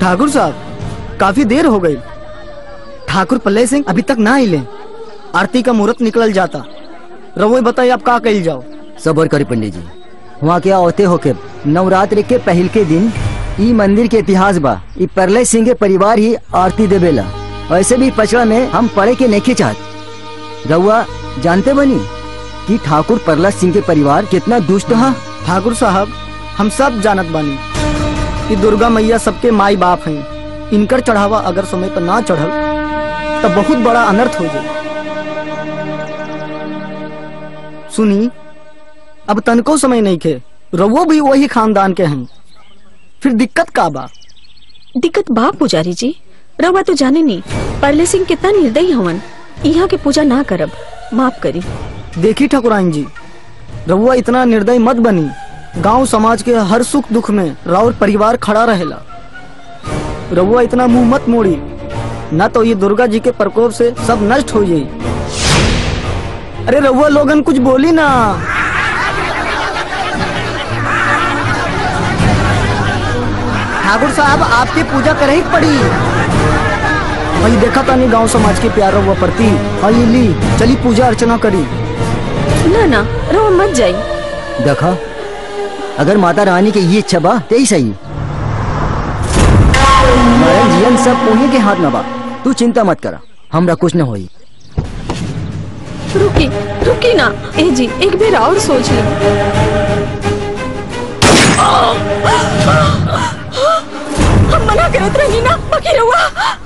ठाकुर साहब काफी देर हो गई ठाकुर पल्ले सिंह अभी तक ना आइले आरती का मुहूर्त निकल जाता रवो बताइए आप का कही जाओ सबर करी पंडित जी वहाँ के होते होके नवरात्रि के पहल के दिन ई मंदिर के इतिहास बा ई परलय सिंह के परिवार ही आरती देवेला वैसे भी पचड़ा में हम पढ़े के नहीं चाहत रउआ जानते बनी कि ठाकुर परलय सिंह के परिवार कितना दुष्ट है ठाकुर साहब हम सब जानत बानी कि दुर्गा मैया सबके माई बाप हैं इनकर चढ़ावा अगर समय पर ना चढ़ल तो बहुत बड़ा अनर्थ हो जाए सुनी अब तनको समय नहीं खे रवो भी वही खानदान के हैं फिर दिक्कत का बा दिक्कत बा पुजारी जी रवा तो जाने नहीं परले सिंह कितना निर्दयी हवन यहाँ के पूजा ना करब माफ करी देखी ठाकुराइन जी रउआ इतना निर्दय मत बनी गांव समाज के हर सुख दुख में राउर परिवार खड़ा रहेला रउआ इतना मुंह मत मोड़ी न तो ये दुर्गा जी के प्रकोप से सब नष्ट हो जाई अरे रउआ लोगन कुछ बोली ना ठाकुर साहब आपकी पूजा करे ही पड़ी वही देखा तानी गांव समाज के प्यार रउआ प्रति हई ली चली पूजा अर्चना करी ना ना रवा मत जाई देखा अगर माता रानी के ये इच्छा बा ते ही सही हमारा जीवन सब उन्हीं के हाथ में बा तू चिंता मत करा हमरा कुछ न होई रुकी रुकी ना ए जी एक बार और सोच ली हम मना करत रही ना बाकी रहुआ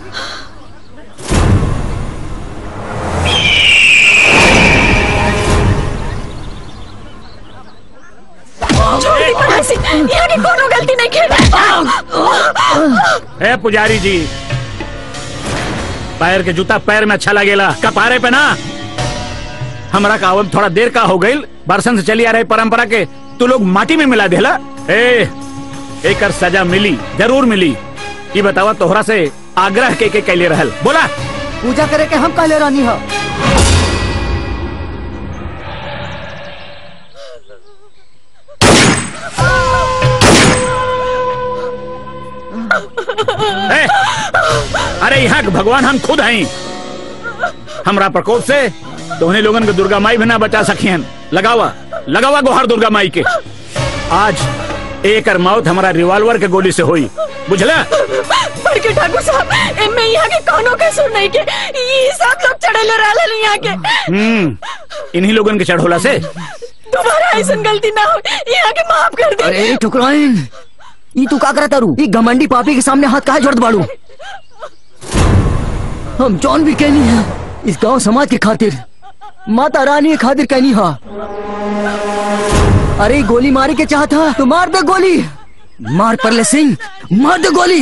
छोड़ दी पढ़ाई से यहाँ की कोनो गलती नहीं खेल ए पुजारी जी पैर के जूता पैर में अच्छा लगेला कपारे पे ना हमरा का आवत थोड़ा देर का हो गई बरसन से चली आ रही परंपरा के तू लोग माटी में मिला देला ए एकर सजा मिली जरूर मिली ये बतावा तोहरा से आग्रह के के कैले रहल बोला पूजा करे के हम कहले रानी हा ए, अरे यहाँ के भगवान हम खुद हैं हमरा प्रकोप से तोहने लोगन के दुर्गा माई भी ना बचा सकियन लगावा लगावा गोहर दुर्गा माई के आज एकर मौत हमारा रिवॉल्वर के गोली से हुई बुझला पर के ठाकुर साहब एमे यहाँ के कोनो के सुन नहीं के ये सब लोग चढ़ेले रहले यहाँ के हम्म इन्हीं लोगन के चढ़ोला से दोबारा ऐसा गलती ना हो यहाँ के माफ कर दे अरे ठुकराइन ई तू का करत तारू ई घमंडी पापी के सामने हाथ काहे जोड़त बाड़ू हम जौन भी कहनी है इस गांव समाज के खातिर माता रानी के खातिर कहनी हा अरे गोली मारे के चाहत था तो मार दे गोली मार परले सिंह मार दे गोली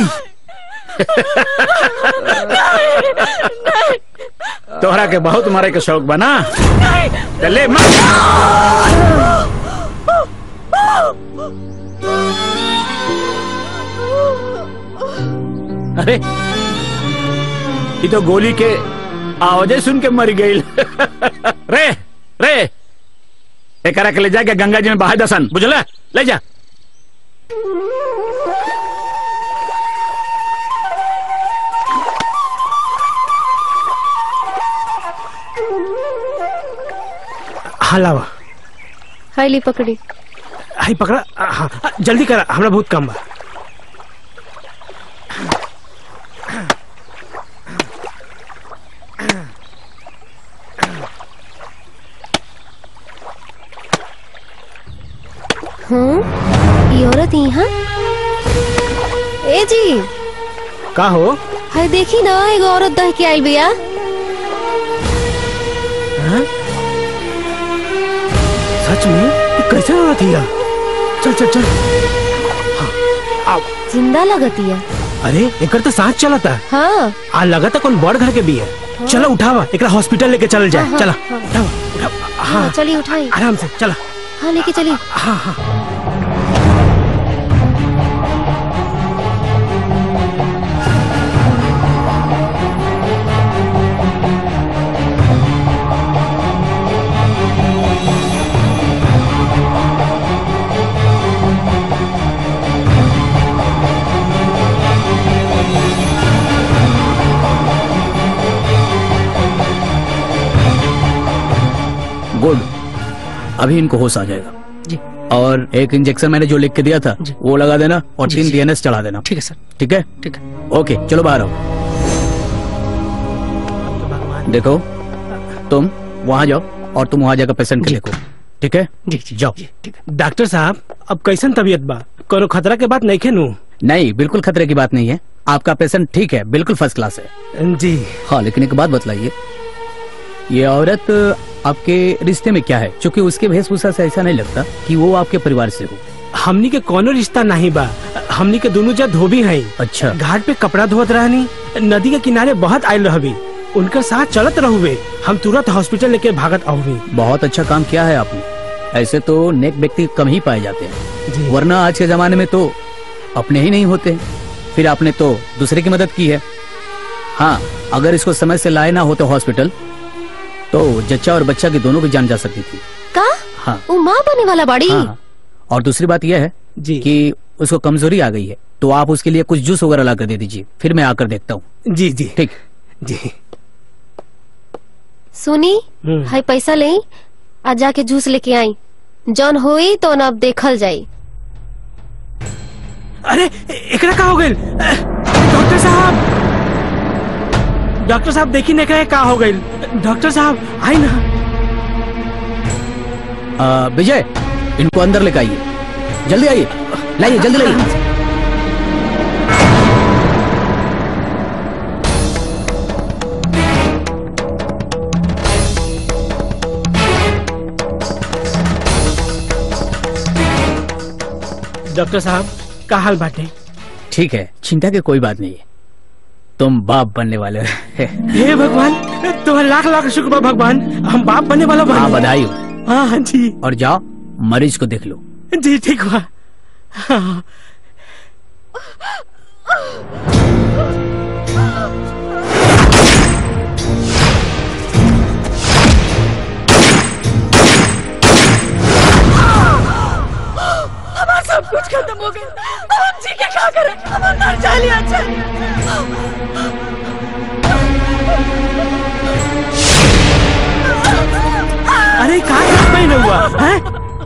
तोहरा के बहुत मारे के शौक बना चले मार अरे ये तो गोली के आवाजें सुन के मर गई रे रे एकरा के ले जाके गंगा जी में बहा दसन बुझला ले जा हलावा हाईली पकड़ी हाई पकड़ा हाँ हाँ, जल्दी करा हमरा बहुत काम बा हम्म ये औरत यहाँ ए जी का हो हाय देखी ना एगो औरत दह के आइल बिया हाँ? सच में ये कैसे औरत हिया चल चल चल हाँ, आओ जिंदा लगतिया अरे एकर तो सांस चलता हाँ आ लगता कौन बड़ घर के भी है चलो उठावा एकरा हॉस्पिटल लेके चल जाए हाँ, चला हाँ। उठावा उठावा हाँ हाँ चलिए उठाई आराम से चला हाँ लेके चलिए हाँ हाँ गुड अभी इनको होश आ जाएगा जी और एक इंजेक्शन मैंने जो लिख के दिया था जी। वो लगा देना और जी, तीन जी। डीएनएस चढ़ा देना ठीक है सर ठीक है ठीक है ओके चलो बाहर आओ देखो तुम वहां जाओ और तुम वहां जाकर पेशेंट के जी। देखो ठीक है जी जी जाओ जी ठीक है डॉक्टर साहब अब कैसन तबीयत बा कोनो खतरा के बात नहीं खेनू नहीं बिल्कुल खतरे की बात नहीं है आपका पेशेंट ठीक है बिल्कुल फर्स्ट क्लास है जी हाँ लेकिन एक बात बतलाइए ये औरत आपके रिश्ते में क्या है क्योंकि उसके वेशभूषा से ऐसा नहीं लगता कि वो आपके परिवार से हो हमनी के कोनो रिश्ता नहीं बा हमनी के दोनों जा धोबी हैं अच्छा घाट पे कपड़ा धोत रहनी नदी के किनारे बहुत आयल रहबी उनका साथ चलत रहुवे हम तुरंत हॉस्पिटल लेके भागत आहुवी बहुत अच्छा काम किया है आपने ऐसे तो नेक व्यक्ति कम ही पाए जाते हैं जी वरना आज के जमाने में तो अपने ही नहीं होते फिर आपने तो दूसरे की मदद की है हाँ अगर इसको समय से लाए ना होते हॉस्पिटल तो जच्चा और बच्चा की दोनों की जान जा सकती थी का हाँ वो माँ बने वाला बाड़ी हाँ हाँ। और दूसरी बात यह है जी कि उसको कमजोरी आ गई है तो आप उसके लिए कुछ जूस वगैरह ला कर दे दीजिए फिर मैं आकर देखता हूँ जी जी ठीक जी सुनी हम्म। हाई पैसा ले आज जाके जूस लेके आई जौन होई तो न अब देखल जाई अरे एकरा का हो गइल डॉक्टर साहब डॉक्टर साहब देखी एकरा का हो गइल डॉक्टर साहब आई ना आ, विजय इनको अंदर लेकर आइए जल्दी आइए लाइए जल्दी लाइए डॉक्टर साहब का हाल बाटे ठीक है चिंता की कोई बात नहीं है तुम बाप बनने वाले हो हे भगवान तुम्हारे लाख लाख शुक्र बा भगवान हम बाप बनने वाला हाँ बन बधाई हो हाँ हाँ जी और जाओ मरीज को देख लो जी ठीक हुआ हाँ। हमारा सब कुछ खत्म हो गया अब हम जी के क्या करें अब हम मर जाए अच्छा अरे का में हुआ है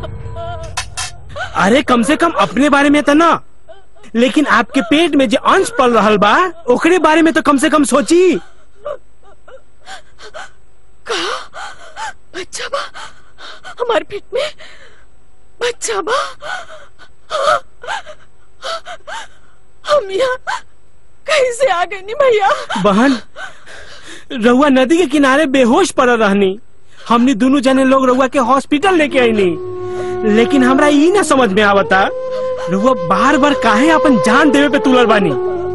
अरे कम से कम अपने बारे में तो ना लेकिन आपके पेट में जो अंश पल रहल बा ओकरे बारे में तो कम से कम सोची बच्चा बा हमारे पेट में बच्चा बा हम यहाँ कैसे आ गए नी भैया बहन रहुआ नदी के किनारे बेहोश पड़ रहनी हमने दोनों जने लोग रहुआ के हॉस्पिटल लेके आईनी लेकिन हमरा ई ना समझ में आवता रहुआ बार बार काहे अपन जान देवे पे तुलर बानी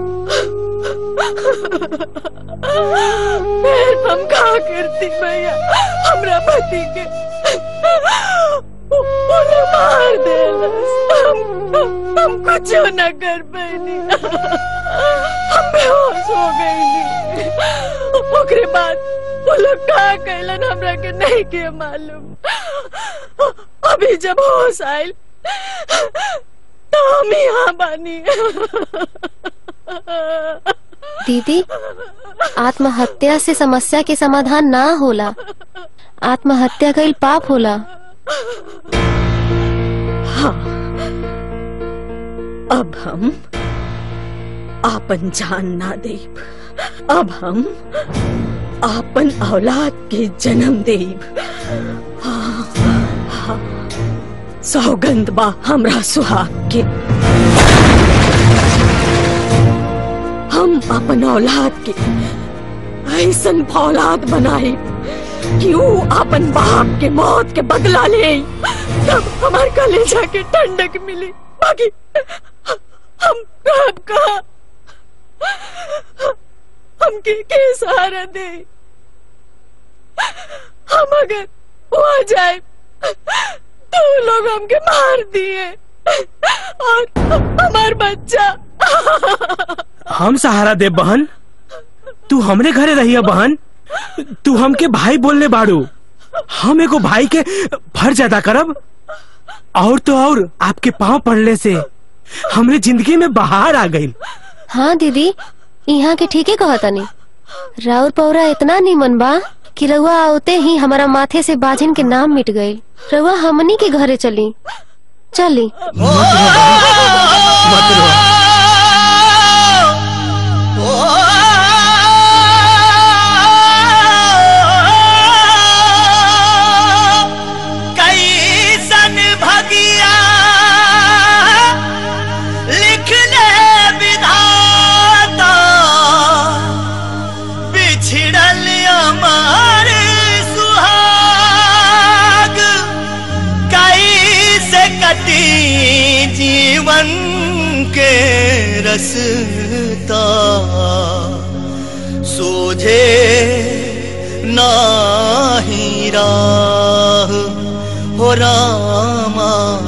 फिर हम कहा करती भैया हमरा पति के उन्हें मार दे हम, हम, हम कुछ न कर पैनी हम बेहोश हो गई ओकरे बाद वो लोग का कैलन हमरा के नहीं के मालूम अभी जब होश आयल तो हम यहाँ बानी दीदी आत्महत्या से समस्या के समाधान ना होला आत्महत्या कईल पाप होला अब हम आपन जान ना देब अब हम आपन औलाद के जन्म देब हाँ, हाँ, सौगंध बा हमरा सुहाग के हम अपन औलाद के ऐसन फौलाद बनाए कि ऊ अपन बाप के मौत के बदला ले तब हमार कलेजा के ठंडक मिली बाकी हम कहा कहा हमके के सहारा दे हम अगर वहां जाए तो वो लोग हमके मार दिए और हमार बच्चा हम सहारा दे बहन तू हमरे घरे रहिया बहन तू हमके भाई बोलने बाड़ू हम एगो भाई के फर्ज अदा करब और तो और आपके पाँव पड़ने से हमरे जिंदगी में बाहर आ गई हाँ दीदी यहाँ के ठीके कहतनी राउर पौरा इतना निमन बा कि रउआ आवते ही हमारा माथे से बाजिन के नाम मिट गई रउआ हमनी के घरे चली चली कैसन भगिया लिखले विधाता बिछड़ल अमर सुहाग कैसे कटी जीवन के रसता सोझे नाही राह हो रामा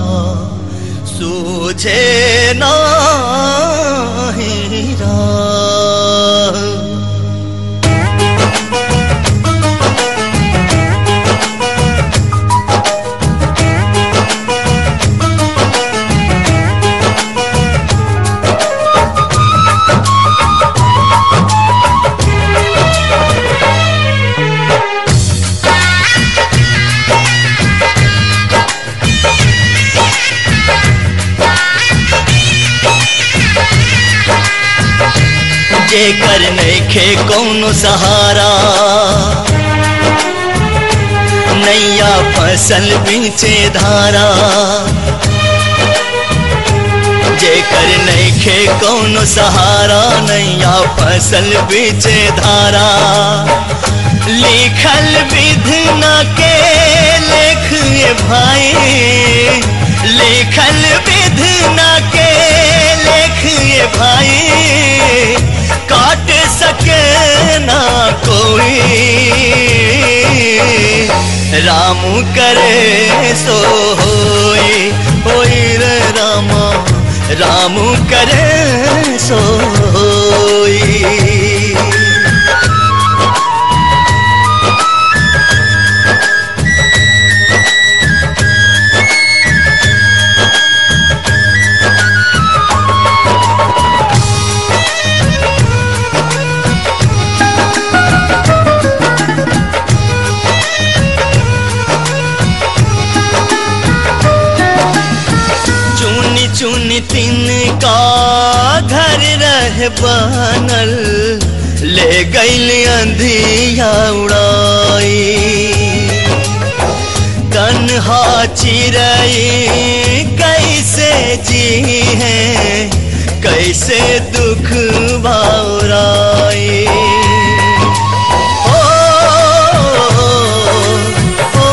सूझे नाही राह जेकर नैखे कौनो सहारा नैया फसल बीचे धारा जेकर नैखे कौनो सहारा नैया फसल बीचे धारा लिखल विधना के लेख ये भाई लिखल विधना के लेख ये भाई काट सके ना कोई राम करे सो होई होई रे रामा राम करे सो होई चुनी चुनी तिन का घर रह बनल ले गईल अंधिया उड़ाई तन्हा चिरई कैसे जी है कैसे दुख बाउराई ओ, ओ,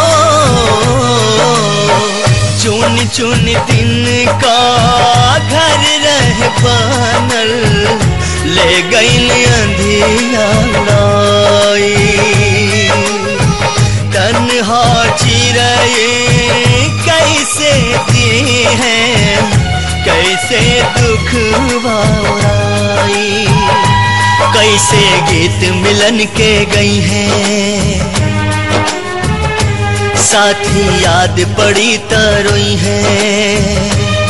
चुन चुन दिन का घर रह बनल ले गईल अंधिया लाई तन्हा चिरए कैसे दी है कैसे दुख बाई कैसे गीत मिलन के गई हैं साथी याद पड़ी तरोई है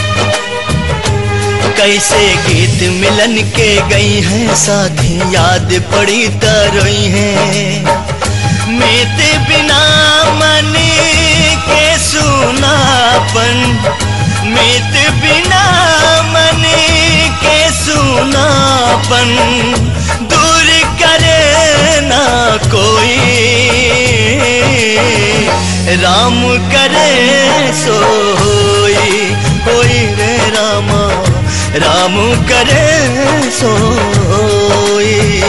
कैसे गीत मिलन के गई हैं साथी याद पड़ी तरोई है मीत बिना मन के सुनापन मीत बिना मन के सुनापन दूर करे ना कोई राम करे सो होई होई रे रामा राम करे सो होई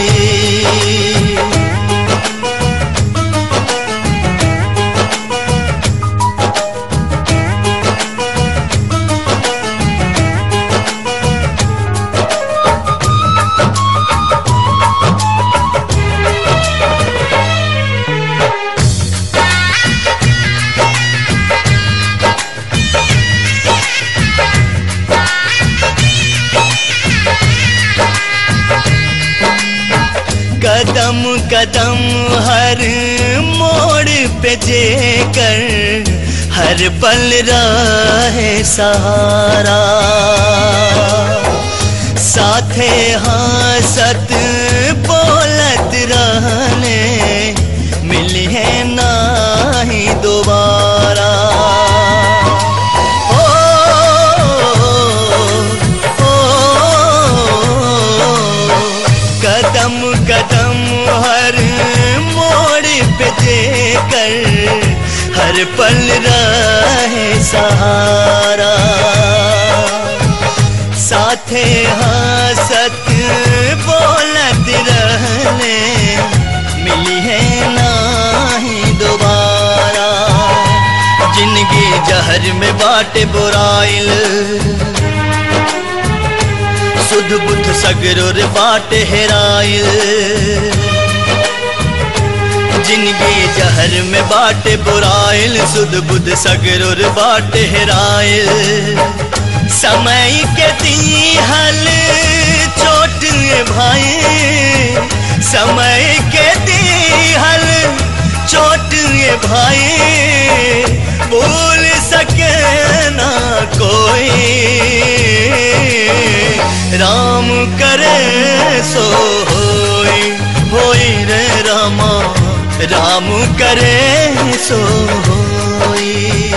कदम कदम हर मोड़ पे जेकर हर पल रहे सहारा साथे हासत बोलत रहने कदम हर मोड़ पे देकर हर पल रहे सहारा साथे हंसत बोलत रहने मिली है नाही दोबारा जिंदगी जहर में बाटे बुराइल सुध बुध सगरुर बाटे हेराइल जिंदगी जहर में बाटे बुराइल सुध बुध सगरुर बाटे हेराइल समय के दिहल चोट ये भाई समय के दिहल चोट ये भाई भूल सके ना कोई राम करे सो होई होई रे रामा राम करे सो होई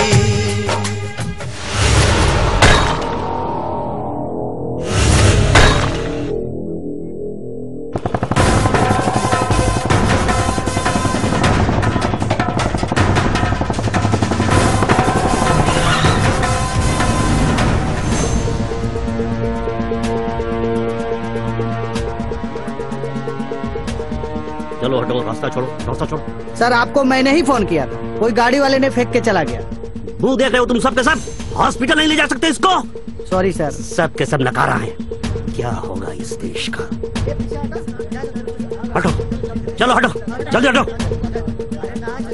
चलो हटो रास्ता छोड़ो रास्ता छोड़ो सर आपको मैंने ही फोन किया था कोई गाड़ी वाले ने फेंक के चला गया मुंह देख रहे हो तुम सबके सब हॉस्पिटल नहीं ले जा सकते इसको सॉरी सर सब के सब नकारा है क्या होगा इस देश का हटो चलो हटो जल्दी हटो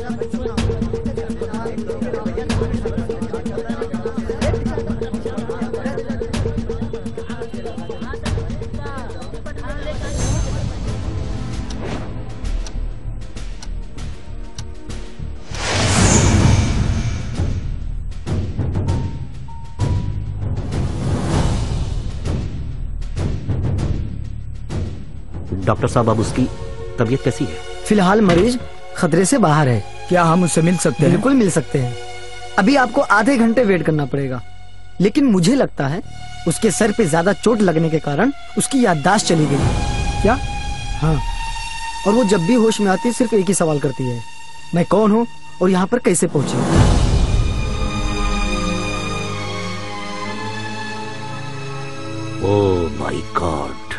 डॉक्टर साहब अब उसकी तबीयत कैसी है फिलहाल मरीज खतरे से बाहर है क्या हम उससे मिल सकते हैं बिल्कुल मिल सकते हैं अभी आपको आधे घंटे वेट करना पड़ेगा लेकिन मुझे लगता है उसके सर पे ज्यादा चोट लगने के कारण उसकी याददाश्त चली गई है। क्या हाँ और वो जब भी होश में आती है सिर्फ एक ही सवाल करती है मैं कौन हूँ और यहाँ पर कैसे पहुंची ओ माय गॉड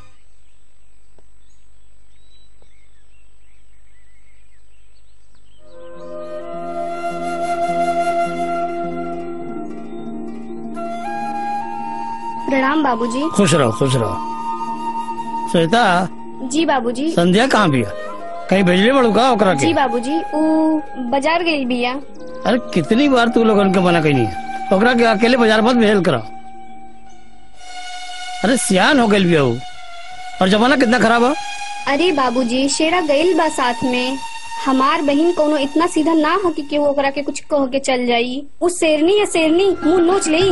प्रणाम बाबूजी खुश रहो खुश रहो श्वेता जी बाबूजी संध्या कहाँ भी है कहीं भेजले बड़ू का ओकरा के जी बाबूजी ऊ बाजार गई बिया अरे कितनी बार तू लोगन के मना कही ओकरा के अकेले बाजार मत भेज करा अरे सियान हो गई भी हो और जमाना कितना खराब है अरे बाबूजी शेरा गईल बा साथ में हमार बहन कोनो इतना सीधा ना हो कि केहू ओकरा के कुछ कह के चल जाई उ शेरनी है शेरनी मुंह नोच लेई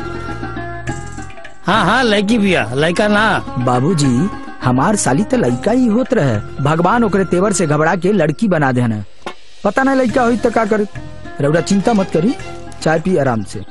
हाँ हाँ लड़की भी है लड़का ना बाबूजी हमार साली तो लड़का ही होत रहे भगवान ओकरे तेवर से घबरा के लड़की बना देना पता नहीं लड़का हुई तो का करे रउरा चिंता मत करी चाय पी आराम से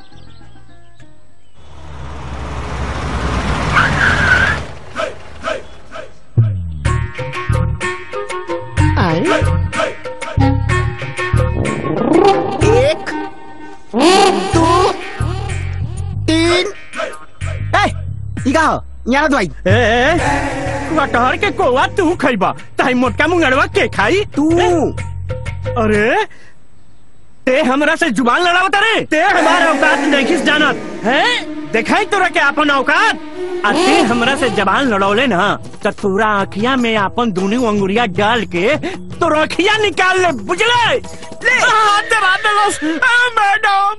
एक दो तीन ए, ई का हो यहाँ दवाई कटहर के कोवा तू खइबा ताई मोटका मुंगड़वा के खाई तू अरे ते हमरा से जुबान लड़ावत रे ते हमारा औकात नहीं जानत है देखाई तोरा के अपन औकात आ ते हमरा से जबान लड़ौले ना त तोरा अखिया में अपन दोनों अंगुरिया डाल के तो अखिया निकाल ले बुझले ले हाथ दबा दे बस आ, मैडम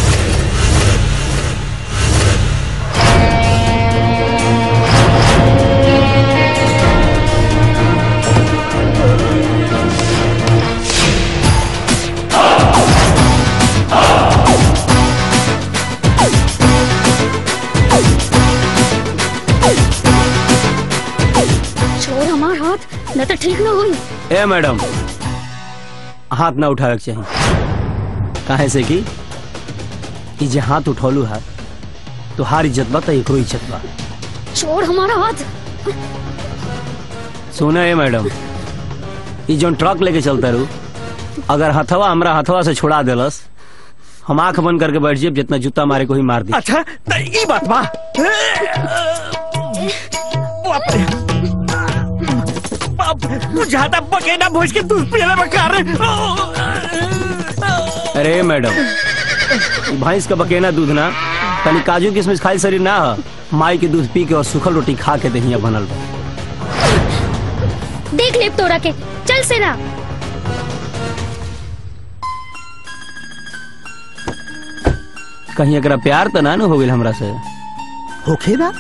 छोड़ हमार हाथ न तो ठीक न हुई ए मैडम हाथ ना उठावे के चाहिए काहे से कि ई जे हाथ उठौलू है तोहार इज्जत बा त एकरो इज्जत बा छोड़ हमारा हाथ सुना है मैडम ये जो ट्रक लेके चलता रू अगर हथवा हमरा हथवा से छुड़ा देलस हम आंख बंद करके बैठ जाए जितना जूता मारे को ही मार दी अच्छा त ई बात बा बाप रे बाप तू ज्यादा बकेना भोज के दूध पियला बकार अरे मैडम ई भैंस का बकेना दूध ना तनी काजू किशमिश खाई शरीर ना ह माई के दूध पी के और सूखल रोटी खा के दहिया बनल बा देख ले तोरा के चल सेरा कहीं अगर प्यार तो ना न हो गइल हमरा से होखे ना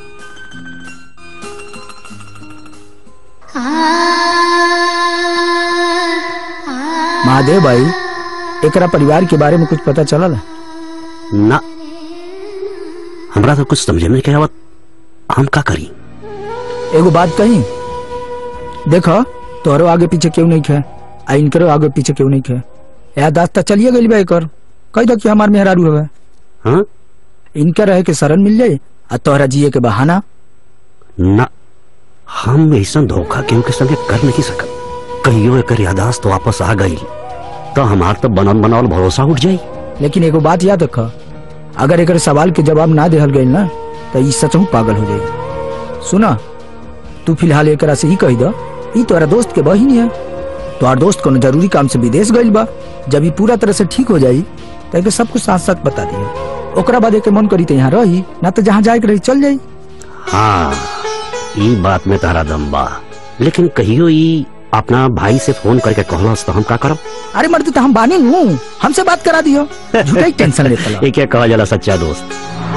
महादेव भाई एकरा परिवार के बारे में कुछ पता चलल ना हमरा तो कुछ समझे में क्या आवत हम का करी एगो बात कही देखो तोहरो आगे पीछे क्यों नहीं खे आ इनकरो आगे पीछे क्यों नहीं खे या दास्ता चलिए गई बा एकर कह दो कि हमार मेहरारू हवे हाँ इनके रहे के शरण मिल जाये आ तोहरा जिए के बहाना ना हम ऐसा धोखा केहू के संगे कर नहीं सकत कहियो एकर यादाश्त तो वापस आ गई तो हमार तो बनल बनावल भरोसा उठ जाई लेकिन एगो बात याद रख अगर एकर सवाल के जवाब ना देहल गई ना तो ई सचहू पागल हो जाई सुना तू फिलहाल एकरा से ही कही दो ई तोरा दोस्त के बहिन है तोहार दोस्त कोनो जरूरी काम से विदेश गइल बा जब ई पूरा तरह से ठीक हो जाई तो एके सब कुछ साथ साथ बता दियो ओकरा बाद एके मन करी तो यहाँ रही ना तो जहाँ जाए के रही चल जाई हाँ ई बात में तारा दम बा लेकिन कहियो ई अपना भाई से फोन करके कहलस तो हम का करब अरे मर्द तो हम बानी हूँ हमसे बात करा दियो झूठा ही टेंशन लेता ला। ये क्या कहा जाला सच्चा दोस्त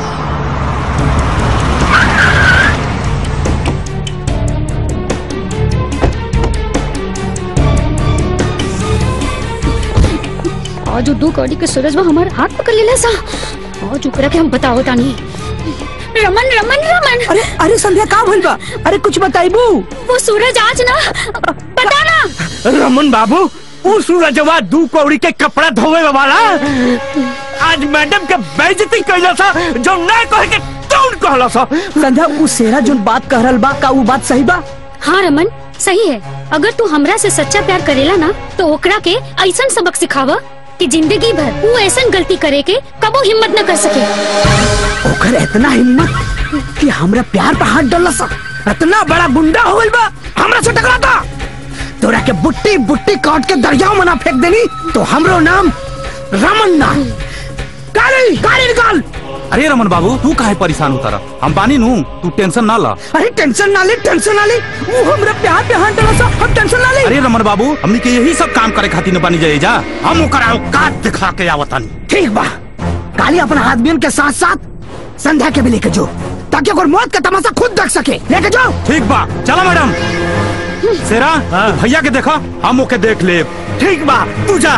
आज दू कौड़ी के सूरज में हमारे हाथ पकड़ लेला सा आज ऊपर के हम बताओ तानी रमन रमन रमन अरे अरे संध्या का भइल बा अरे कुछ बताइबू वो सूरज आज ना पता ना रमन बाबू वो सूरजवा दू कौड़ी के कपड़ा धोवे वाला आज मैडम के बेइज्जती कैला सा जो ना कहे के कौन कहला सा संध्या उ सेरा जोन बात कह रहल बा का उ बात सही बा हाँ रमन सही है अगर तू हमरा से सच्चा प्यार करेला ना तो ओकरा के ऐसा सबक सिखावा कि जिंदगी भर वो ऐसा गलती करे के कबो हिम्मत न कर सके ओकर इतना हिम्मत कि हमरा प्यार पे हाथ डालला सा इतना बड़ा गुंडा हो गइल बा हमरा से टकराता तोरा के बुट्टी बुट्टी काट के दरियाव में ना फेंक देनी तो हमरो नाम रमन ना गाड़ी गाड़ी निकाल अरे रमन बाबू तू काहे परेशान होता रहा हम बानी नू तू टेंशन ना ला अरे टेंशन ना ले टेंशन ना ले वो हमरा प्यार पे हाथ डाला सा हम टेंशन ना ले अरे रमन बाबू हमनी के यही सब काम करे खातिर न बानी जाए जा हम ओकर औकात दिखा के आवतानी ठीक बा काली अपना आदमियों के साथ साथ संध्या के भी लेके जो ताकि अगर मौत का तमाशा खुद देख सके लेके जाओ ठीक बा चलो मैडम सेरा तू भैया के देखा हम ओके देख ले ठीक बा तू जा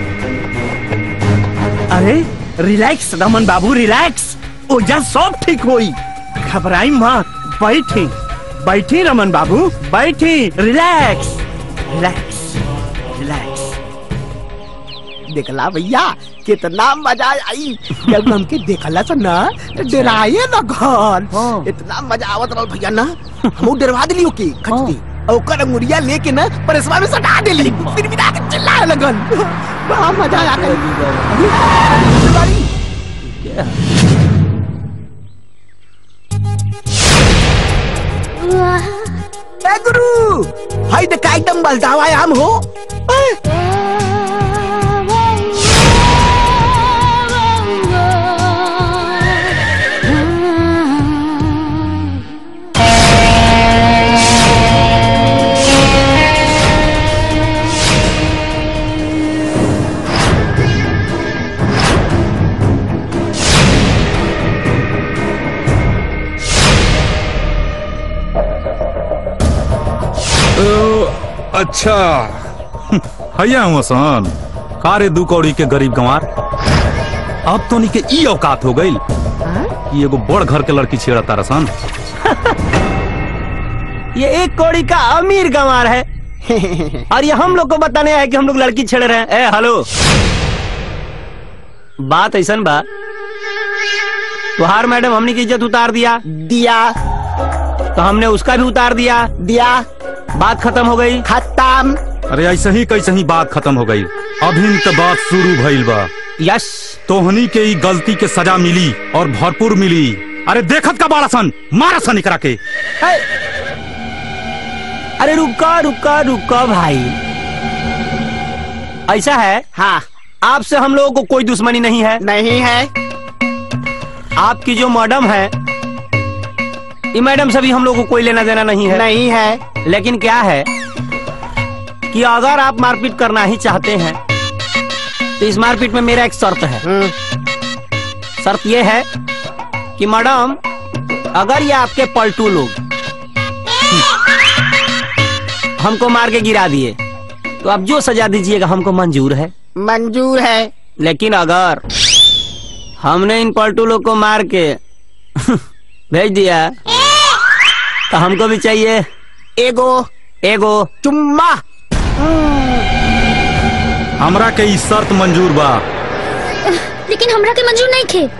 अरे रिलैक्स रमन बाबू रिलैक्स ओजा सब ठीक होई घबराई मत बैठी बैठी रमन बाबू बैठी रिलैक्स रिलैक्स रिलैक्स देखला भैया कितना मजा आई जब हमके देखला तो ना तो डराए न घर इतना मजा आवत रहल भैया ना हम डरवा दिली ओके खचती और ओकर अंगुरिया लेके ना परसवा में सटा देली फिर बिना के चिल्लाए लगन बड़ा मजा आ ए गुरु हाय द काइटम बलदावा हम हो ओ, अच्छा हैया हूँ सन का रे दू कौड़ी के गरीब गंवार अब तो के ई औकात हो गई कि एगो बड़ घर के लड़की छेड़ा तारा सन ये एक कौड़ी का अमीर गंवार है और ये हम लोग को बताने है कि हम लोग लड़की छेड़ रहे हैं ए हेलो बात ऐसा बा तुहार मैडम हमने की इज्जत उतार दिया दिया तो हमने उसका भी उतार दिया दिया बात खत्म हो गई खत्म अरे ऐसे ही कैसे ही बात खत्म हो गई अभी तो बात शुरू भइल बा यस तोहनी के ई गलती के सजा मिली और भरपूर मिली अरे देखत का बाड़ा सन मारा सन एकरा के अरे रुका रुका रुका भाई ऐसा है हाँ आपसे हम लोगों को कोई दुश्मनी नहीं है नहीं है आपकी जो मैडम है ये मैडम से भी हम लोग को कोई लेना देना नहीं है नहीं है लेकिन क्या है कि अगर आप मारपीट करना ही चाहते हैं तो इस मारपीट में मेरा एक शर्त है शर्त ये है कि मैडम अगर ये आपके पलटू लोग हमको मार के गिरा दिए तो आप जो सजा दीजिएगा हमको मंजूर है मंजूर है लेकिन अगर हमने इन पलटू लोग को मार के भेज दिया तो हमको भी चाहिए एगो एगो चुम्मा हमरा के ई शर्त मंजूर बा लेकिन हमरा के मंजूर नहीं खे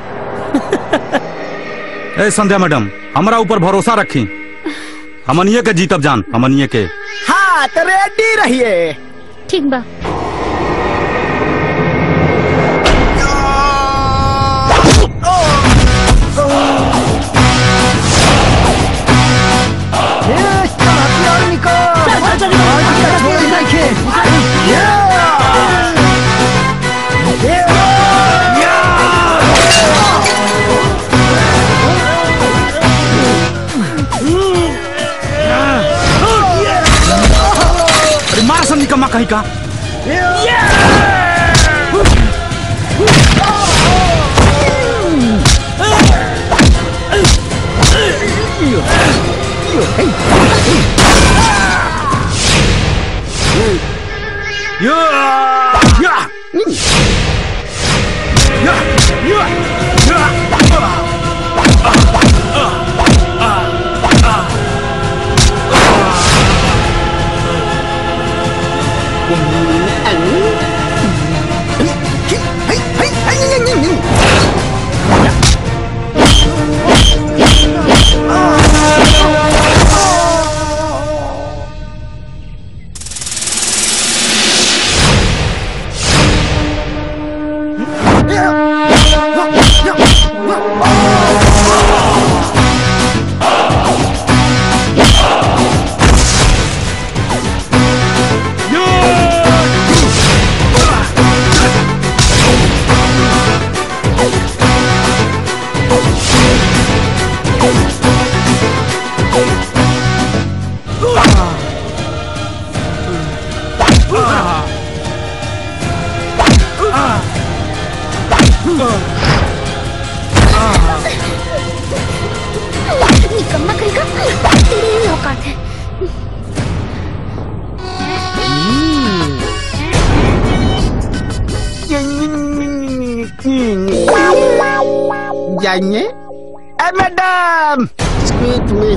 ए संध्या मैडम हमरा ऊपर भरोसा रखी हमनिए के जीतब जान हमनिए के हाँ तो रेडी रहिए ठीक बा अरे मारा सन निकम्मा कहीं का निकम्मा कहेगा तेरी ही औकात है जाएंगे ए मैडम स्क्वीज मी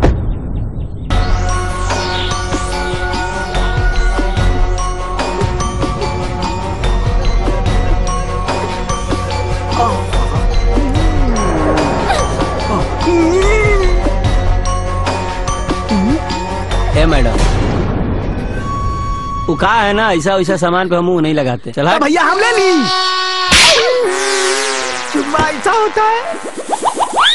ए मैडम वो कहा है ना ऐसा वैसा सामान पे हम मुंह नहीं लगाते चला तो भैया हम ले ली चुम्मा ऐसा होता है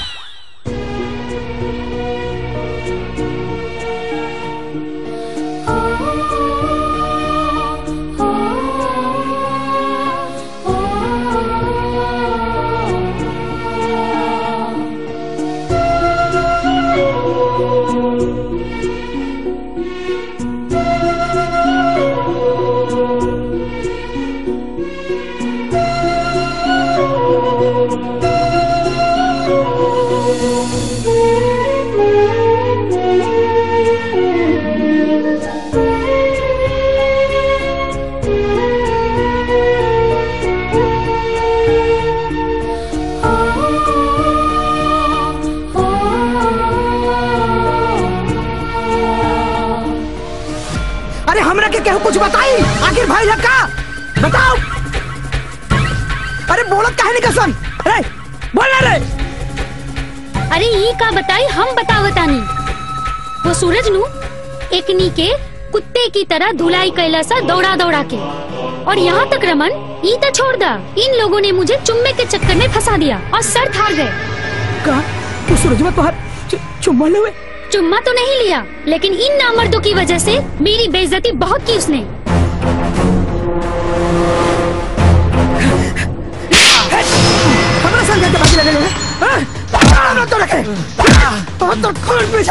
अरे हमरा के केहू कुछ बताई आखिर भाई है का बताओ अरे बोलत काहे नहीं कसन अरे बोल ना रे अरे ई का बताई हम बतावतानी वो सूरज नु एकनी के कुत्ते की तरह धुलाई कैला सा दौड़ा दौड़ा के और यहाँ तक रमन ई तो छोड़ दा इन लोगों ने मुझे चुम्मे के चक्कर में फंसा दिया और सर हार गए का तू सूरजवा तो हर चुम्मा ले चुम्मा तो नहीं लिया लेकिन इन नामर्दों की वजह से मेरी बेइज्जती बहुत की उसने हमारा संग के बाजी लगे लोगे हाँ? ना तो रखे हाँ तो खून पीछा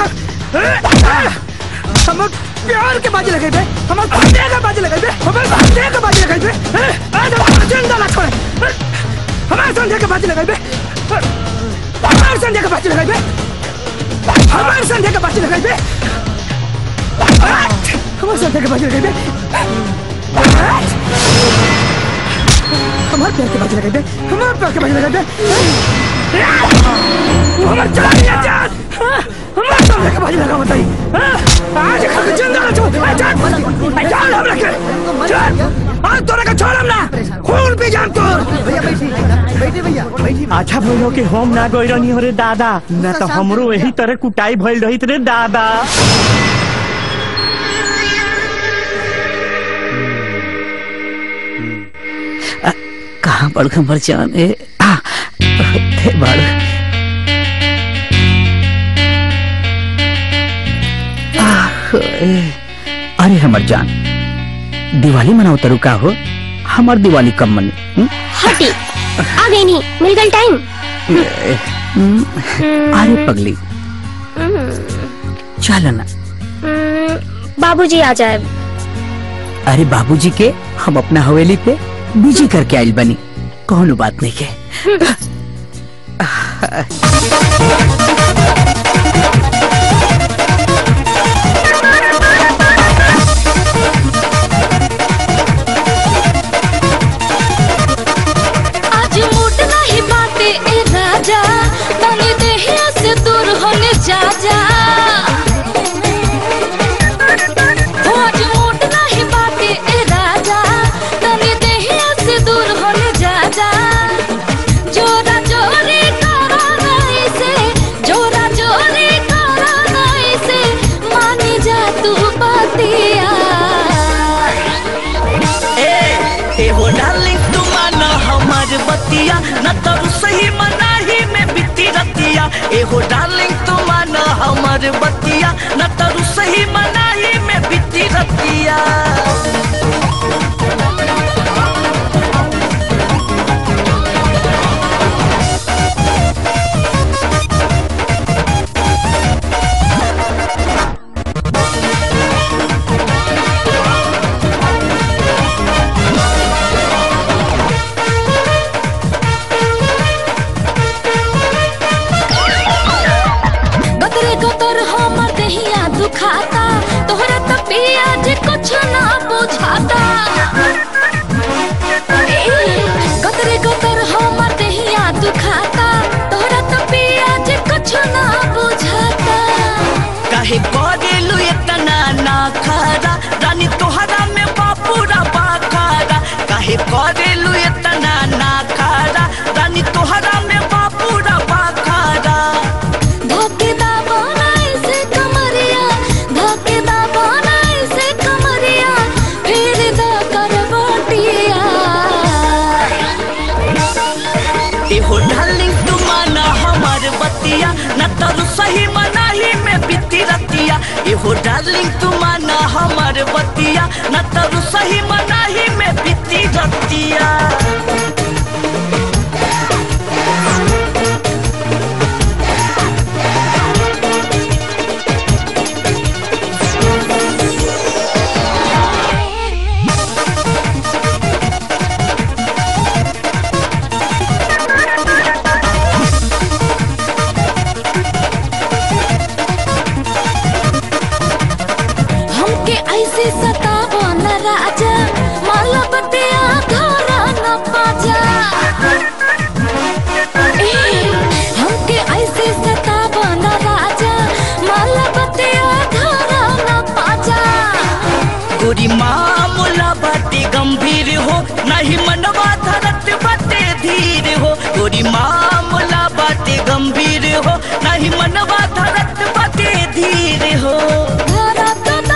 हम प्यार के बाजी लगे थे हम कुत्ते के बाजी लगे थे हम कुत्ते के बाजी लगे थे हाँ? आज हम जिंदा ना छोड़े हाँ? हमारे संध्या के बाजी लगे थे हमारे संध्या के बाजी लगे थे हमारे संध्या के बाजी लगे थे हमारे संध्या के बाजी लगे थे हमारे प्यार के बाजी लगे थे हमारे प्यार के बाजी लगे थे वो हमारे चला गया जान हाँ? हमारे सामने के बाजी लगा बताई हाँ? आज खा के जिंदा ना छोड़ जान जान हम रखे जान आज तोरे का छोड़ हम ना खून पी जान तोर भैया बैठी भैया बैठी अच्छा भइलो कि हम ना गई रहनी हो रे दादा ना तो हमरो यही तरह कुटाई भइल रही रे दादा कहाँ बड़ खबर जान ए आ, हे बड़ आह, ए, अरे हमर जान दिवाली मनाओ तरु का हो हमार दिवाली कब मनी हुँ? हटी आ गई नहीं मिल गई टाइम ए, हुँ, अरे पगली चल ना बाबूजी आ जाए अरे बाबूजी के हम अपना हवेली पे बिजी करके आइल बनी कौन बात नहीं के आज मूड नहीं बाटे ए राजा तनी देहिया से दूर होने जा जा हो आज मूड नहीं बाटे ए राजा तनी देहिया से दूर होने जा जा जोरा जोरी करा नहीं से जोरा जोरी करा नहीं से मानी जा तू बातिया ए हो डार्लिंग तू माना हमार बतिया न तरू सही मनाही में बीती रतिया ए हो डार्लिंग तू माना हमार बतिया न तरू सही मनाही में बीती रतिया गतरे गतर हमर दहिया दुखाता तोहरा त पिया जे कुछ ना बुझाता गतरे गतर हमर दहिया दुखाता तोहरा त पिया जे कुछ ना बुझाता काहे करेलू इतना ना खारा रानी तोहरा में बापूरा बाखारा काहे करेलू इतना ना खारा रानी तोहरा में बापूरा बाखारा धोके दा बनाई से कमरिया धोके दा बनाई से कमरिया फिर दा करवटिया एहो डार्लिंग तू माना हमार बतिया न तरू सही मनाही में बीती रतिया एहो डार्लिंग तू माना हमार बतिया न तरू सही मनाही में बीती रतिया हमके ऐसे सतावो न राजा माला बतिया घरा न पाजा ए, हमके ऐसे सतावो न राजा माला बतिया घरा न पाजा गोरी मामूला बाटे गंभीर हो नहीं मनवा धरत बाटे धीर हो गोरी मामूला बाटे गंभीर हो नहीं मनवा धरत बाटे धीर हो घरा तो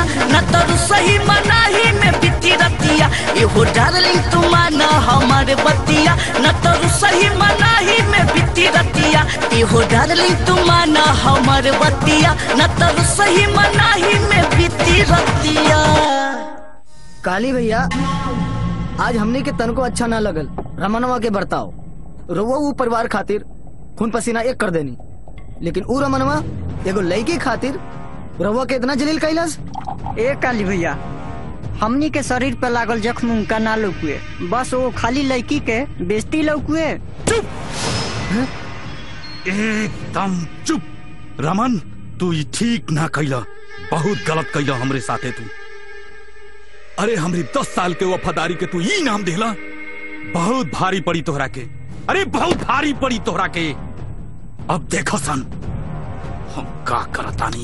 न तो सही मनाही में बीती रतिया एहो डार्लिंग तू माना हमार बतिया न तो सही मनाही में बीती रतिया एहो डार्लिंग तू माना हमार बतिया न तो सही मनाही में बीती रतिया काली भैया आज हमने के तन को अच्छा ना लगल रमनवा के बर्ताव रोवा ऊ परिवार खातिर खून पसीना एक कर देनी लेकिन ऊ रमनवा एगो लड़की खातिर रवा के इतना जलील कैलास ए काली भैया हमनी के शरीर पे लागल जख्म उनका ना लौकुए बस वो खाली लड़की के बेइज्जती लौकुए एकदम चुप रमन तू ई ठीक ना कैला बहुत गलत कैला हमरे साथे तू अरे हमरी दस साल के वफादारी के तू ई नाम देला बहुत भारी पड़ी तोहरा के अरे बहुत भारी पड़ी तोहरा के अब देखो सन हम का करतानी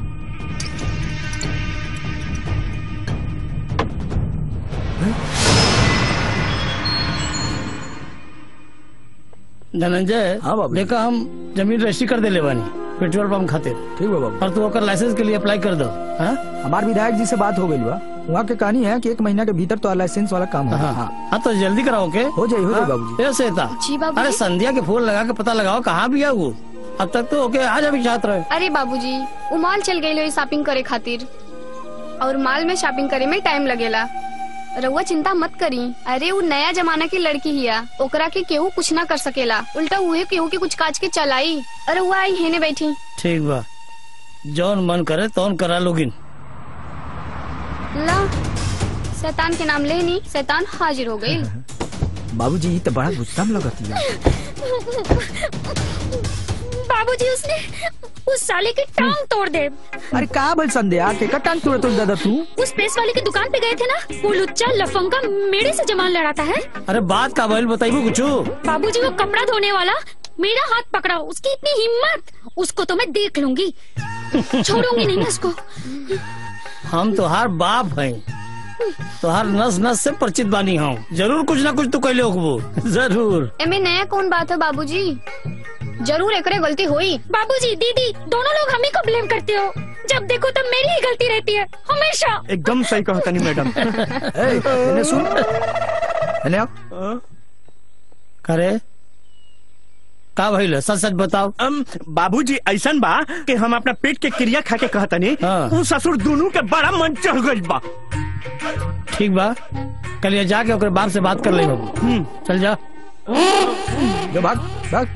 धनंजय हाँ बाबू देखा हम जमीन रजिस्ट्री कर दे बानी पेट्रोल पंप खातिर ठीक बा बाबू और तू ओकर लाइसेंस के लिए अप्लाई कर दो हाँ हमार विधायक जी से बात हो गई बा वहाँ के कहानी है कि एक महीना के भीतर तो लाइसेंस वाला काम हो हाँ हाँ हाँ तो जल्दी कराओ के हो जाए हो जाए बाबू ए श्वेता जी बाबूजी। अरे संध्या के फूल लगा के पता लगाओ कहाँ भी है वो अब तक तो ओके आज अभी छात्र रहे अरे बाबूजी उ मॉल चल गई शॉपिंग करे खातिर और मॉल में शॉपिंग करे में टाइम लगेला रउआ चिंता मत करी अरे वो नया जमाना की लड़की हिया ओकरा के केहू कुछ ना कर सकेला उल्टा उहे केहू के कुछ काज के चलाई अरे वो आई हेने बैठी ठीक बा जौन मन करे तौन करा लोगिन ला शैतान के नाम लेनी शैतान हाजिर हो गई बाबूजी ये तो बड़ा गुस्सा में लगती है बाबूजी उसने उस साले की टांग तोड़ दे अरे का बोल संध्या के कटान तोड़ तोड़ दादा तू उस प्रेस वाले की दुकान पे गए थे ना वो लुच्चा लफंगा मेरे से जमान लड़ाता है अरे बात का बैल बताइबू कुछ बाबूजी वो कपड़ा धोने वाला मेरा हाथ पकड़ा उसकी इतनी हिम्मत उसको तो मैं देख लूंगी छोड़ूंगी नहीं मैं उसको हम तोहार बाप हैं तोहार नस नस से परिचित बानी हूँ जरूर कुछ ना कुछ तो कैले होकबो जरूर एमे नया कौन बात है बाबूजी जरूर एकरे गलती हुई बाबूजी दीदी दोनों लोग हमें को ब्लेम करते हो जब देखो तब मेरी ही गलती रहती है हमेशा एकदम सही कहा तनी मैडम ए, इन्हें सुन इन्हें आओ करे का भइल सच सच बताओ अम, बाबूजी ऐसन बा कि हम अपना पेट के क्रिया खा के कहतनी हाँ। उ ससुर दोनों के बड़ा मन चढ़ गइल बा ठीक बा कल ये जाके ओकरे बाप से बात कर ले चल जा जो भाग भाग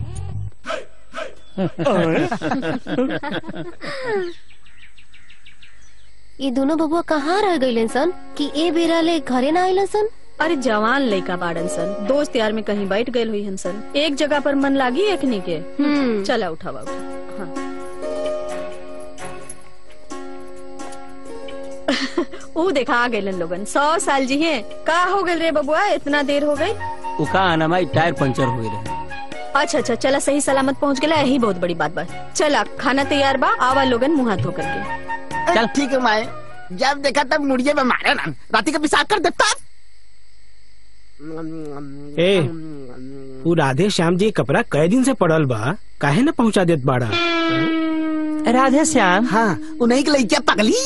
ये दोनों बबुआ कहाँ रह गई सन कि ए बेरा ले घरे ना आइलन सन अरे जवान लड़का बाड़न सन दोस्त यार में कहीं बैठ गए हुई हन सन एक जगह पर मन लागी एकनी के चला उठावा उठा हाँ। ऊ देखा आ गए लोगन सौ साल जी हैं का हो गए रे बबुआ इतना देर हो गई उका आना माई टायर पंचर हो रहे अच्छा अच्छा चला सही सलामत पहुंच गया यही बहुत बड़ी बात बा चला खाना तैयार बा आवा लोगन मुंह हाथ धो करके चल ठीक है माए जब देखा तब मुड़िए में मारे ना राती का पिसाब कर देता ए वो राधे श्याम जी कपड़ा कई दिन से पड़ल बा काहे न पहुंचा देत बाड़ा राधे श्याम हाँ उन्हीं के लड़किया पगली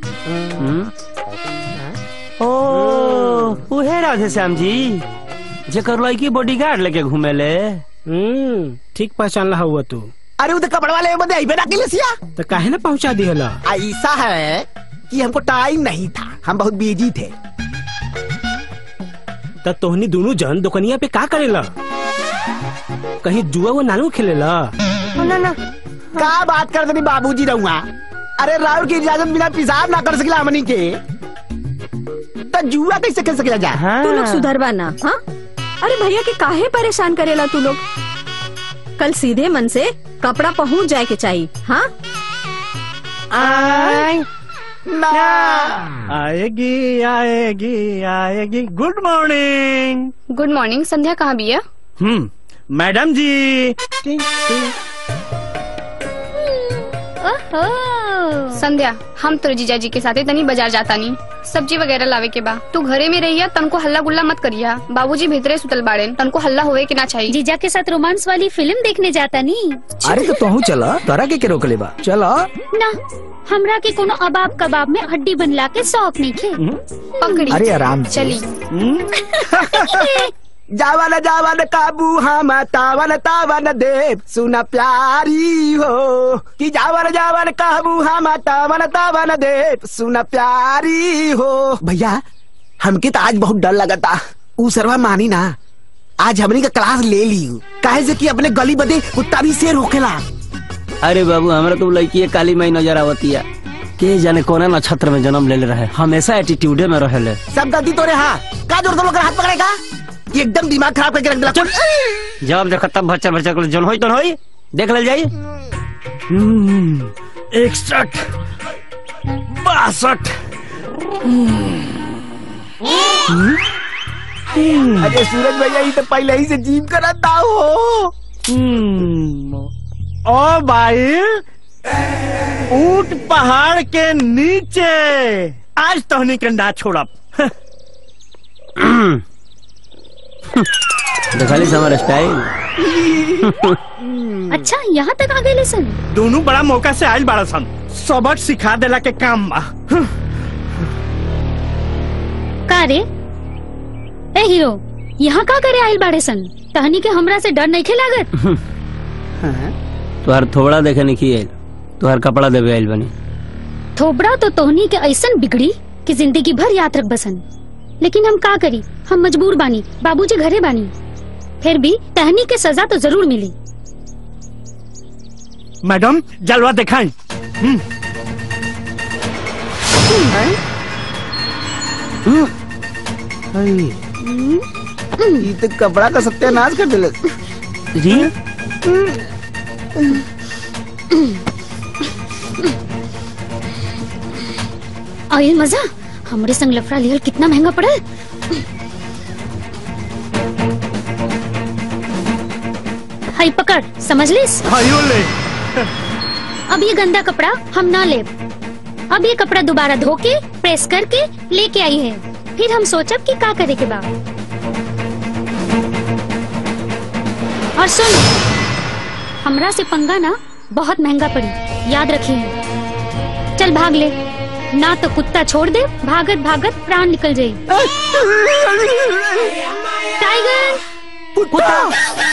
ओ उहे राधे श्याम जी जेकर लड़की बॉडीगार्ड लेके घूमेले हम्म ठीक पहचान ला हुआ तू अरे उधर कपड़े वाले बंदे आई बेटा के सिया तो काहे न पहुंचा दिहला ऐसा है कि हमको टाइम नहीं था हम बहुत बिजी थे त तोहनी दोनों जन दुकनिया पे का करेला कहीं जुआ वो नानू खेलेला ना ना का बात कर देनी बाबूजी रहूंगा अरे राहुल की इजाजत बिना पिसाब ना कर सकेला हमनी के तो जुआ कैसे खेल सकेला जा तू लोग सुधरवा ना हाँ अरे भैया के काहे परेशान करेला तू लोग कल सीधे मन से कपड़ा पहुंच जाए के चाहिए हाँ आएगी आएगी आएगी good morning good morning Sandhya कहाँ भी है हम्म मैडम जी ओहो संध्या हम तो जीजा जी के साथे तनी बाजार जाता नी सब्जी वगैरह लावे के बा तू घरे में रहिया तनको हल्ला गुल्ला मत करिया बाबूजी भीतरे सुतल बाड़े तनको हल्ला होवे के ना चाहिए जीजा के साथ रोमांस वाली फिल्म देखने जाता नी अरे तो तोहू चला तोरा के के रोक ले बा चला ना हमरा के कोनो अबाब कबाब में हड्डी बनला के शौक नहीं खे पकड़ी अरे आराम से। चली जावन जावन काबू हम तावन तावन देव सुन प्यारी हो कि जावन जावन काबू हम तावन तावन देव सुन प्यारी हो भैया हमके तो आज बहुत डर लगा था ऊ सरवा मानी ना आज हमनी का क्लास ले ली काहे से कि अपने गली बदे कुत्ता भी शेर होखेला अरे बाबू हमरा तो लड़की काली माई नजर आवतिया के जाने कोना नक्षत्र में जन्म ले रहे हमेशा एटीट्यूडे में रहे सब गलती तोरे हाँ का जोर तुम लोग हाथ पकड़ेगा एकदम दिमाग खराब करके रख दिला जब देखो तब भच्चर भच्चर कर जन होई तो होई देख ले जाई इकसठ बासठ अरे सूरज भैया ये तो पहले ही से जीव कराता हो ओ भाई ऊंट पहाड़ के नीचे आज तोहनी के ना छोड़ब देखली से हमारा स्टाइल अच्छा यहाँ तक आ गए सन दोनों बड़ा मौका से आज बड़ा सन सबक सिखा देला के काम बा का रे ए हीरो यहाँ का करे आइल बाड़े सन तहनी के हमरा से डर नहीं लागत तुहार थोड़ा देखे नहीं किए तुहार कपड़ा देवे आइल बनी थोबड़ा तो तोहनी के ऐसन बिगड़ी कि जिंदगी भर याद रख बसन लेकिन हम का करी हम मजबूर बानी बाबूजी घरे बानी फिर भी तहनी के सजा तो जरूर मिली मैडम जलवा दिखाई ये तो कपड़ा का सत्यानाश कर दिले जी आयल मजा हमरे संग लफड़ा लियल कितना महंगा पड़ल हाई पकड़ समझ लिस हायो ले अब ये गंदा कपड़ा हम ना ले अब ये कपड़ा दोबारा धो के प्रेस करके लेके आई है फिर हम सोचब कि का करे के बा और सुन हमरा से पंगा ना बहुत महंगा पड़ी याद रखिए चल भाग ले ना तो कुत्ता छोड़ दे भागत भागत प्राण निकल जाई टाइगर कुत्ता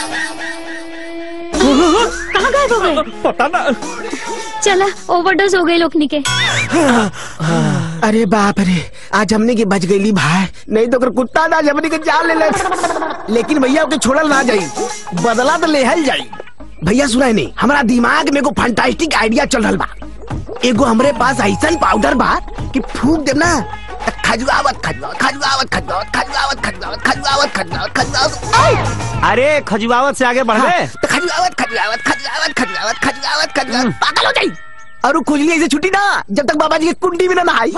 कहाँ गायब हो गए पता ना चला ओवरडोज हो गए लोकनी के अरे बाप रे आज हमने की बच गई भाई नहीं तो अगर कुत्ता ना हमने के जान ले ले लेकिन भैया ओके छोड़ल ना जाई बदला तो लेहल जाई भैया सुनाई नहीं हमारा दिमाग में को फंटास्टिक आइडिया चल रहा बा एगो हमरे पास ऐसा पाउडर बा कि फूक देब ना त खजुआवत खजुआवत खजुआवत खजुआवत खजुआवत खजुआवत खजुआवत खजुआवत खजुआवत आय! अरे खजुआवत से आगे बढ़ गए तो खजुआवत खजुआवत खजुआवत खजुआवत खजुआवत खजुआवत पागल हो जाई और वो खुजली ऐसे छुट्टी ना जब तक बाबा जी की कुंडी में ना नहाई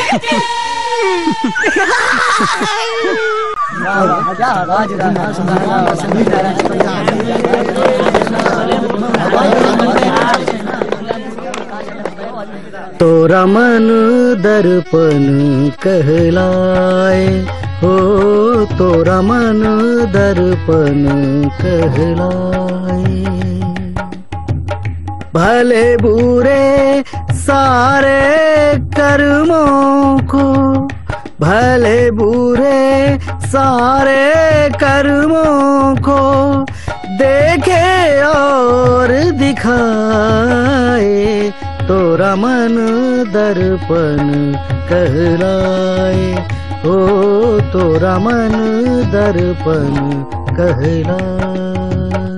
तोरा मन दर्पण कहलाए हो तोरा मन दर्पण कहलाए भले बुरे सारे कर्मों को भले बुरे सारे कर्मों को देखे और दिखाए तोरा मन दर्पण कहलाए हो तोरा मन दर्पण कहलाए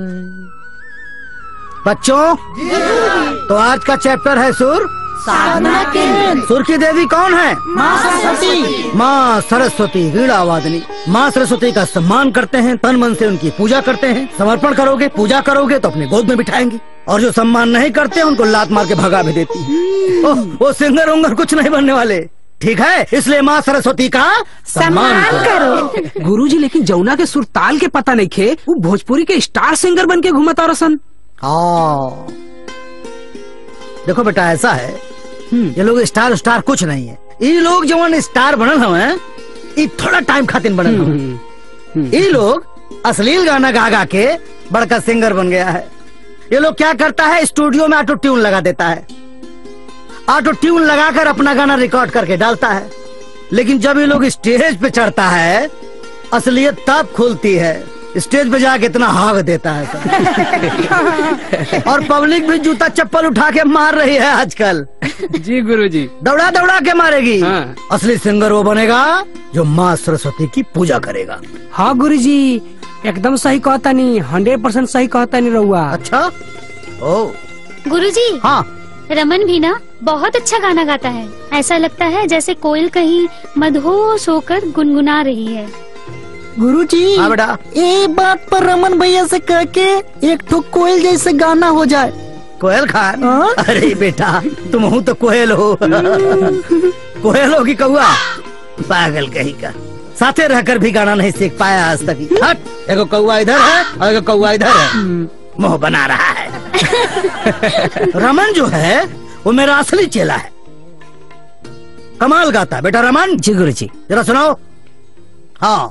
बच्चों तो आज का चैप्टर है सुर साधना केंद्र। सुर की देवी कौन है माँ सरस्वती। माँ सरस्वती वीणा वादनी माँ सरस्वती का सम्मान करते हैं तन मन से उनकी पूजा करते हैं समर्पण करोगे पूजा करोगे तो अपने गोद में बिठाएंगे और जो सम्मान नहीं करते उनको लात मार के भगा भी देती है ओह, वो सिंगर उंगर कुछ नहीं बनने वाले ठीक है इसलिए माँ सरस्वती का सम्मान करो गुरुजी लेकिन जमुना के सुरताल के पता नहीं खे वो भोजपुरी के स्टार सिंगर बन के घूमता रसन हाँ देखो बेटा ऐसा है ये लोग स्टार स्टार कुछ नहीं है ये लोग जवन स्टार बनल हवे ये थोड़ा टाइम खातिर बनल हवे ये लोग अश्लील गाना गा गा के बड़का सिंगर बन गया है ये लोग क्या करता है स्टूडियो में ऑटो ट्यून लगा देता है ऑटो ट्यून लगाकर अपना गाना रिकॉर्ड करके डालता है लेकिन जब ये लोग स्टेज पे चढ़ता है असलियत तब खुलती है स्टेज पे जाके इतना हाग देता है सब। और पब्लिक भी जूता चप्पल उठा के मार रही है आजकल जी गुरुजी दौड़ा दौड़ा के मारेगी असली सिंगर वो बनेगा जो माँ सरस्वती की पूजा करेगा हाँ गुरुजी एकदम सही कहता नहीं हंड्रेड परसेंट सही कहता नहीं रहुआ अच्छा ओ गुरुजी हाँ रमन भी ना बहुत अच्छा गाना गाता है ऐसा लगता है जैसे कोयल कहीं मदहोश होकर गुनगुना रही है गुरुजी हाँ बेटा ये बात पर रमन भैया से कह के एक ठो कोयल जैसे गाना हो जाए कोयल खान अरे बेटा तुम हूँ तो कोयल हो कोयल हो की कौआ पागल कहीं का साथे रहकर भी गाना नहीं सीख पाया आज तक हट एगो कौआ इधर है और एगो कौआ इधर है मुंह बना रहा है रमन जो है वो मेरा असली चेला है कमाल गाता है बेटा रमन जी गुरु जी जरा सुनाओ हाँ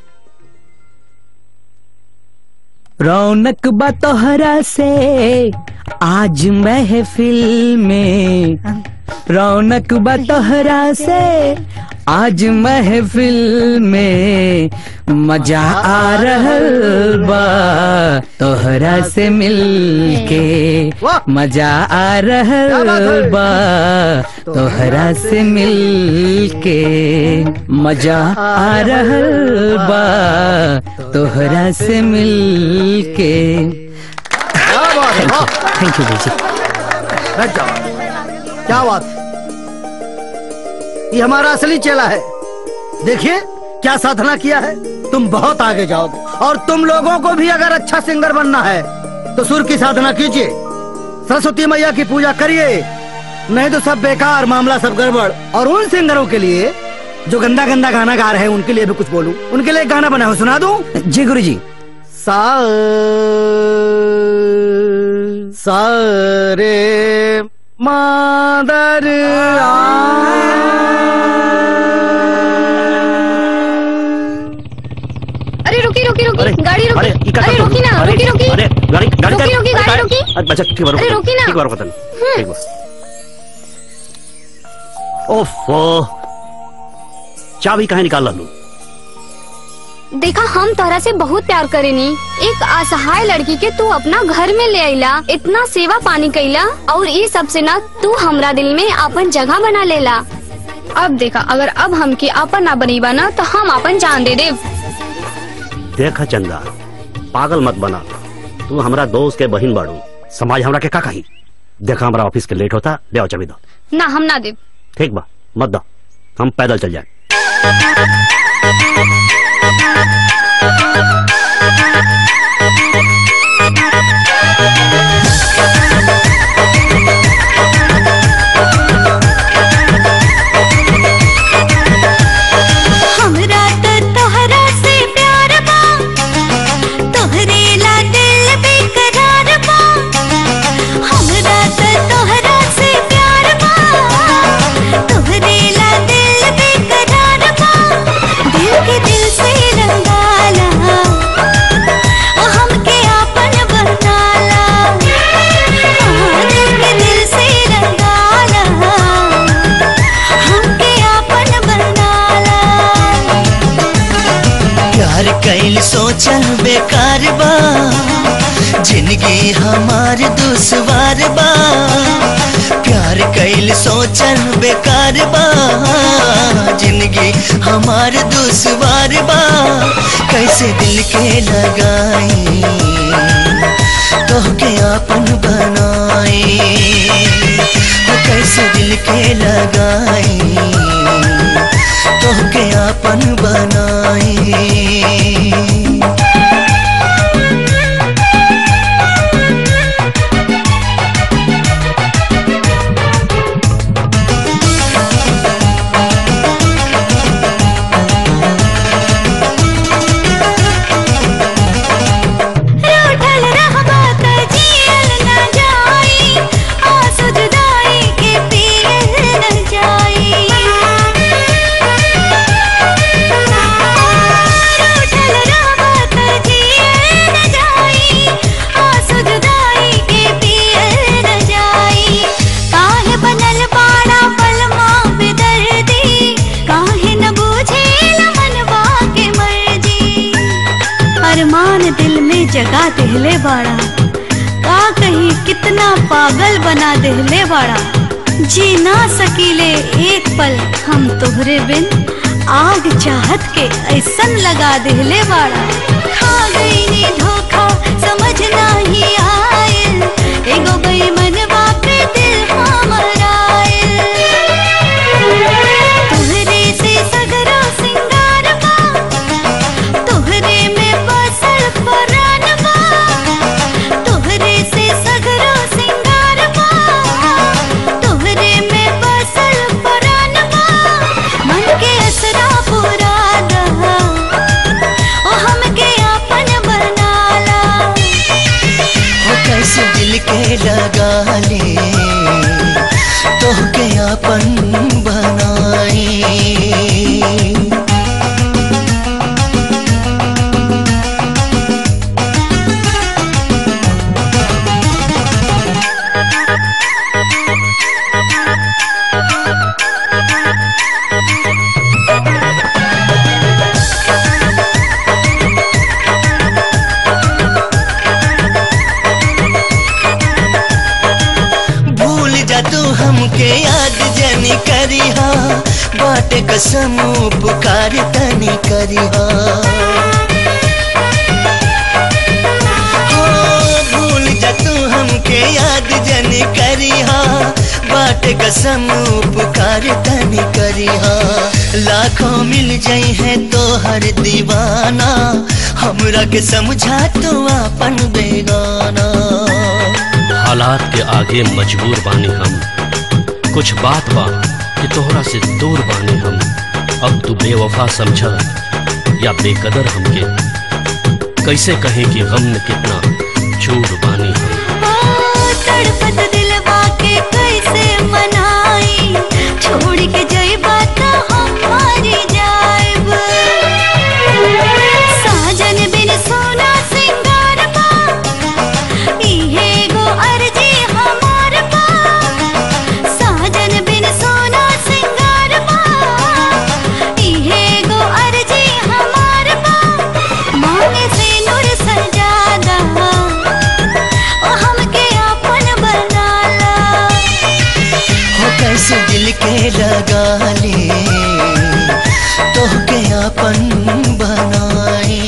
रौनक बतोहरा से आज महफिल में रौनक बतोहरा से आज महफिल में मजा आ रहल बा तोहरा से मिल के मजा आ रहल बा तोहरा से मिल के मजा आ रहल बा तोहरा से मिल के थैंक यू जी बैठ जाओ क्या बात ये हमारा असली चेला है देखिए क्या साधना किया है तुम बहुत आगे जाओगे और तुम लोगों को भी अगर अच्छा सिंगर बनना है तो सुर की साधना कीजिए सरस्वती मैया की पूजा करिए नहीं तो सब बेकार मामला सब गड़बड़ और उन सिंगरों के लिए जो गंदा गंदा गाना गा रहे हैं उनके लिए भी कुछ बोलूं उनके लिए एक गाना बना हो सुना दूं जी गुरु जी सा सारे मादर अरे रुकी रुकी रुकी गाड़ी अरे रुकी ये क्या अरे कर रुकी ना अरे, रुकी रुकी अरे गाड़ी गाड़ी रुकी, रुकी, अरे, गाड़ी रुकी। अरे, अच्छा ठीक बार अरे, रुकी ना। ठीक बार बतन ठीक बार ओफो चाबी कहाँ निकाल लू देखा हम तोहरा से बहुत प्यार करेनी एक असहाय लड़की के तू अपना घर में ले आइला इतना सेवा पानी कैला और ये सब से ना तू हमरा दिल में अपन जगह बना लेला अब देखा अगर अब हमके अपन ना बनीबा ना तो हम अपन जान दे देव देखा चंदा पागल मत बना तू हमरा दोस्त के बहिन बाड़ू समाज हमरा के का कही देखा हमरा ऑफिस के लेट होता ले आओ चाबी दो ना हम ना देव ठीक बा मत दो हम पैदल चल जाए हमरा त तोहरा से प्यार बा तोहरे ला दिल बेकरार बा हमरा त तोहरा से प्यार बा तोहरे ला दिल बेकरार बा दिल के दिल से रंगाला ओ हमके आपन बनाला हाँ, दिल के दिल से रंगाला हमके आपन बनाला प्यार कैल सोचल बेकार बा जिंदगी हमार दुश्वार बा प्यार कैल सोचल बेकार बा जिंदगी हमार दुश्वार बा कैसे दिल के लगाई तोहके आपन बनाई कैसे दिल के लगाई तोहके आपन बनाई रूठल रहबा त जियल न जाई आंसू जुदाई के पियल जगा देहले बाड़ा का कही कितना पागल बना देहले बाड़ा जी ना सकीले एक पल हम तोहरे बिन आग चाहत के ऐसन लगा देहले बाड़ा खा गई नी धोखा समझ नाही आयल एगो बेईमनवा पे दिल हमर आयल तोहरे से सगरा सिंगार बा तोहरे में बसल परान बा तोहरे से सगरा सिंगार बा तोहरे में बसल परान बा मन के असरा पूरा दहा ओ हमके आपन बनाला हो कैसे दिल के लगा ले तोहके अपन बनाई भूल जा तू हमके याद जनी करिहा बाटे कसम पुकार तनी करिहा हो, भूल जा तू हमके याद जनी करिहा बाटे कसम पुकार तनी करिहा लाखों मिल जाई है तो हर दीवाना हमरा के समझा तू अपन बेगाना हालात के आगे मजबूर बानी हम कुछ बात बा कि तोहरा से दूर बानी हम अब तू बेवफा समझ या बेकदर हमके कैसे कहें कि गम में कितना झूठ बानी हम तड़पत दिलवा के कैसे मनाई छोड़ के जइबा त हमारी जाइब साजन बिन सोना सिंगार बा इहे गो अर्जी हमार बा साजन बिन सोना सिंगार बा इहे गो अर्जी हमार बा मांगे से नूर सजादा ओ हमके अपन बनाला हो कैसे दिल के लगा ले तोहके अपन बनाई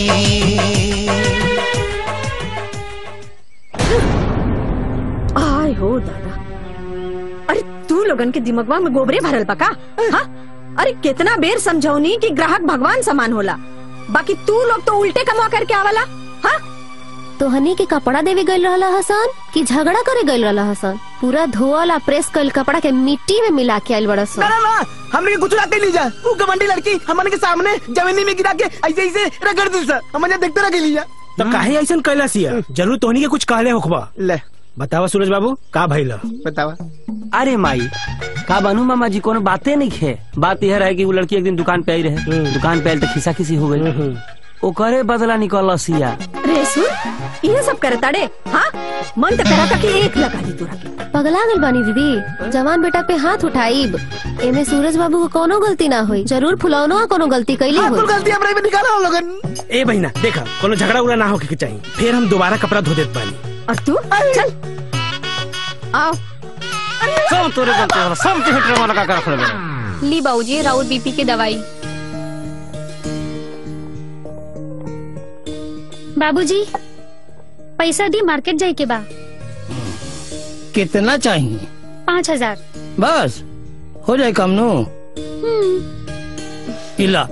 आय हो दादा अरे तू लोगन के दिमागवा में गोबरे भरल बा का हाँ? अरे कितना बेर समझौनी कि ग्राहक भगवान समान होला बाकी तू लोग तो उल्टे कमा करके आवला हाँ तोहनी के कपड़ा देवे गइल रहला हसन कि झगड़ा करे गइल रहला हसन पूरा धोअल आ प्रेस कइल कपड़ा के मिट्टी में मिला के आइल बड़ा ना ना ना हमने कुछ लाते ली जा वो गवंडी लड़की हमने के सामने जमीनी में गिरा के ऐसे ऐसे रगड़ दी सर हमने देखते रह ली जा तो काहे ऐसन कैला सिया जरूर तोहनी के कुछ कहले होखबा ले बतावा सूरज बाबू का भइल बतावा अरे माई का बनू मामा जी कोनो बातें नहीं खे बात यह रहे कि वो लड़की एक दिन दुकान पे आई रहे दुकान पे आयल तो खिसा खिसी हो गई ओकरे बदला निकल सिया रे सुन ये सब करे ताड़े हाँ मन तो करा था कि एक लगा दी तोरा के पगला गइल बानी दीदी जवान बेटा पे हाथ उठाईब एमे सूरज बाबू को कोनो गलती ना हुई जरूर फुलौनो कोनो गलती कैली हुई गलती हमरा में निकाला हम लोगन ए बहिना देखा कोनो झगड़ा उगड़ा ना होके के चाहिए फिर हम दोबारा कपड़ा धो देत बानी और तू चल आओ सब तोरे गलती होला सब के हेटर वाला का कर रखले बा ली बाबूजी राउत बीपी की दवाई बाबूजी पैसा दी मार्केट जाए के बा कितना चाहिए पाँच हजार बस हो जाए कम नो इला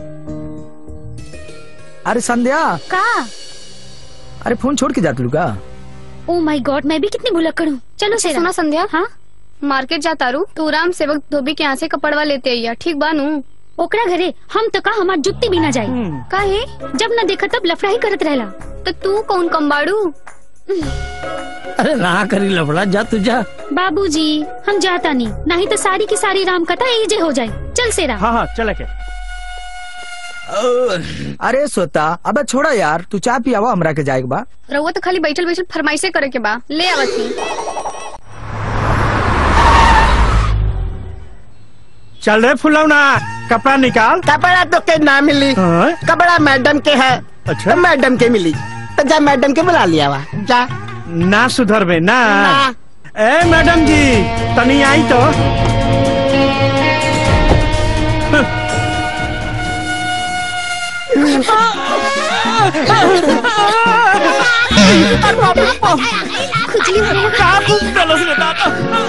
अरे संध्या का अरे फोन छोड़ के जात लूगा ओ माय गॉड मैं भी कितनी भुलक्कड़ हूँ चलो अच्छा, सेरा सुना संध्या हाँ मार्केट जाता रू तू राम सेवक धोबी के यहाँ से कपड़वा लेते आइया ठीक बानू ओकरा घरे हम तो का हमार जुत्ती भी ना जाई काहे जब न देखा तब लफड़ा ही करत रहला तो तू कौन कम्बाड़ू अरे ना करी लफड़ा जा तू जा बाबूजी हम जाता नहीं नहीं तो सारी की सारी राम कथा एजे हो जाए चल सेरा हाँ हाँ चल के अरे सोता अबे छोड़ा यार तू चाय पियावा हमरा के जाएक बा रहुआ तो खाली बैठल बैठल फरमाइशे करे के बा ले आवत ही चल रे फुलौना कपड़ा निकाल कपड़ा तो के ना मिली कपड़ा मैडम के है अच्छा मैडम के मिली तो जा मैडम के बुला लिया वा जा ना सुधरबे ना ना। ए मैडम जी तनी आई तो खुजली हो रहा का खूब गलस रे दादा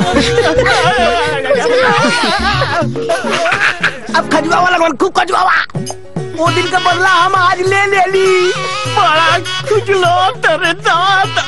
अब खजुआ वाला कौन खूब खजुआवा वो दिन का बदला हम आज ले ले ली बड़ा खुजलो तेरे दादा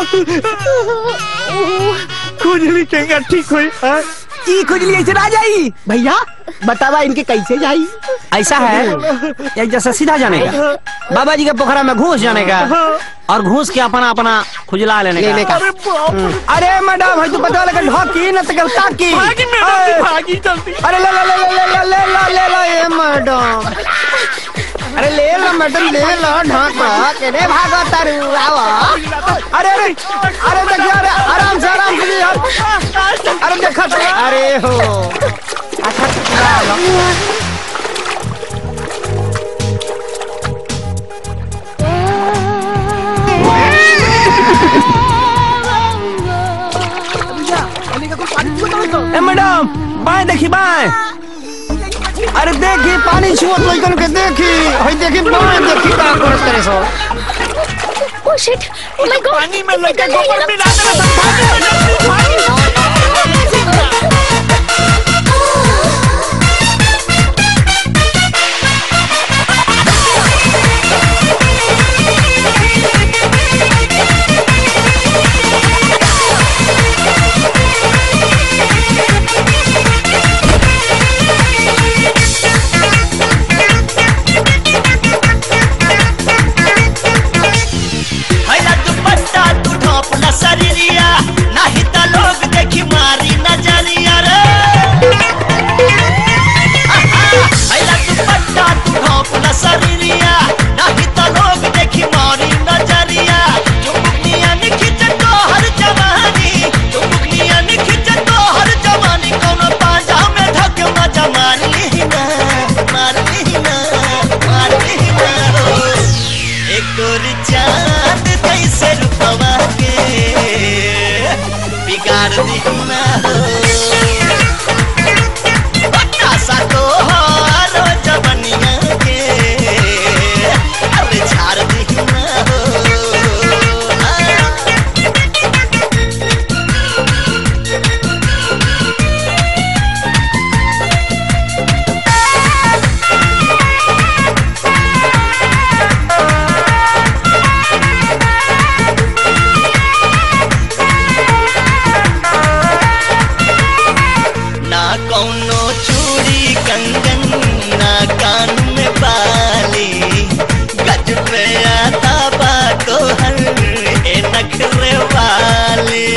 खुजली केगा ठीक हुई हाँ? ई खुजली ऐसे ना जाई भैया बतावा इनके कैसे जाई ऐसा है एक जैसा सीधा जाने का बाबा जी के पोखरा में घूस जाने का और घूस के अपना अपना खुजला लेने का, लेने का। हम्म। अरे मैडम है तू पता लगा ढोकी न तक ताकी भागी मैडम जी, भागी जल्दी अरे ले ले ले ले ले ले ले ले ले ये मैडम अरे ले लो मैडम ले लो ढाका केने भागो तारू आओ अरे अरे अरे देखिए अरे आराम से आराम से यार अरे देखो तो, अरे हो अच्छा चलो ए मैडम बाएं देखी बाएं अरे देखी पानी छुअत लइकन के देखी हई देखी बाएं देखी का करत करे सो oh shit oh my God पानी में लगे गोबर मिला देना सब पानी में जल्दी पानी हैला दुपट्टा तू ढोपला शरीरिया नाही त लोग देखी मारी नजरिया रे आहा, हैला दुपट्टा तू ढोपला शरीरिया नाही त लोग देखी मारी नजरिया चुमुकनिया खिंच तो हर जवानी चुमुकनिया खिंच तो हर जवानी कोनो पांजा में धक मजा मार ली ना मार ली ना मार ली ना एक और चांद कैसे रुपवा के बिगाड़ दिखना हो सा तो हारो जवनिया के अरे झाड़ दिखना हो ना कौनो चूड़ी कंगन ना कान में बाली गज पे आता बातो हर ए नखरे वाली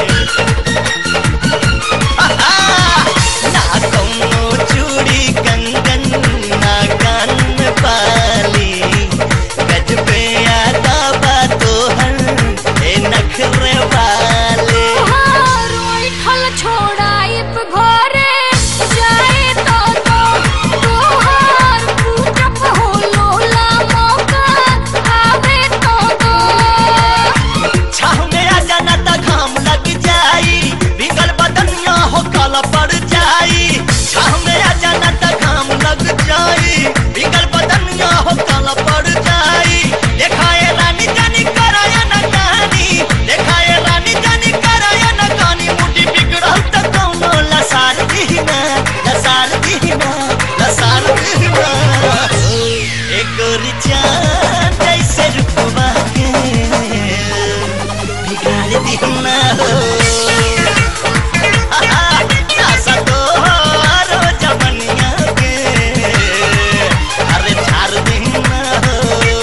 आहा, ना कौनो चूड़ी कंगन ना कान में बाली गज पे आता बातो हर ए नखरे वाली ठल छोड़ाइब घरे जाए तो तो तोहार पूजब हो लोला मौका आवे तो तो छाव में आ जाना त घाम लग जाई बिगल बदनिया हो काला पड़ जाई छाव में आ जाना त घाम लग जाई बिगल बदनिया हो काला पड़ जाई देखाए रानी जानी कराया न कहानी देखाए रानी जानी कराया न कहानी मुटी बिगड़ल त कौनो लसार दीना लसार दीना लसार दीना एक और चांद जैसे रुपवा के बिगाड़ दिखना हो आशा तो हारो जवनिया के अरे झाड़ दिखना हो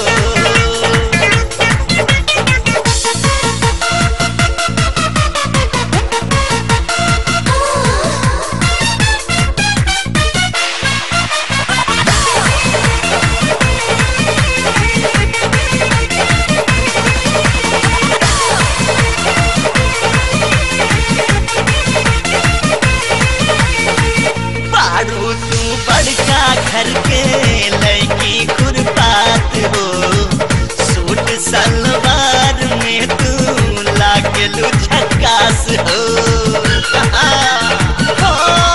बारू तू बड़का घर के लड़की खुरपात हो सूट सलवार हो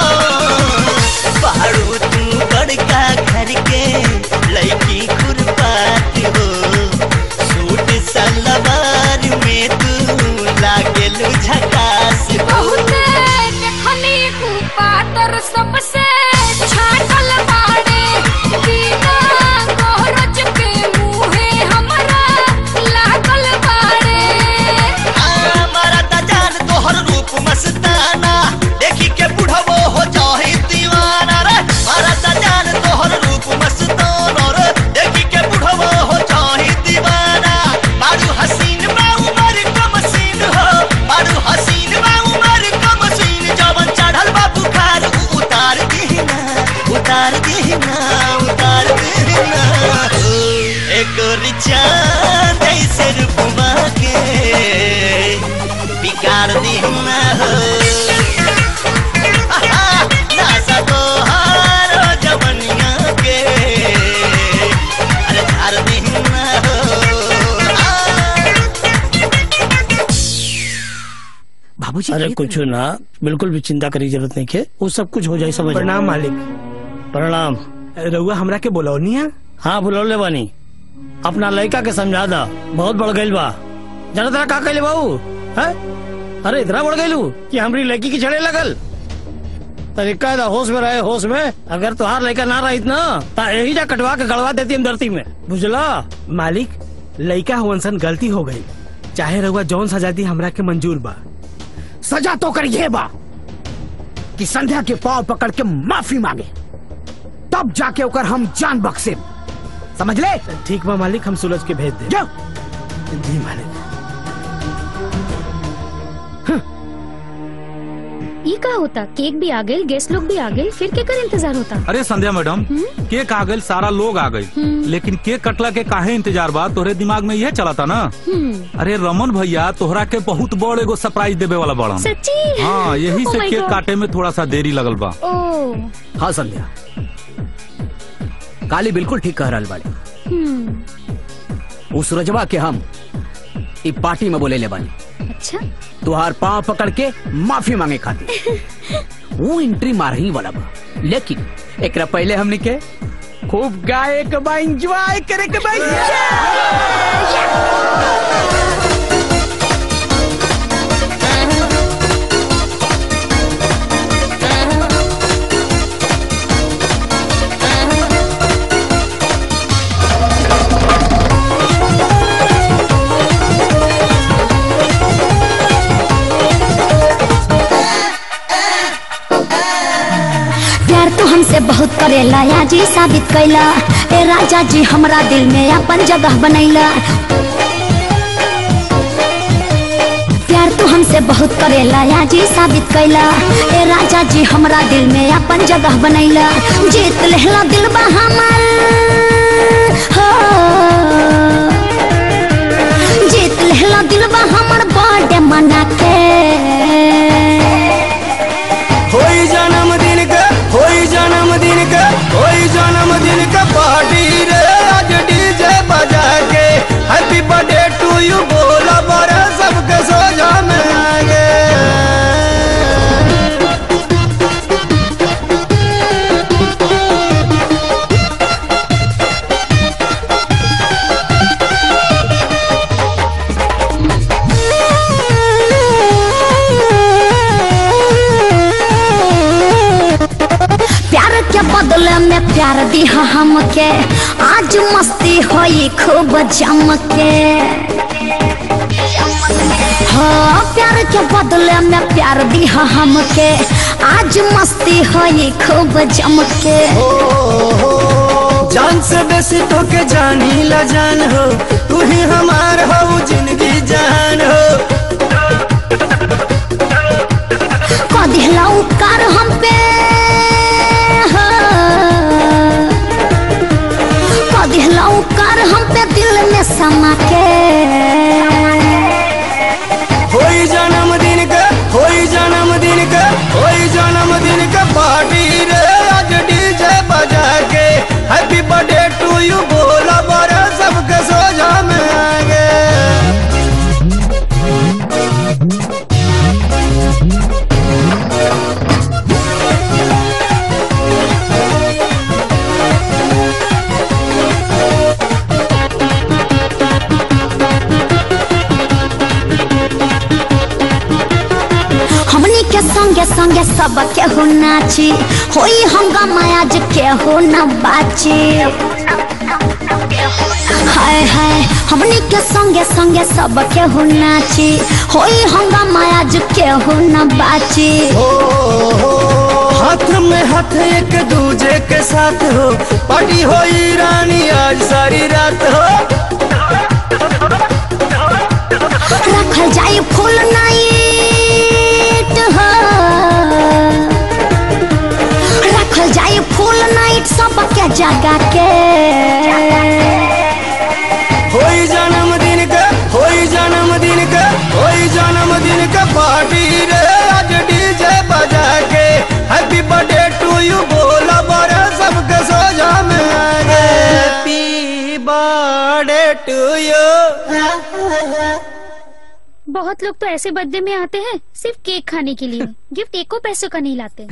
बारू तू बड़का घर के लड़की खुरपात हो सूट सलवार में तू लागेलू झकास हो बहुते देखनी कुपातर सबसे छाटल बाड़े बिना गोरज के मुहे हमरा लागल बाड़े हमारा त जान तोहर रूप मस्ताना देखी के बुढ़वो हो जाही दीवाना रे हमारा त जान तोहर रूप मस्ताना रे देखी के बुढ़वो हो जाही दीवाना बारू हसीन बा उमर कम सीन हो बारू हसीन बा उमर कम सीन जवन चढ़ल बा बुखार उ उतार दीना उतार दीना उतार दीना एक रिचा जैसे रूपमा के बिगाड़ दीना हो आहा, नासा तोहारो जवनिया के अरे झाड़ दीना हो बाबूजी अरे कुछ ना बिल्कुल भी चिंता करी जरूरत नहीं है वो सब कुछ हो जाए समझ प्रणाम मालिक प्रणाम रउआ हमरा के बोलौनी है हाँ बुलौले बानी अपना लड़का के समझा दा बहुत बढ़ गई बा जाना तेरा का कहले बाबू है अरे इतना बढ़ गई कि हमारी लड़की की छड़े लगल तरीका है होश में रहे होश में अगर तुहार लड़का ना रही ना तो यही जा कटवा के गड़वा देती हम धरती में बुझला मालिक लइका हुअनसन गलती हो गई चाहे रउआ जौन सजा दी हमरा के मंजूर बा सजा तो कर ये बा कि संध्या के पाव पकड़ के माफी मांगे तब जाके ओकर हम जान बख्शे समझ ले ठीक बा मालिक हम सूरज के भेज दे जाओ जी मालिक ई का होता केक भी आ गई गेस्ट लोग भी आ गए फिर के कर इंतजार होता अरे संध्या मैडम केक आ गई सारा लोग आ गई लेकिन केक कटला के काहे इंतजार बा तोहरे दिमाग में यह चला था ना हम्म अरे रमन भैया तोहरा के बहुत बड़ एगो सरप्राइज देवे वाला बड़न सच्ची हाँ यही Oh से my केक God. काटे में थोड़ा सा देरी लगल बा ओ हाँ संध्या काली बिल्कुल ठीक कह रहल बाड़ी हम्म उ सूरजवा के हम इ पार्टी में बोले ले बानी अच्छा तुहार पाँव पकड़ के माफी मांगे खातिर वो एंट्री मार ही वाला बा लेकिन एकरा पहले हमने के खूब गाए के बा एंजॉय करे के बा प्यार तो हमसे बहुत करेला या जी साबित कैला ए राजा जी हमरा दिल में अपन जगह बनैला प्यार तो हमसे बहुत करेला या जी साबित कैला ए राजा जी हमरा दिल में अपन जगह बनैला जीत लेहला दिल बा हमर हो जीत लेहला दिल बा हमर बर्थडे मना के होई जन्मदिन के होई जन्मदिन के होई जन्मदिन के पार्टी रे आज डीजे बजा के हैप्पी बर्थडे टू यू बोला बड़े सबके सोजा में आगे प्यार के बदले में प्यार दिहा हमके आज मस्ती होई खूब जम के हाँ प्यार के बदले में प्यार दिहा हमके आज मस्ती होई खूब जम के जान से बेसी तो के जानी ला जान हो तू ही हमार हो जिंदगी जान हो कदिहला उपकार हम पे हाँ। कदिहला उपकार हम पे दिल में समा के होई जन्मदिन के होई जन्मदिन के होई जन्मदिन के पार्टी रे आज डीजे बजा के हैप्पी बर्थडे टू यू बोला बड़े सबके सोजा में आगे संगे सब केहू नाची होई हंगामा आज केहू न बाची हाय हाय हमनी के संगे संगे सब केहू नाची होई हंगामा आज केहू न बाची हाथ में हाथ एक दूजे के साथ हो पार्टी होई रानी आज सारी रात हो रखल जाई फुल नाइट हो रखल जाई फुल नाइट सब के जगा के होई जन्मदिन के होई जन्मदिन के होई जन्मदिन के पार्टी रे आज डीजे बजा के हैप्पी बर्थडे टू यू बोला बड़े सबके सोजा में आगे हैप्पी बर्थडे टू यू बहुत लोग तो ऐसे बर्थडे में आते हैं सिर्फ केक खाने के लिए गिफ्ट एको पैसों का नहीं लाते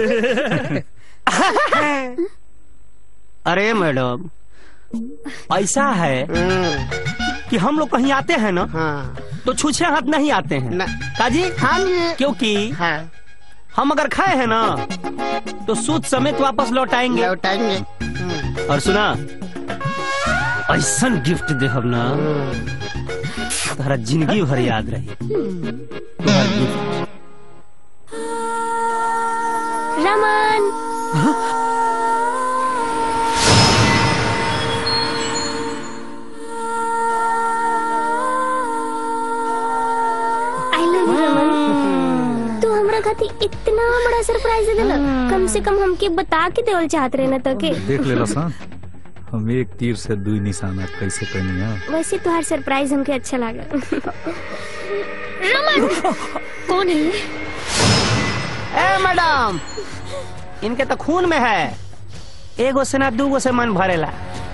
अरे मैडम ऐसा है कि हम लोग कहीं आते हैं ना तो छूछे हाथ नहीं आते हैं काजी हाँ क्योंकि हम अगर खाए हैं ना तो सूद समेत वापस लौटाएंगे लौटाएंगे और सुना ऐसा गिफ्ट दे हम ना तुम्हारा जिंदगी भर याद रही तुम्हारा gift Raman I love you Raman तू हमरा खातिर इतना बड़ा सरप्राइज दे देला कम से कम हमके बता के देवल चाहत रहे ना तो के देख ले सन हम एक तीर से दुई निशाना कैसे करनी है वैसे तुम्हार सरप्राइज हमके अच्छा लगा रमन कौन है ये? ए मैडम इनके तो खून में है एगो से ना दूगो से मन भरेला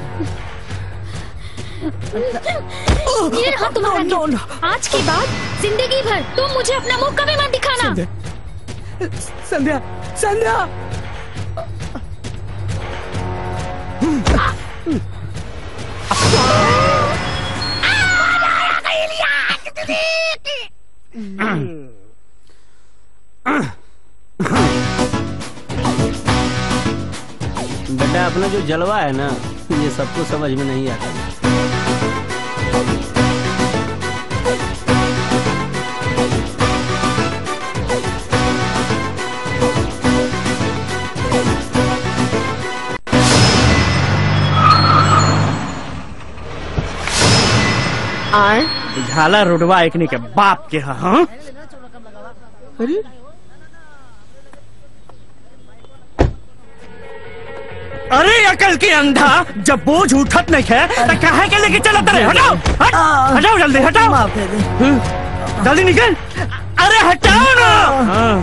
ये रहा तुम्हारा गिफ्ट। आज के बाद जिंदगी भर तुम मुझे अपना मुंह कभी मत दिखाना संध्या संध्या बेटा अपना जो जलवा है ना ये सबको समझ में नहीं आता आए झाला रुडवा एकने के बाप के हाँ हाँ? अरे अरे अकल के अंधा जब बोझ उठत नहीं है तो कहे के लेके चलत रहे हटाओ हट, हटाओ जल्दी हटाओ हम्म, जल्दी निकल अरे हटाओ ना हाँ।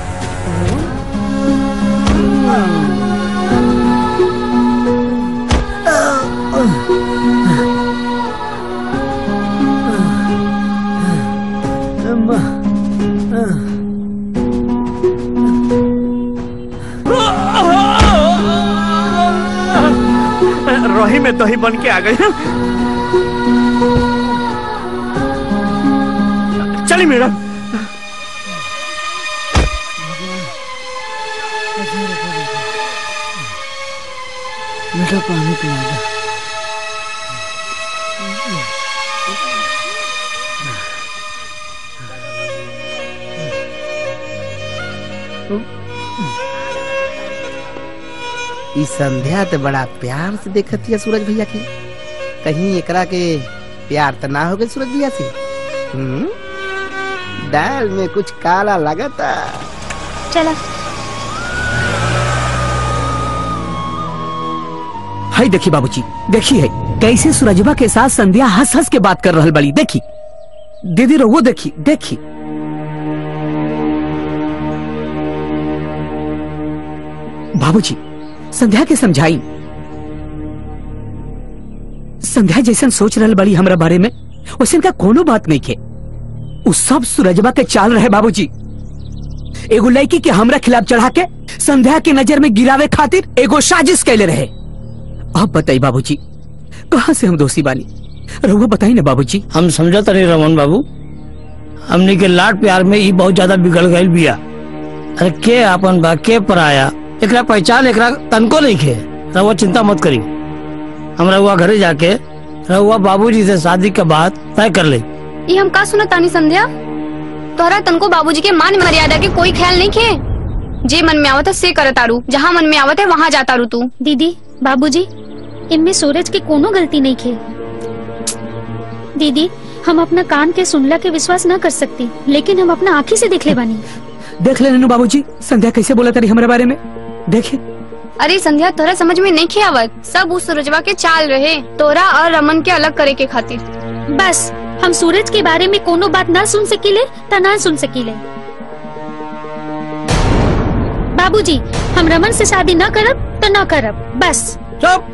रोही में तो ही बन के आ गई चली मैडम मीठा पानी पिला दो ई संध्या तो बड़ा प्यार से देखती है सूरज भैया की कहीं एकरा के प्यार तो ना हो गए सूरज भैया से हम्म दाल में कुछ काला लगता चला हाय देखी बाबूजी देखी है कैसे सूरजबा के साथ संध्या हंस हंस के बात कर रहल बड़ी देखी दीदी रहो देखी देखी बाबूजी संध्या के समझाई संध्या जैसन सोच रहल बड़ी हमरा बारे में वैसन का कोनो बात नहीं के उ सब सूरजबा के चाल रहे बाबूजी एगो लड़की के हमरा खिलाफ चढ़ा के संध्या के नजर में गिरावे खातिर एगो साजिश कैले रहे अब बताई बाबूजी कहाँ से हम दोषी बानी रहुआ बताई ना बाबूजी हम समझत नहीं रमन बाबू हमनी के लाड प्यार में ई बहुत ज्यादा बिगड़ गई बिया अरे के अपन बा के पराया एकरा पहचान एकरा तनको नहीं खे रहुआ चिंता मत करी हम रहुआ घरे जाके रहुआ बाबूजी से शादी के बाद तय कर ले ये हम का सुना तानी संध्या तोहरा तनको बाबूजी के मान मर्यादा के कोई ख्याल नहीं खे जे मन में आवत है से करत तारू जहाँ मन में आवत है वहाँ जाता रू तू दीदी बाबूजी इनमें सूरज के कोनो गलती नहीं खे दीदी हम अपना कान के सुनला के विश्वास न कर सकती लेकिन हम अपना आँखी से देख ले बानी देख ले ननू बाबूजी संध्या कैसे बोला तारी हमारे बारे में देखे अरे संध्या तोरा समझ में नहीं खे आवत सब उस सूरजवा के चाल रहे तोरा और रमन के अलग करे के खातिर बस हम सूरज के बारे में कोनो बात ना सुन सकीले त ना सुन सकीले बाबूजी हम रमन से शादी न करब तो न करब बस चुप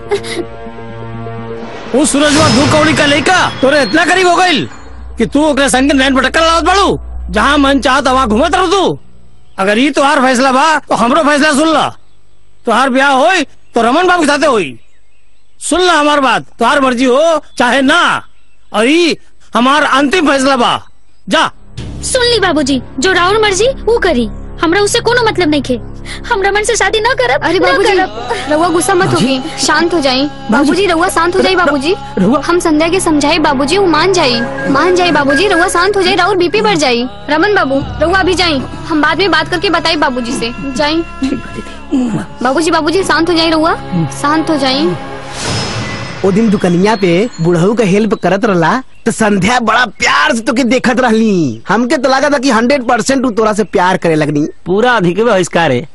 वो सूरजवा दू कौड़ी का लड़का तोरे इतना करीब हो गई कि तू ओकरे संग नैन पटक्कर लावत बाड़ू जहाँ मन चाहत वहाँ घूमत रह तू अगर ये तोहार फैसला बा तो हमरो फैसला सुन ला तोहार ब्याह होई तो रमन बाबू के साथे होई सुन ला हमार बात तोहार मर्जी हो चाहे ना और ये हमार अंतिम फैसला बा जा सुन ली बाबूजी जो राउर मर्जी वो करी हमरा उससे कोनो मतलब नहीं खे हम रमन से शादी न करब अरे न बाबूजी करब। रउआ गुस्सा मत होगी शांत हो जाई बाबूजी रउआ शांत हो जाई बाबूजी हम संध्या के समझाई बाबूजी वो मान जाई मान जाई बाबूजी रउआ शांत हो जाई राउर बीपी बढ़ जाई रमन बाबू रउआ अभी जाई हम बाद में बात करके बताई बाबूजी से जाई बाबूजी बाबूजी शांत हो जाई रउआ शांत हो जाई ओ दिन दुकनिया पे बुढ़ऊ का हेल्प करत रहला तो संध्या बड़ा प्यार से तोके देखत रहली हमके तो लगा था कि हंड्रेड परसेंट तू तोरा से प्यार करे लगनी पूरा अधिक बहिष्कार है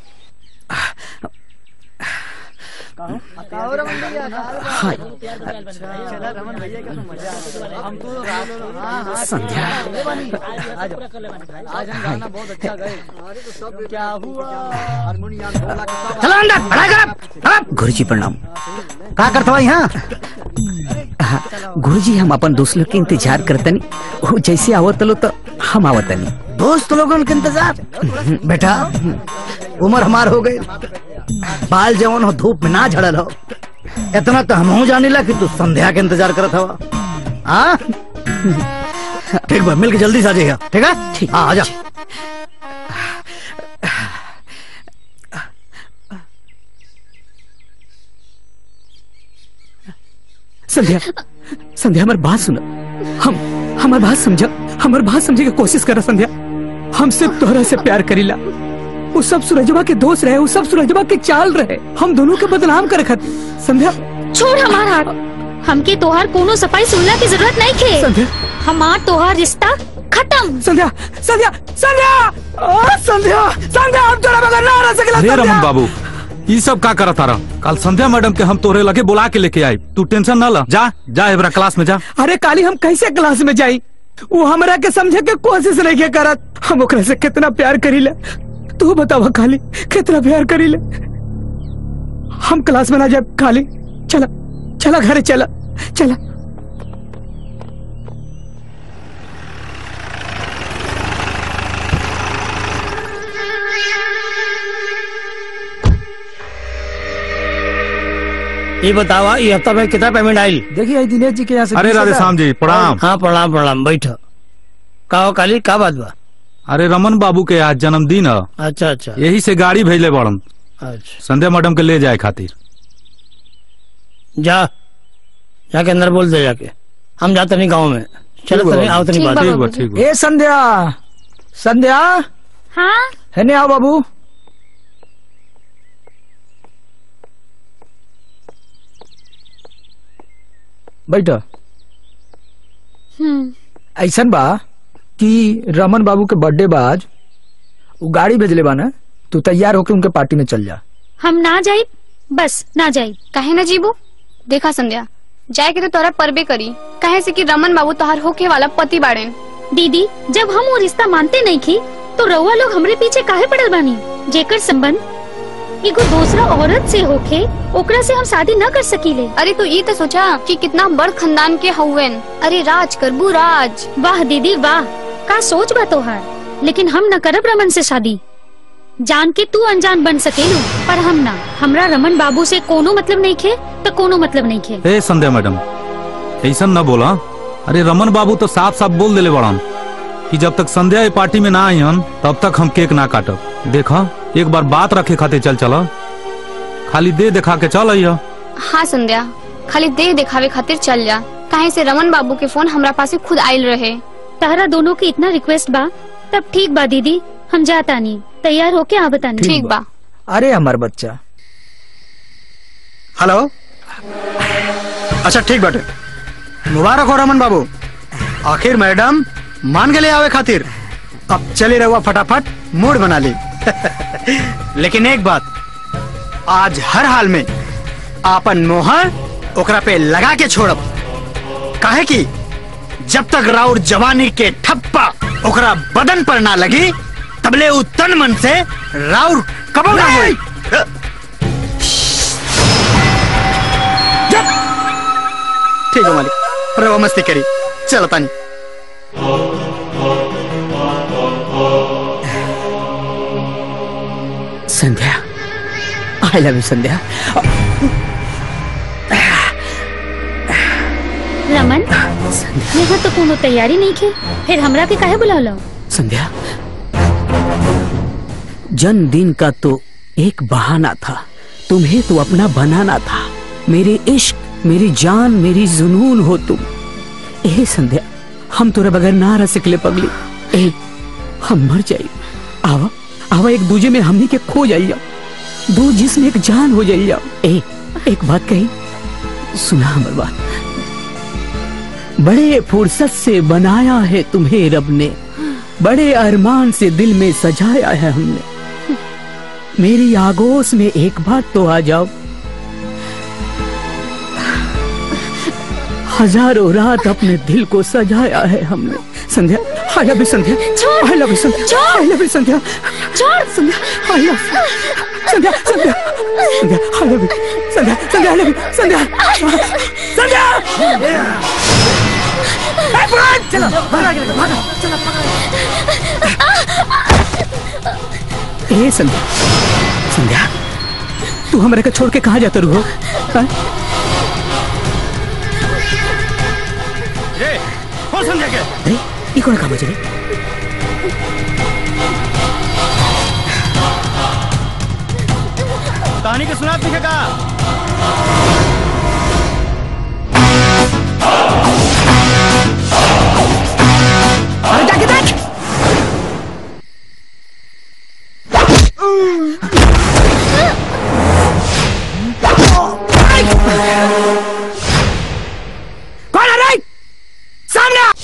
संध्या चलो अंदर पढ़ाई कर गुरुजी प्रणाम का करत हो यहाँ गुरुजी हम अपन दोस्त लोग के इंतजार करतनी वो जैसे आवत लो तो हम आवतनी दोस्त लोगन के इंतजार बेटा उम्र हमार हो गई बाल जवन हो धूप में ना झड़ल हो इतना तो हम जाने ला कि तू संध्या के इंतजार करत हवा हाँ ठीक बा मिल के जल्दी से आ जाइएगा ठीक है ठीक हाँ आ जा संध्या संध्या हमार बात सुन हम हमार बात समझा हमार बात समझे की कोशिश कर संध्या हम सिर्फ तोहरा से प्यार करीला वो सब सूरजवा के दोस्त रहे वो सब सूरजवा के चाल रहे हम दोनों के बदनाम करे खातिर संध्या छोड़ हमार हाथ हमके तोहार कोनो सफाई सुनला की जरूरत नहीं खे संध्या हमार तोहार रिश्ता खत्म संध्या संध्या संध्या आ, संध्या संध्या हम तोरा बगैर ना रह सकेला अरे संध्या रमन बाबू ये सब का करत तारा कल संध्या मैडम के हम तोरे लगे बुला के लेके आई तू टेंशन ना ला जा जा एबरा क्लास में जा अरे काली हम कैसे क्लास में जाई वो हमरा के समझे के कोशिश नहीं के करत हम ओकरा से कितना प्यार करीले तू बतावा काली कितना प्यार करीले हम क्लास में ना जाए काली चला चला घरे चला चला ये बतावा ये हफ्ता में कितना पेमेंट आई देखिए आई दिनेश जी के यहाँ से अरे 20,000 राधे श्याम जी प्रणाम हाँ प्रणाम प्रणाम बैठो का हो काली का बात बा अरे रमन बाबू के आज जन्मदिन है अच्छा अच्छा यही से गाड़ी भेजले बड़न अच्छा संध्या मैडम के ले जाए खातिर जा जाके अंदर बोल दे जाके हम जाते नहीं गाँव में चलो तनी आओ तनी बात ए संध्या संध्या हाँ है ने आओ बाबू बैठ हम्म ऐसन बा कि रमन बाबू के बर्थडे बा आज वो गाड़ी भेजले बा ना तू तैयार होके उनके पार्टी में चल जा हम ना जाई बस ना जाई काहे ना जीबू देखा संध्या जाए के तो तोरा परबे करी कहे से कि रमन बाबू तोहार होके वाला पति बाड़ेन दीदी जब हम वो रिश्ता मानते नहीं की तो रउआ लोग हमरे पीछे काहे पड़ल बानी जेकर संबंध एगो दूसरा औरत से होके ओकरा से हम शादी न कर सकीले अरे तू ये तो सोचा कि कितना बड़ खानदान के हउवन अरे राज करबू राज वाह दीदी वाह का सोच बा तोहार लेकिन हम न करब रमन से शादी जान के तू अनजान बन सकेलू पर हम ना हमरा रमन बाबू से कोनो मतलब नहीं खे तो कोनो मतलब नहीं खे ए संध्या मैडम ऐसा न बोला अरे रमन बाबू तो साफ साफ बोल दिले बड़न कि जब तक संध्या ये पार्टी में ना आई हन तब तक हम केक ना काटब देखा एक बार बात रखे खातिर चल चला खाली दे दिखा के चल अइया हाँ संध्या खाली देह दिखावे खातिर चल जा काहे से रमन बाबू के फोन हमरा पास खुद आयल रहे तारा दोनों की इतना रिक्वेस्ट बा तब ठीक बा दीदी हम जाता नहीं तैयार होके आ बतानी ठीक बा। अरे हमार बच्चा हेलो अच्छा ठीक बाटे मुबारक हो रमन बाबू आखिर मैडम मान के ले आवे खातिर अब चले रहुआ फटाफट मूड बना ली लेकिन एक बात आज हर हाल में आपन मोहर ओकरा पे लगा के छोड़ब काहे कि जब तक राउर जवानी के ठप्पा ओकरा बदन पर ना लगी तबले उ तन मन से राउर कबो ना होई ठीक है मालिक रवा मस्ती करी चलो तानी Sandhya I love you Sandhya Raman यहाँ तो कोनो तैयारी नहीं की फिर हमरा के काहे बुलावलो संध्या जन्मदिन का तो एक बहाना था तुम्हें तो अपना बनाना था मेरे इश्क मेरी जान मेरी जुनून हो तुम ए संध्या हम तोरे बगैर ना रह सकले पगली ए हम मर जाई आवा आवा एक दूजे में हमनी के खो जाइया दो जिसम एक जान हो जाइया ए एक बात कही सुना हमर बात बड़े फुर्सत से बनाया है तुम्हें रब ने बड़े अरमान से दिल में सजाया है हमने मेरी आगोश में एक बार तो आ जाओ हजारों रात अपने दिल को सजाया है हमने Sandhya I love you Sandhya I love you Sandhya I love you Sandhya छोड़ Sandhya I love Sandhya Sandhya Sandhya I love you Sandhya Sandhya I love you Sandhya Sandhya ए, बुलान! चलो भागा भागा चलो ए संध्या संध्या तू हमारे को छोड़ के कहाँ जाता रू हो हाँ? ए, हो संध्या के अरे ये कौन काम है कहानी के सुना पीछे का अरे जाके देख कौन है रे सामने आ!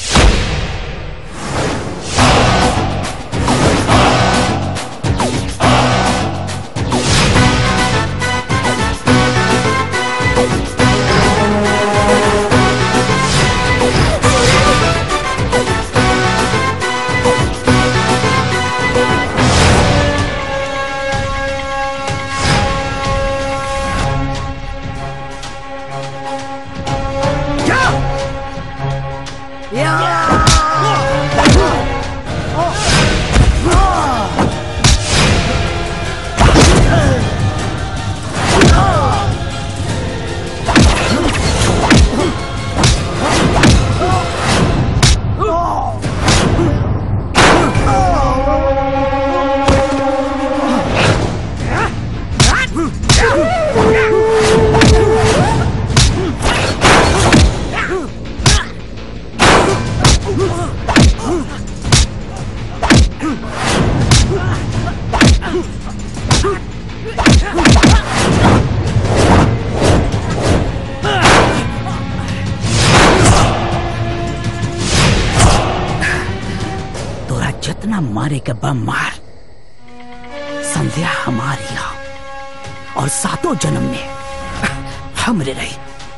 तोरा जितना मारे के बम मार संध्या हमारी आ और सातों जन्म में हमरे रही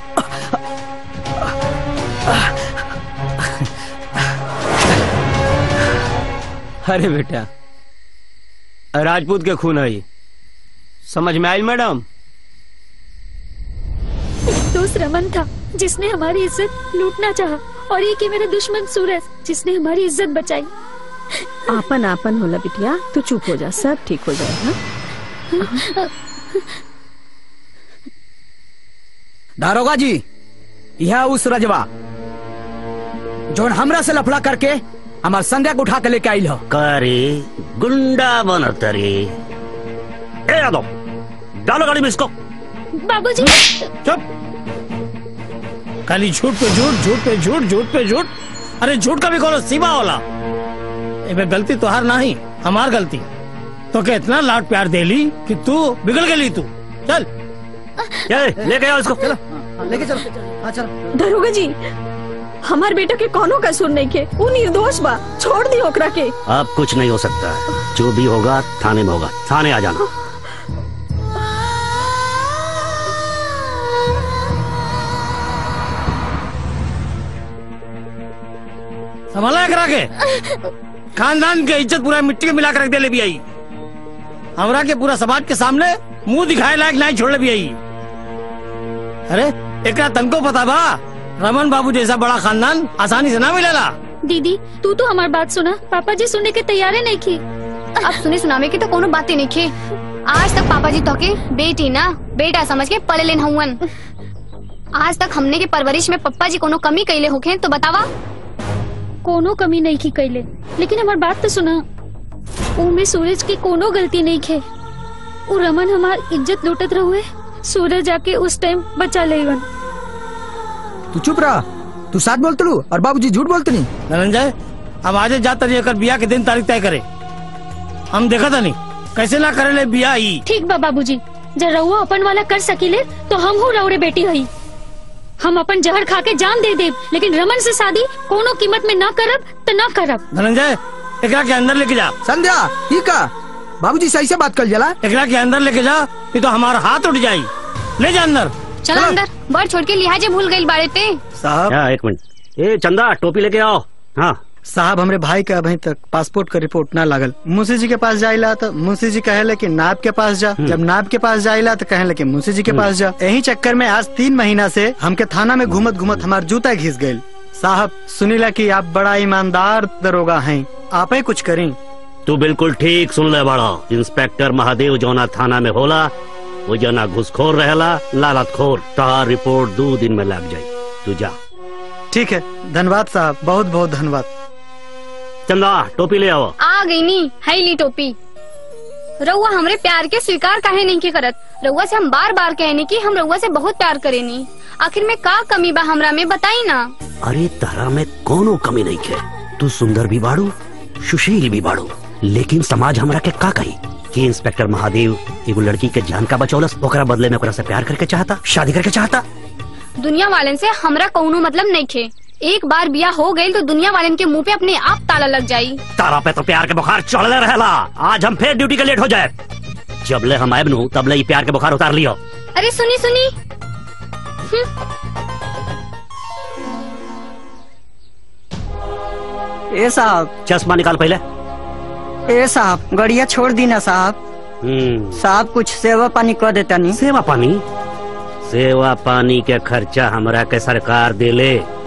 अरे बेटा राजपूत के खून है ये। समझ में आई मैडम एक दोस्त रमन था जिसने हमारी इज्जत लूटना चाहा और एक ही मेरा दुश्मन सूरज जिसने हमारी इज्जत बचाई आपन आपन होला बिटिया तू चुप हो जा सब ठीक हो जाएगा दारोगा जी यह उस रजवा जोन हमरा से लफड़ा करके हमार संध्या को उठा के लेके आइल हो करे गुंडा बनत रे ए यादव डालो गाड़ी में इसको बाबूजी चुप खाली झूठ पे झूठ झूठ पे झूठ झूठ पे झूठ अरे झूठ का भी कोनो सीमा होला एमे गलती तो हार नहीं हमार गलती तो के इतना लाड प्यार देली कि तू बिगड़ गई तू चल लेके आओ इसको चलो लेके चलो हाँ चलो दरोगा जी हमार बेटा के कोनो कसूर नहीं के वो निर्दोष बा छोड़ दी ओकरा के अब कुछ नहीं हो सकता है जो भी होगा थाने में होगा थाने आ जाना संभाला करा के खानदान के इज्जत पूरा मिट्टी में मिला कर रख दे ले भी आई हमरा के पूरा समाज के सामने मुंह दिखाए लायक नहीं छोड़ ले भी आई अरे एकरा तनको पता बा रमन बाबू जैसा बड़ा खानदान आसानी से ना मिलेला दीदी तू तो हमारी बात सुना पापा जी सुनने के तैयार नहीं की अब सुने सुनावे की तो कोनो बातें नहीं खे आज तक पापा जी तो के बेटी ना बेटा समझ के पढ़े लेन हुवन आज तक हमने के परवरिश में पप्पा जी कोनो कमी कैले होखे तो बतावा कोनो कमी नहीं की कैले लेकिन हमार बात तो सुना उमे सूरज की कोनो गलती नहीं खे उ रमन हमार इज्जत लूटत रहुए सूरज जाके उस टाइम बचा लेवन तू चुप रहा तू साथ बोलते लू और बाबूजी झूठ बोलते नहीं धनंजय अब आज जाता रही कर बिया के दिन तारीख तय करे हम देखा था नहीं कैसे ना करे ले बिया ही ठीक बा बाबूजी जब रहुआ अपन वाला कर सकीले तो हम हूँ रउरे बेटी हई हम अपन जहर खा के जान दे देब लेकिन रमन से शादी कोनो कीमत में ना करब तो ना करब धनंजय एकरा के अंदर लेके जा संध्या ठीक है बाबूजी सही से बात कर जला एकरा के अंदर लेके जा नहीं तो हमारा हाथ उठ जाई ले जा अंदर चलो अंदर बड़ छोड़ के लिहाजे भूल गई बाड़े ते साहब हाँ, एक मिनट ए चंदा टोपी लेके आओ हाँ साहब हमरे भाई का अभी तक पासपोर्ट का रिपोर्ट ना लागल मुंशी जी के पास जाइला तो मुंशी जी कहे कि नाब के पास जा जब नाब के पास जाइला तो कहे कि मुंशी जी के पास जा यही चक्कर में आज तीन महीना से हमके थाना में घूमत घूमत हमार जूता घिस गयी साहब सुनीला कि आप बड़ा ईमानदार दरोगा हैं आप ही कुछ करें तू बिल्कुल ठीक सुन ले बड़ा इंस्पेक्टर महादेव जौना थाना में होला वो जना घुसखोर रहेला लालत खोर तार रिपोर्ट दो दिन में लग जाई तू जा ठीक है धन्यवाद साहब बहुत बहुत धन्यवाद चंदा टोपी ले आओ आ गई नी है ली टोपी रउआ हमरे प्यार के स्वीकार काहे नहीं के करत रउआ से हम बार बार कहने की हम रउआ से बहुत प्यार करेनी आखिर में का कमी बा हमरा में बताई ना अरे तारा में कोनो कमी नहीं है तू सुंदर भी बाड़ू सुशील भी बाड़ू लेकिन समाज हमरा के का कही कि इंस्पेक्टर महादेव एगो लड़की के जान का बचौलस ओकरा बदले में ओकरा से प्यार करके चाहता शादी करके चाहता दुनिया वालन से हमरा कौनो मतलब नहीं खे एक बार बिया हो गई तो दुनिया वालन के मुंह पे अपने आप ताला लग जाई तारा पे तो प्यार के बुखार चढ़ले रहेला आज हम फिर ड्यूटी के लेट हो जाए जब ले हम आए नू तब ले ई प्यार के बुखार उतार लियो अरे सुनी सुनी ए साहब चश्मा निकाल पहले ए साहब गड़िया छोड़ दी ना साहब हम्म साहब कुछ सेवा पानी कर देता नहीं सेवा पानी सेवा पानी के खर्चा हमरा के सरकार देले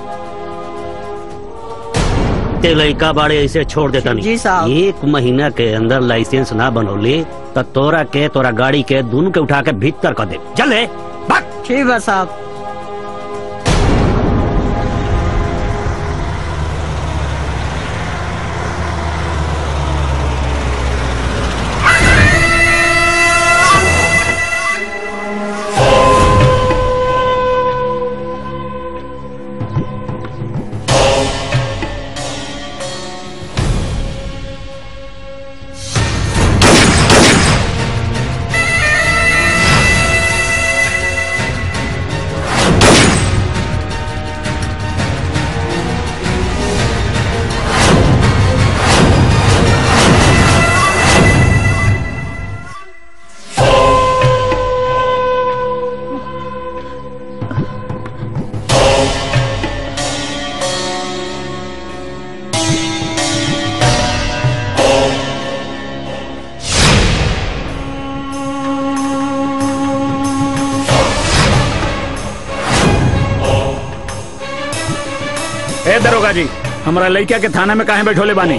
ते लड़का बाड़े ऐसे छोड़ देता नहीं जी साहब। एक महीना के अंदर लाइसेंस ना बनौले तो तोरा के तोरा गाड़ी के दोनों के उठा के भीतर कर दे चल ले ठीक है साहब ए दरोगा जी हमारा लड़का के थाना में काहे बैठोले बानी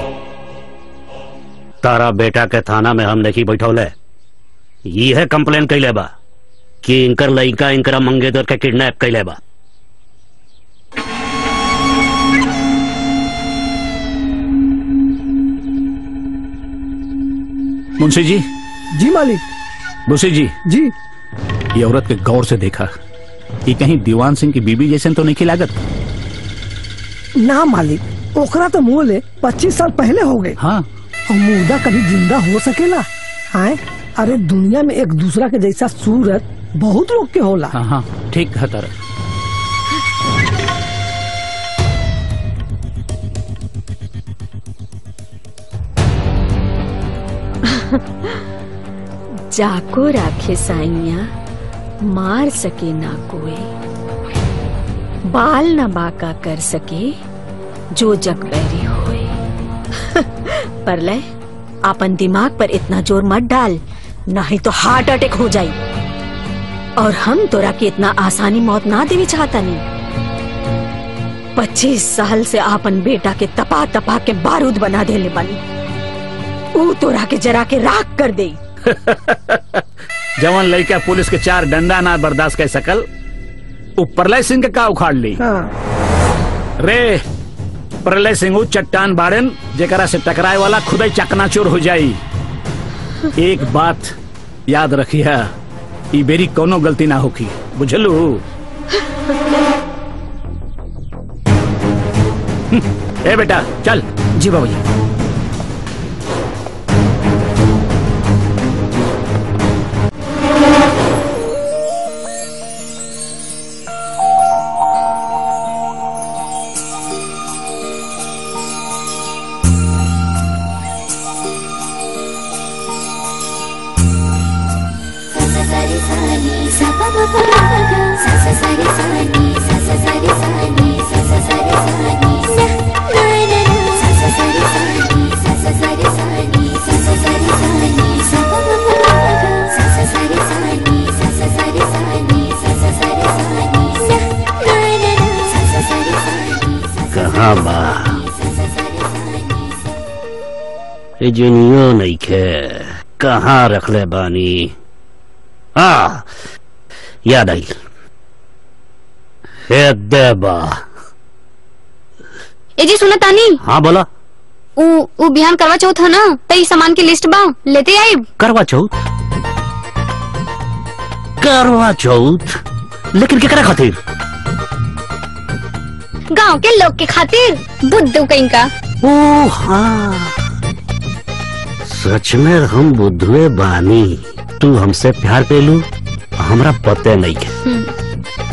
तारा बेटा के थाना में हम नहीं बैठौले ये है कंप्लेन कैले बा कि इनकर लड़का इनकरा मंगेतर के किडनैप कैले बा मुंशी जी जी मालिक मुंशी जी जी ये औरत के गौर से देखा ये कहीं दीवान सिंह की बीबी जैसे तो नहीं की लागत ना मालिक ओकरा तो मुँह ले पच्चीस साल पहले हो गए हाँ और मुर्दा कभी जिंदा हो सकेला हाँ अरे दुनिया में एक दूसरा के जैसा सूरत बहुत लोग के होला हाँ हाँ ठीक है तारा जाको राखे साइया मार सके ना कोई बाल न बाका कर सके जो जग बैरी होए पर ले अपन दिमाग पर इतना जोर मत डाल नहीं तो हार्ट अटैक हो जाई और हम तोरा के इतना आसानी मौत ना देवी चाहता नहीं पच्चीस साल से आपन बेटा के तपा तपा के बारूद बना देले बनी ऊ तोरा के जरा के राख कर दे जवान लड़का पुलिस के चार डंडा ना बर्दाश्त कर सकल वो प्रलय सिंह के का उखाड़ ली रे प्रलय सिंह ऊ चट्टान बाड़न जेकरा से टकराए वाला खुद चकनाचूर हो जाई एक बात याद रखिया ई बेरी कोनो गलती ना होखी बुझलू ए बेटा चल जी बाबू जी कहाँ बा ए जुनियो नहीं खे कहाँ रखले बानी आ याद आई हे देबा ए जी सुना तानी हाँ बोला उ उ बिहान करवा चौथ है ना तई सामान की लिस्ट बा लेते आई करवा चौथ करवा चौथ लेकिन केकरा खातिर गांव के लोग के खातिर बुद्धू कहीं का ओ हाँ सच में हम बुद्धुए बानी तू हमसे प्यार पेलू हमरा पते नहीं के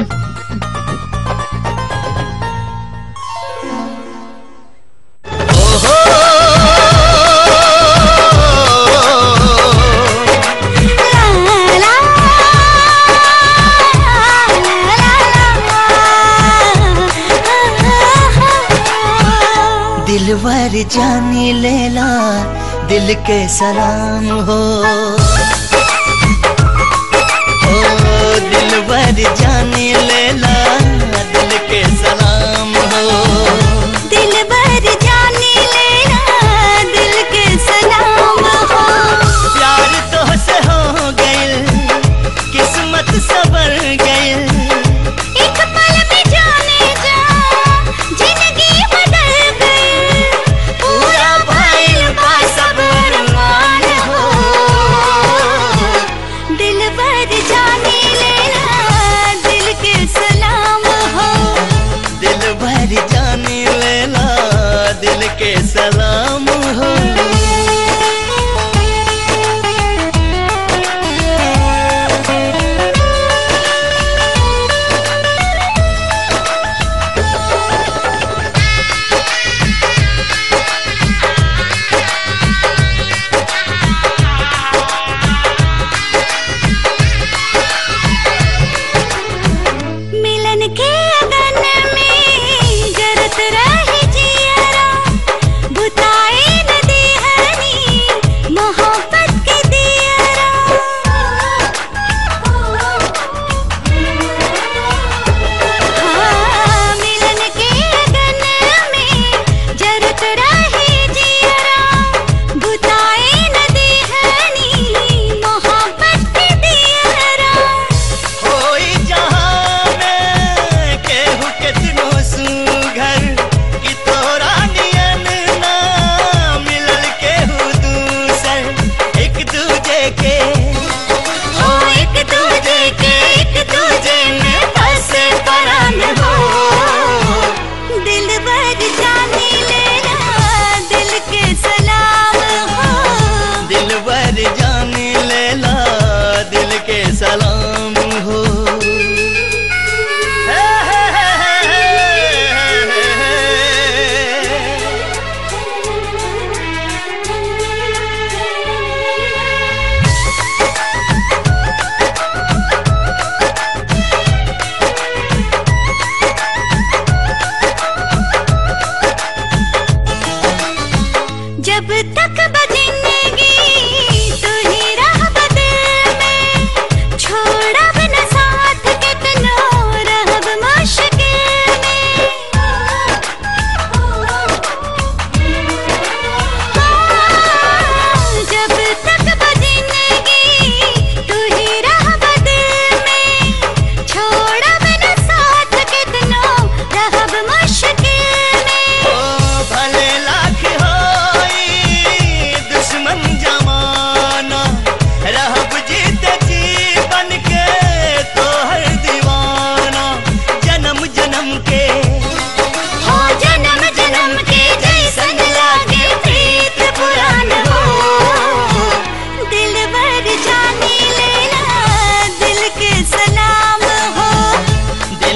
दिलवर जानी लेला दिल के सलाम हो ओ दिलवर जानी लेला दिल के सलाम हो दिल भर जाने लेना दिल के सलाम हो प्यार तो से हो गइल किस्मत सबर गइल एक पल में जाने जा जिंदगी बदल गई पूरा भइल बा सब अरमान हो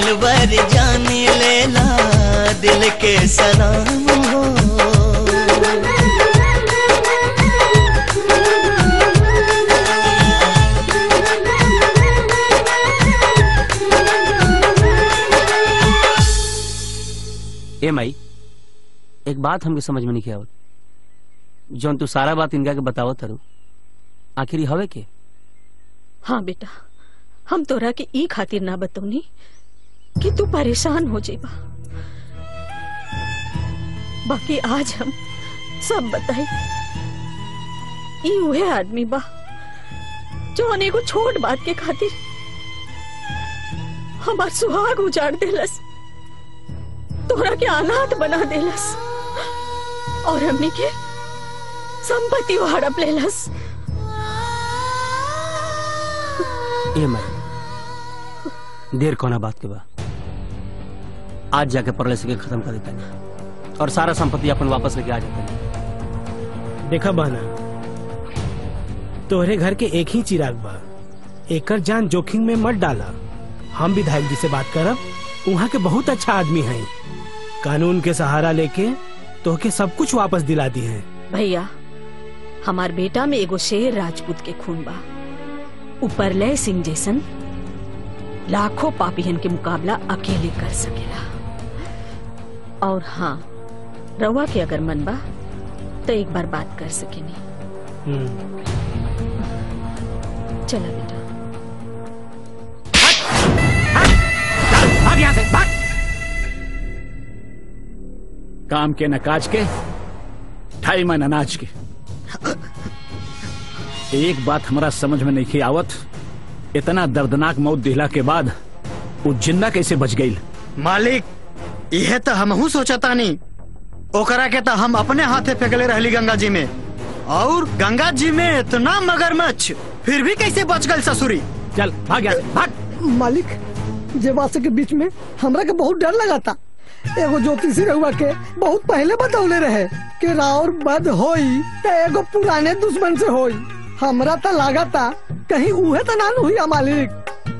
दिलवर जाने लेला दिल के सलाम हो ए माई एक बात हमके समझ में नहीं आवत जौन तू सारा बात इनका के बतावत तारू आखिर ई हवे के हाँ बेटा हम तोरा के ई खातिर ना बतौनी कि तू परेशान हो जेबा बाकी आज हम सब बताई ई उहे आदमी बा जो एगो छोट बात के खातिर हमार सुहाग उजाड़ देलस तोरा के अनाथ बना देलस और हमनी के संपत्ति हड़प लेलस ए माई देर कोना बात के बा आज जाके परले से के खत्म कर देता और सारा संपत्ति अपन वापस लेके आ जाता देखा बहना तोहरे घर के एक ही चिराग बा एकर जान जोखिम में मत डाला हम विधायक जी से बात करब वहाँ के बहुत अच्छा आदमी हैं कानून के सहारा लेके तोहके सब कुछ वापस दिला दी है भैया हमार बेटा में एगो शेर राजपूत के खून बा ऊपर लय सिंह जैसन लाखों पापियन के मुकाबला अकेले कर सकेला और हाँ रवा के अगर मन बा तो एक बार बात कर सकेनी चला बेटा भाग यहाँ से भाग काम के न काज के ढाई मन अनाज के एक बात हमारा समझ में नहीं आवत इतना दर्दनाक मौत दिला के बाद वो जिंदा कैसे बच गई मालिक यह तो हमहू सोचता नहीं ओकरा के तो हम अपने हाथे फेंकले रहली गंगा जी में और गंगा जी में इतना मगरमच्छ फिर भी कैसे बच गई ससुरी चल भाग यहाँ भाग मालिक जे बात के बीच में हमरा के बहुत डर लगा था एगो ज्योतिषी रहुआ के बहुत पहले बतौले रहे कि राउर बद होई त एगो पुराने दुश्मन से होई हमरा तो लगा था कहीं उहे तो ना हुई मालिक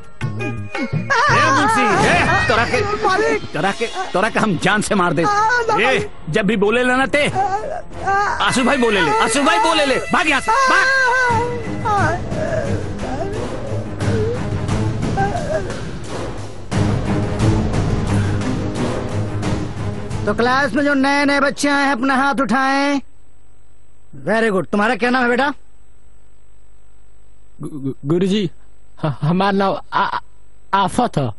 तोरा के मालिक तोरा के तोरा के हम जान से मार दे ए, जब भी बोले लेना ते आसू भाई बोले ले आसू भाई बोले ले भाग यहाँ से भाग तो क्लास में जो नए नए बच्चे आए हैं अपना हाथ उठाएं वेरी गुड तुम्हारा क्या नाम है बेटा गुरु जी हमारा नाम आ- आफत है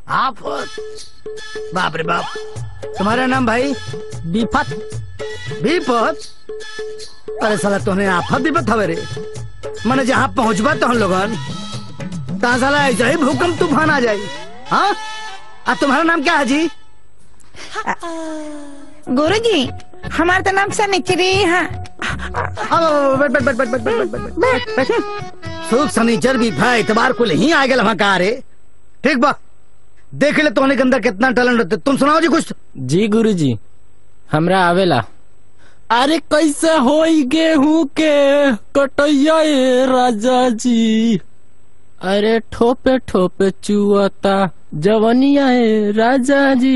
आफत बाप रे बाप तुम्हारा नाम भाई बीपत बीपत अरे साला तुमने आफत विपत हवे रे मैंने जहाँ पहुँचबा तो हम लोगन तहाँ साला ऐसा ही भूकंप तूफान आ जाई हाँ अब तुम्हारा नाम क्या है जी गुरु जी हमारा तो नाम सनिचरी है अब बैठ बैठ बैठ बैठ बैठ बैठ बैठ बैठ बैठ बैठ सुख शनिचर भी भाई इतबार को ही आ गया वहाँ कहा रे ठीक बा देख ले तोहने के अंदर कितना टैलेंट रहते तुम सुनाओ जी कुछ जी गुरु जी हमरा आवेला अरे कैसे होई गेहूं के कटैया ए राजा जी अरे ठोपे ठोपे चुअता जवनिया ए राजा जी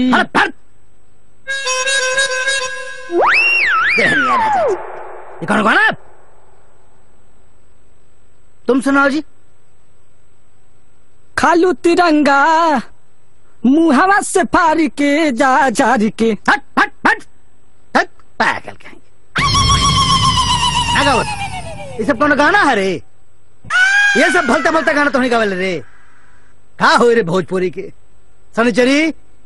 ये कौन कौन है तुम सुनाओ जी खालू तिरंगा मुहावा से फारी के जा जारी के हट हट हट हट पागल कहेंगे अगावत ये सब कौन गाना है रे ये सब भलता भलता गाना तो नहीं गावल रे का हो रे भोजपुरी के सनिचरी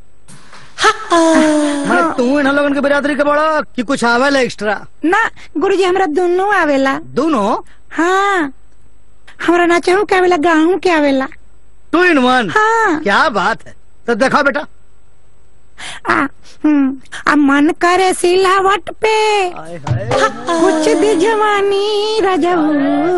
मैं तू इन लोगन के बिरादरी के बड़ा कि कुछ आवेल एक्स्ट्रा ना गुरु जी हमरा दोनों आवेला दोनों हाँ हमरा ना चाहू के आवेला गाहू के आवेला टू इन वन हाँ क्या बात है तो देखो बेटा आ, हम्म, आ मन करे सिलावट पे कुछ दी जवानी रजऊ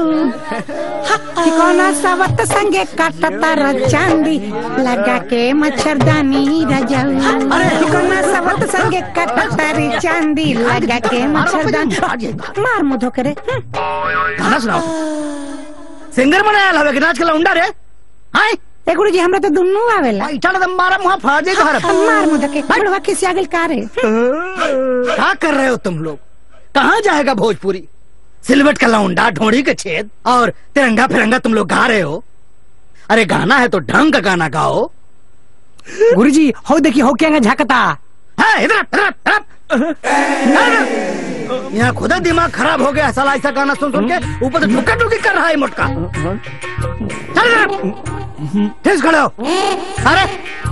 ठिकाना सावत संगे काटता र चांदी लगा के मच्छरदानी रजऊ ठिकाना सावत संगे काटता री चांदी लगा के मच्छरदानी मार मुधो करे गाना सुनाओ सिंगर बनाया हवे कि नाच के लौंडा रे हाय ए गुरुजी हमरा तो दुन्नु आवेला बैठा ना मारा मुहा फाड़े घर मार मुद के बुढ़वा किसी आगल का रे क्या कर रहे हो तुम लोग कहाँ जाएगा भोजपुरी सिलवट का लौंडा ढोड़ी के छेद और तिरंगा फिरंगा तुम लोग गा रहे हो अरे गाना है तो ढंग का गाना गाओ गुरुजी हो देखिए हो क्या झाकता है इधर इधर, इधर इधर। यहाँ खुदा दिमाग खराब हो गया साला ऐसा गाना सुन सुन के ऊपर से ठुका ठुकी कर रहा है मोटका चल इधर। ठीक खड़े हो अरे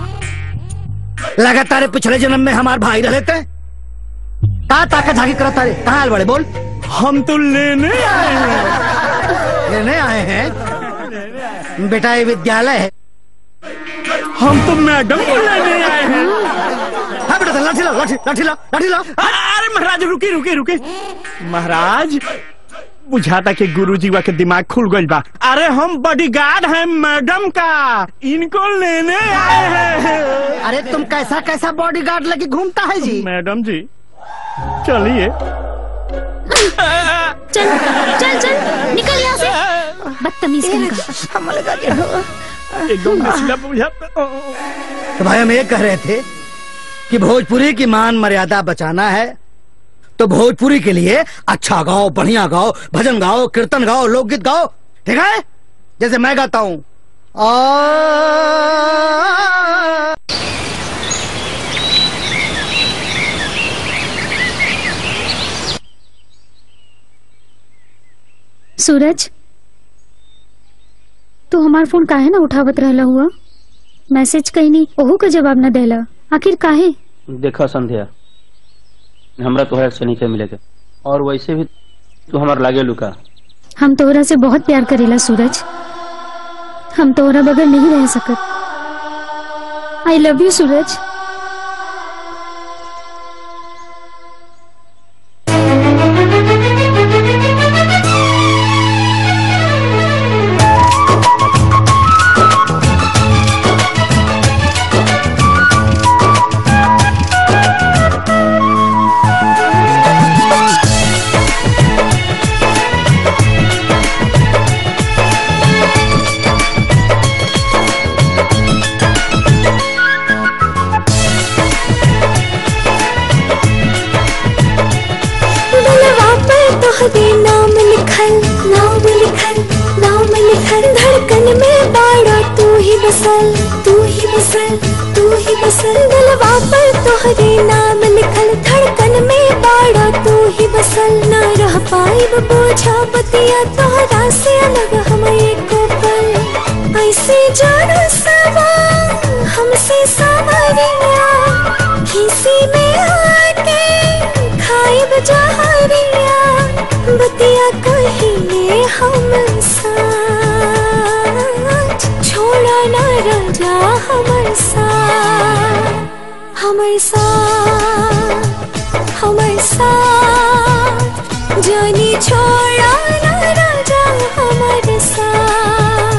लगातार पिछले जन्म में हमारे भाई रहे थे कहा ताकत झाकी करता रे कहाँ आए बड़े बोल हम तो लेने आए हैं लेने आए हैं बेटा ये विद्यालय है हम तो मैडम को लेने आए हैं हाँ बेटा लाठी लो लाठी लाठी लो लाठी लो अरे महाराज रुके रुके रुके महाराज बुझाता कि गुरुजी वा के दिमाग खुल गई बा अरे हम बॉडीगार्ड हैं मैडम का इनको लेने आए हैं अरे तुम कैसा कैसा बॉडीगार्ड लगे घूमता है जी मैडम जी चलिए चल चल चल निकल यहाँ से बदतमीज कहीं का एकदम नशीला बुझाता तो भाई हम ये कह रहे थे कि भोजपुरी की मान मर्यादा बचाना है तो भोजपुरी के लिए अच्छा गाओ बढ़िया गाओ भजन गाओ कीर्तन गाओ लोकगीत गाओ ठीक है जैसे मैं गाता हूँ सूरज तू हमार फोन काहे ना उठावत रहला हुआ मैसेज कहीं नहीं ओहू का जवाब न देला आखिर काहे देखा संध्या हमरा तोहरा से नहीं मिलेगा और वैसे भी तू हमार लागे लुका हम तोहरा से बहुत प्यार करेला सूरज हम तोहरा बगैर नहीं रह सकत आई लव यू सूरज दिलवा पर तोहरे नाम लिखल नाम लिखल नाम लिखल धड़कन में बाड़ा तू ही बसल तू ही बसल तू ही बसल दिलवा पर तोहरे नाम लिखल धड़कन में बाड़ा तू ही बसल ना रह पाई बोझा बतिया तोहरा से अलग हम एको पल ऐसे जाना सवा हमसे सवरिया किसी में आके खाइब जहरिया बतिया कहिले हम साथ छोड़ा ना राजा हमर साथ हमर साथ हमर साथ जानी छोड़ा ना राजा हमर साथ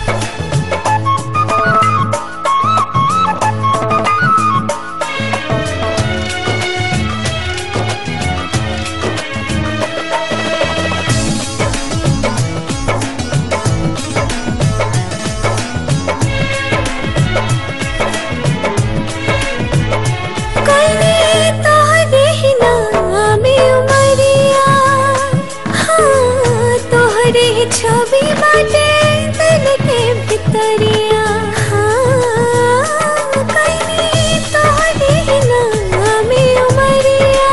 कने तोहरे ही नामे उमरिया हाँ तोहरे ही छवि बाटे दिल के भितरिया हाँ कने तोहरे ही नामे उमरिया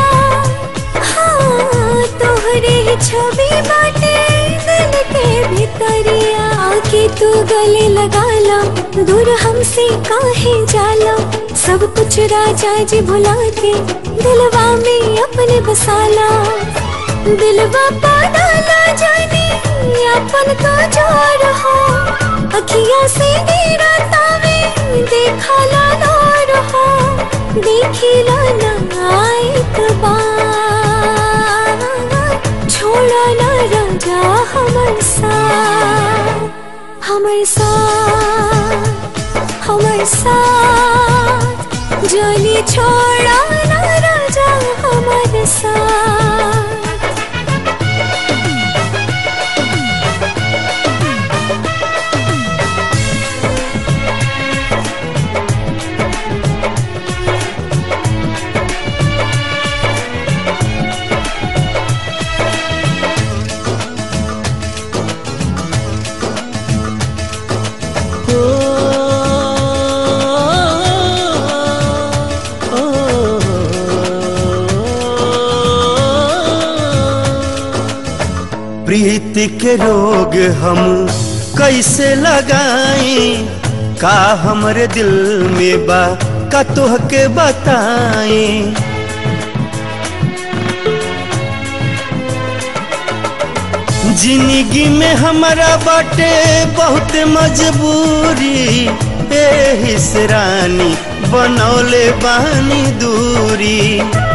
हाँ तोहरे ही छवि बाटे दिल के भितरिया आके तू गले लगा ला दूर हमसे काहे जाला सब कुछ राजा जी भुला के दिलवा में अपने बसाला दिलवा पाना ना जाने अपन तो जो रहो अखिया से मेरा तावे देखा ला लो रहो देखी ला ना एक बार छोड़ा ना राजा हमर साथ हमर साथ हमर साथ जानी छोड़ा ना राजा हमर साथ प्रीति के रोग हम कैसे लगाई का हमरे दिल में बा का तोहके बताई जिंदगी में हमारा बाटे बहुत मजबूरी ए से रानी बनौले बानी दूरी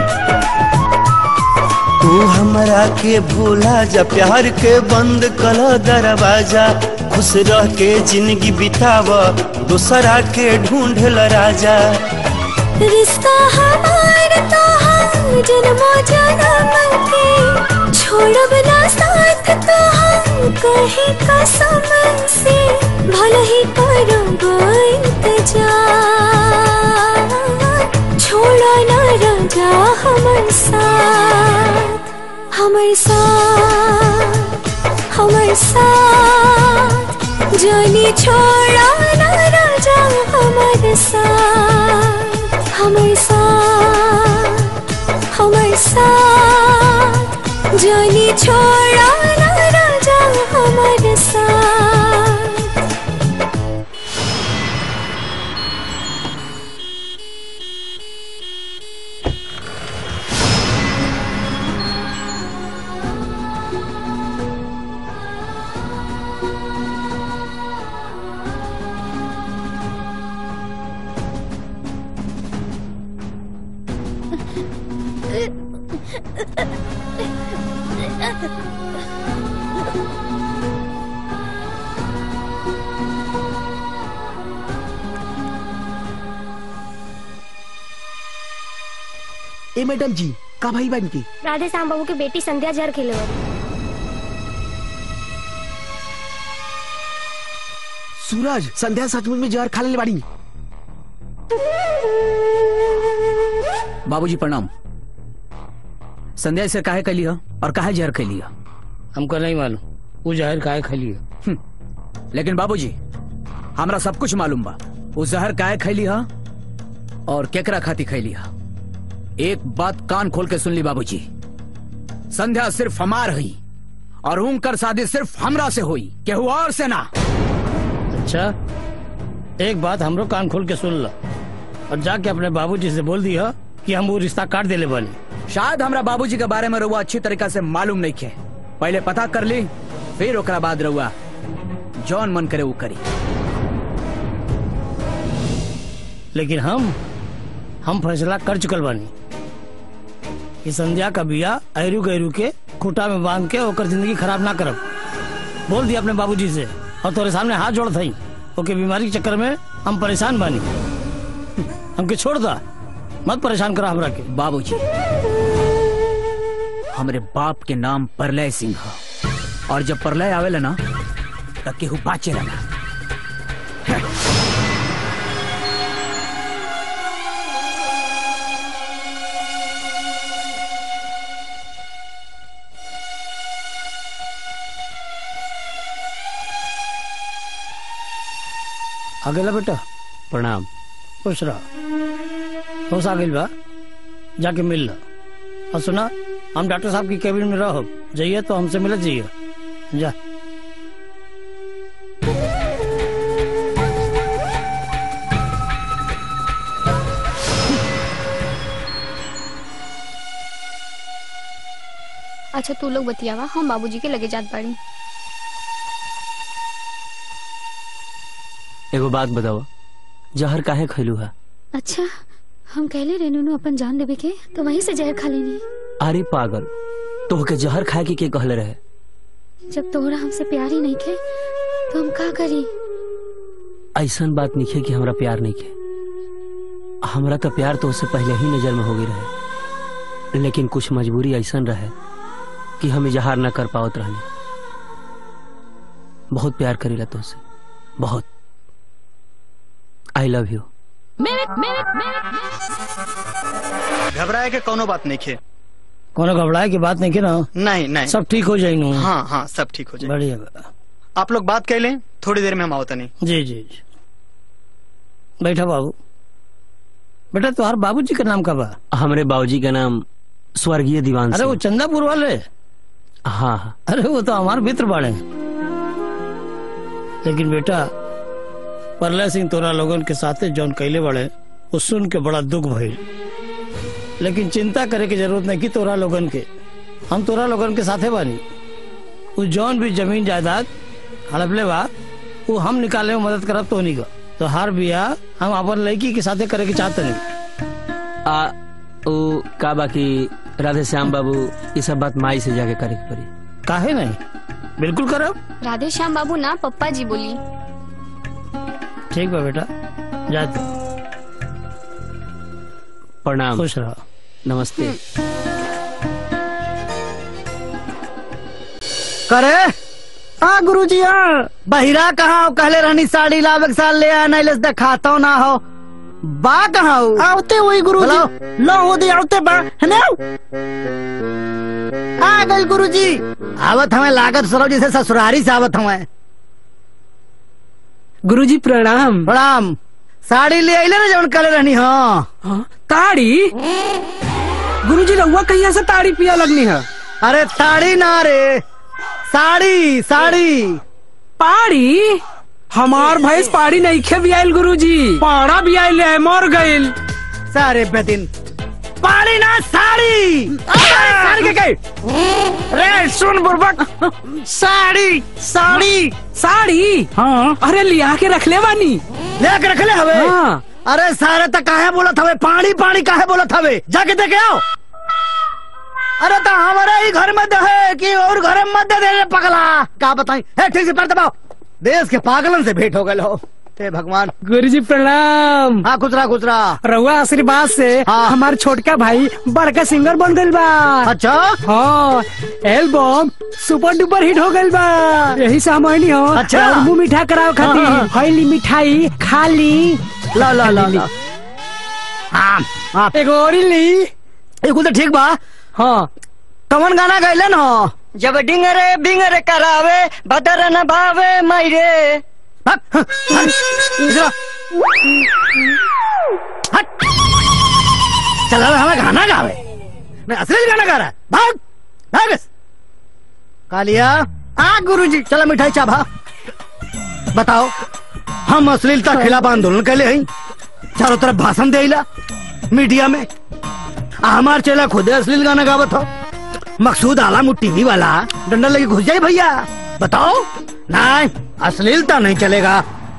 तू हमरा के भूला जा प्यार के बंद कल दरवाजा खुश रह के जिंदगी बिताव दूसरा के ढूंढ ल राजा रिश्ता हमार तो हम जन्मों जन्म के छोड़ब ना साथ तो हम कहीं कसम से भले ही करोगे इंतजार छोड़ो ना राजा हमर साथ हमर साथ हमर साथ जानी छोड़ा ना राजा हमर साथ हमर साथ हमर साथ जानी छोड़ा ना राजा हमर साथ ए मैडम जी का भाई बन की राधे श्याम बाबू की बेटी संध्या जहर खेले सूरज संध्या सचमुच में जहर खा ले बाड़ी बाबूजी प्रणाम संध्या से काहे कैली हो और काहे जहर कैली हो हमको नहीं मालूम वो जहर काहे खैली है लेकिन बाबूजी हमरा सब कुछ मालूम बा वो जहर काहे खैली हो और केकरा खाती खैली हो एक बात कान खोल के सुन ली बाबूजी संध्या सिर्फ हमार हुई और उनकर शादी सिर्फ हमरा से हुई केहू और से ना अच्छा एक बात हमरो कान खोल के सुन लो और जाके अपने बाबूजी से बोल दिया कि हम वो रिश्ता काट देले बनी शायद हमरा बाबूजी के बारे में रहुआ अच्छी तरीका से मालूम नहीं खे पहले पता कर ली फिर ओकरा बाद रहुआ जौन मन करे वो करी लेकिन हम हम फैसला कर चुकल बानी कि संध्या का बिया अहरू गहरू के खूटा में बांध के ओकर जिंदगी खराब ना करब बोल दिया अपने बाबूजी से और तोरे सामने हाथ जोड़ थई ओके बीमारी के चक्कर में हम परेशान बानी हमके छोड़ दा मत परेशान करा हमरा के बाबूजी हमरे बाप के नाम प्रलय सिंह ह और जब प्रलय आवेला ना तब केहू बाचे ना अगला बेटा प्रणाम खुश रह होश आ गइल बा जाके मिल ला और सुना हम डॉक्टर साहब की केबिन में रहो जाइए तो हमसे मिलत जाइए जा अच्छा तू लोग बतियावा हम बाबूजी के लगे जात बाड़ी एगो बात बताओ जहर काहे खैलू है अच्छा हम कहले रेनू अपन जान देवे के तो वहीं से जहर खा लेनी अरे पागल तोहके जहर खाए के के कहले रहे जब तोहरा हमसे प्यार ही नहीं खे तो हम का करी ऐसन बात नहीं है कि हमरा प्यार नहीं है हमरा तो प्यार तो उससे पहले ही नजर में हो गई रहे लेकिन कुछ मजबूरी ऐसन रहे कि हम इजहार न कर पावत रहने बहुत प्यार करीला तुझसे बहुत आई लव यू घबराए के कोनो बात नहीं खे कोनो घबराए की बात नहीं की ना नहीं नहीं सब ठीक हो जाएंगे हाँ हाँ सब ठीक हो जाए बढ़िया आप लोग बात कर लें थोड़ी देर में हम आवता नहीं जी जी जी बैठा बाबू बेटा तुम्हार बाबूजी का नाम का बा हमारे बाबूजी का नाम स्वर्गीय दीवान अरे वो सिंह चंदापुर वाले हाँ हाँ अरे वो तो हमारे मित्र बाड़े लेकिन बेटा प्रलय सिंह तोरा लोगन के साथे जौन कैले बड़े वो सुन के बड़ा दुख भइल लेकिन चिंता करे की जरूरत नहीं की तोरा लोगन के हम तोरा लोगन के साथे बानी वो जौन भी जमीन जायदाद हड़पले बा वो हम निकाले में मदद करब तो नहीं का तो हर बिया हम अपन लड़की के साथे करे के चाहते नहीं आ वो का बाकी राधे श्याम बाबू ये सब बात माई से जाके करे के पड़ी काहे नहीं बिल्कुल करब राधे श्याम बाबू ना पप्पा जी बोली ठीक बा बेटा जाते प्रणाम खुश रहो नमस्ते करे हाँ गुरु जी हाँ बहिरा कहाँ हो? कहले रहनी साड़ी लावे के साल ले आ नहीं लेस दिखाता हूँ ना हो बा कहाँ हो आवते वही गुरु जी लो हो दे आवते बा है ना आ गई गुरु जी आवत हमें लागत सरो जैसे ससुरारी से आवत हमें गुरु जी प्रणाम प्रणाम साड़ी ले आइले ना जवन कहले रहनी हाँ ताड़ी गुरु जी रहुआ कहिया से ताड़ी पिया लगनी है अरे ताड़ी ना रे साड़ी साड़ी पाड़ी हमार भैंस पाड़ी नहीं खे भी आयल गुरु जी पाड़ा भी आयल है मर गइल सारे बेदिन पाड़ी ना साड़ी साड़ी के कहे रे सुन बुर्बक साड़ी साड़ी साड़ी हाँ अरे लिया के रख ले बानी ले के रख ले हवे हाँ। अरे सारे तक काहे बोलत हवे पानी पानी काहे बोलत हवे जाके देखे आओ अरे तो हमारे ही घर में दे कि और घर में मत दे दे रे पगला का बताई है ठीक से पैर दबाओ देश के पागलन से भेंट हो गए हो हे भगवान गुरु जी प्रणाम हाँ खुचरा खुचरा रहुआ आशीर्वाद से हमार छोटका भाई बड़का सिंगर बन गइल बा अच्छा हाँ एल्बम सुपर डुपर हिट हो गइल बा यही से हम आइनी हो अच्छा। और मुंह मीठा कराओ हाँ, हाँ। खातिर हईली मिठाई खाली ला ला ला ला हाँ हाँ एगो और ही ली एक तो ठीक बा हाँ कौन गाना गैलन हो जब डिंगरे बिंगरे करावे बदर न भावे मायरे चल अब हमें गाना गावे मैं असली गाना गा रहा है। भाग भाग इस। कालिया आ गुरुजी चलो मिठाई चाभा बताओ हम अश्लीलता के खिलाफ आंदोलन के लिए चारों तरफ भाषण देला मीडिया में आ हमार चेला खुदे अश्लील गाना गावत हो मकसूद आला टीवी वाला डंडा लेके घुस जाए भैया बताओ नहीं अश्लीलता नहीं चलेगा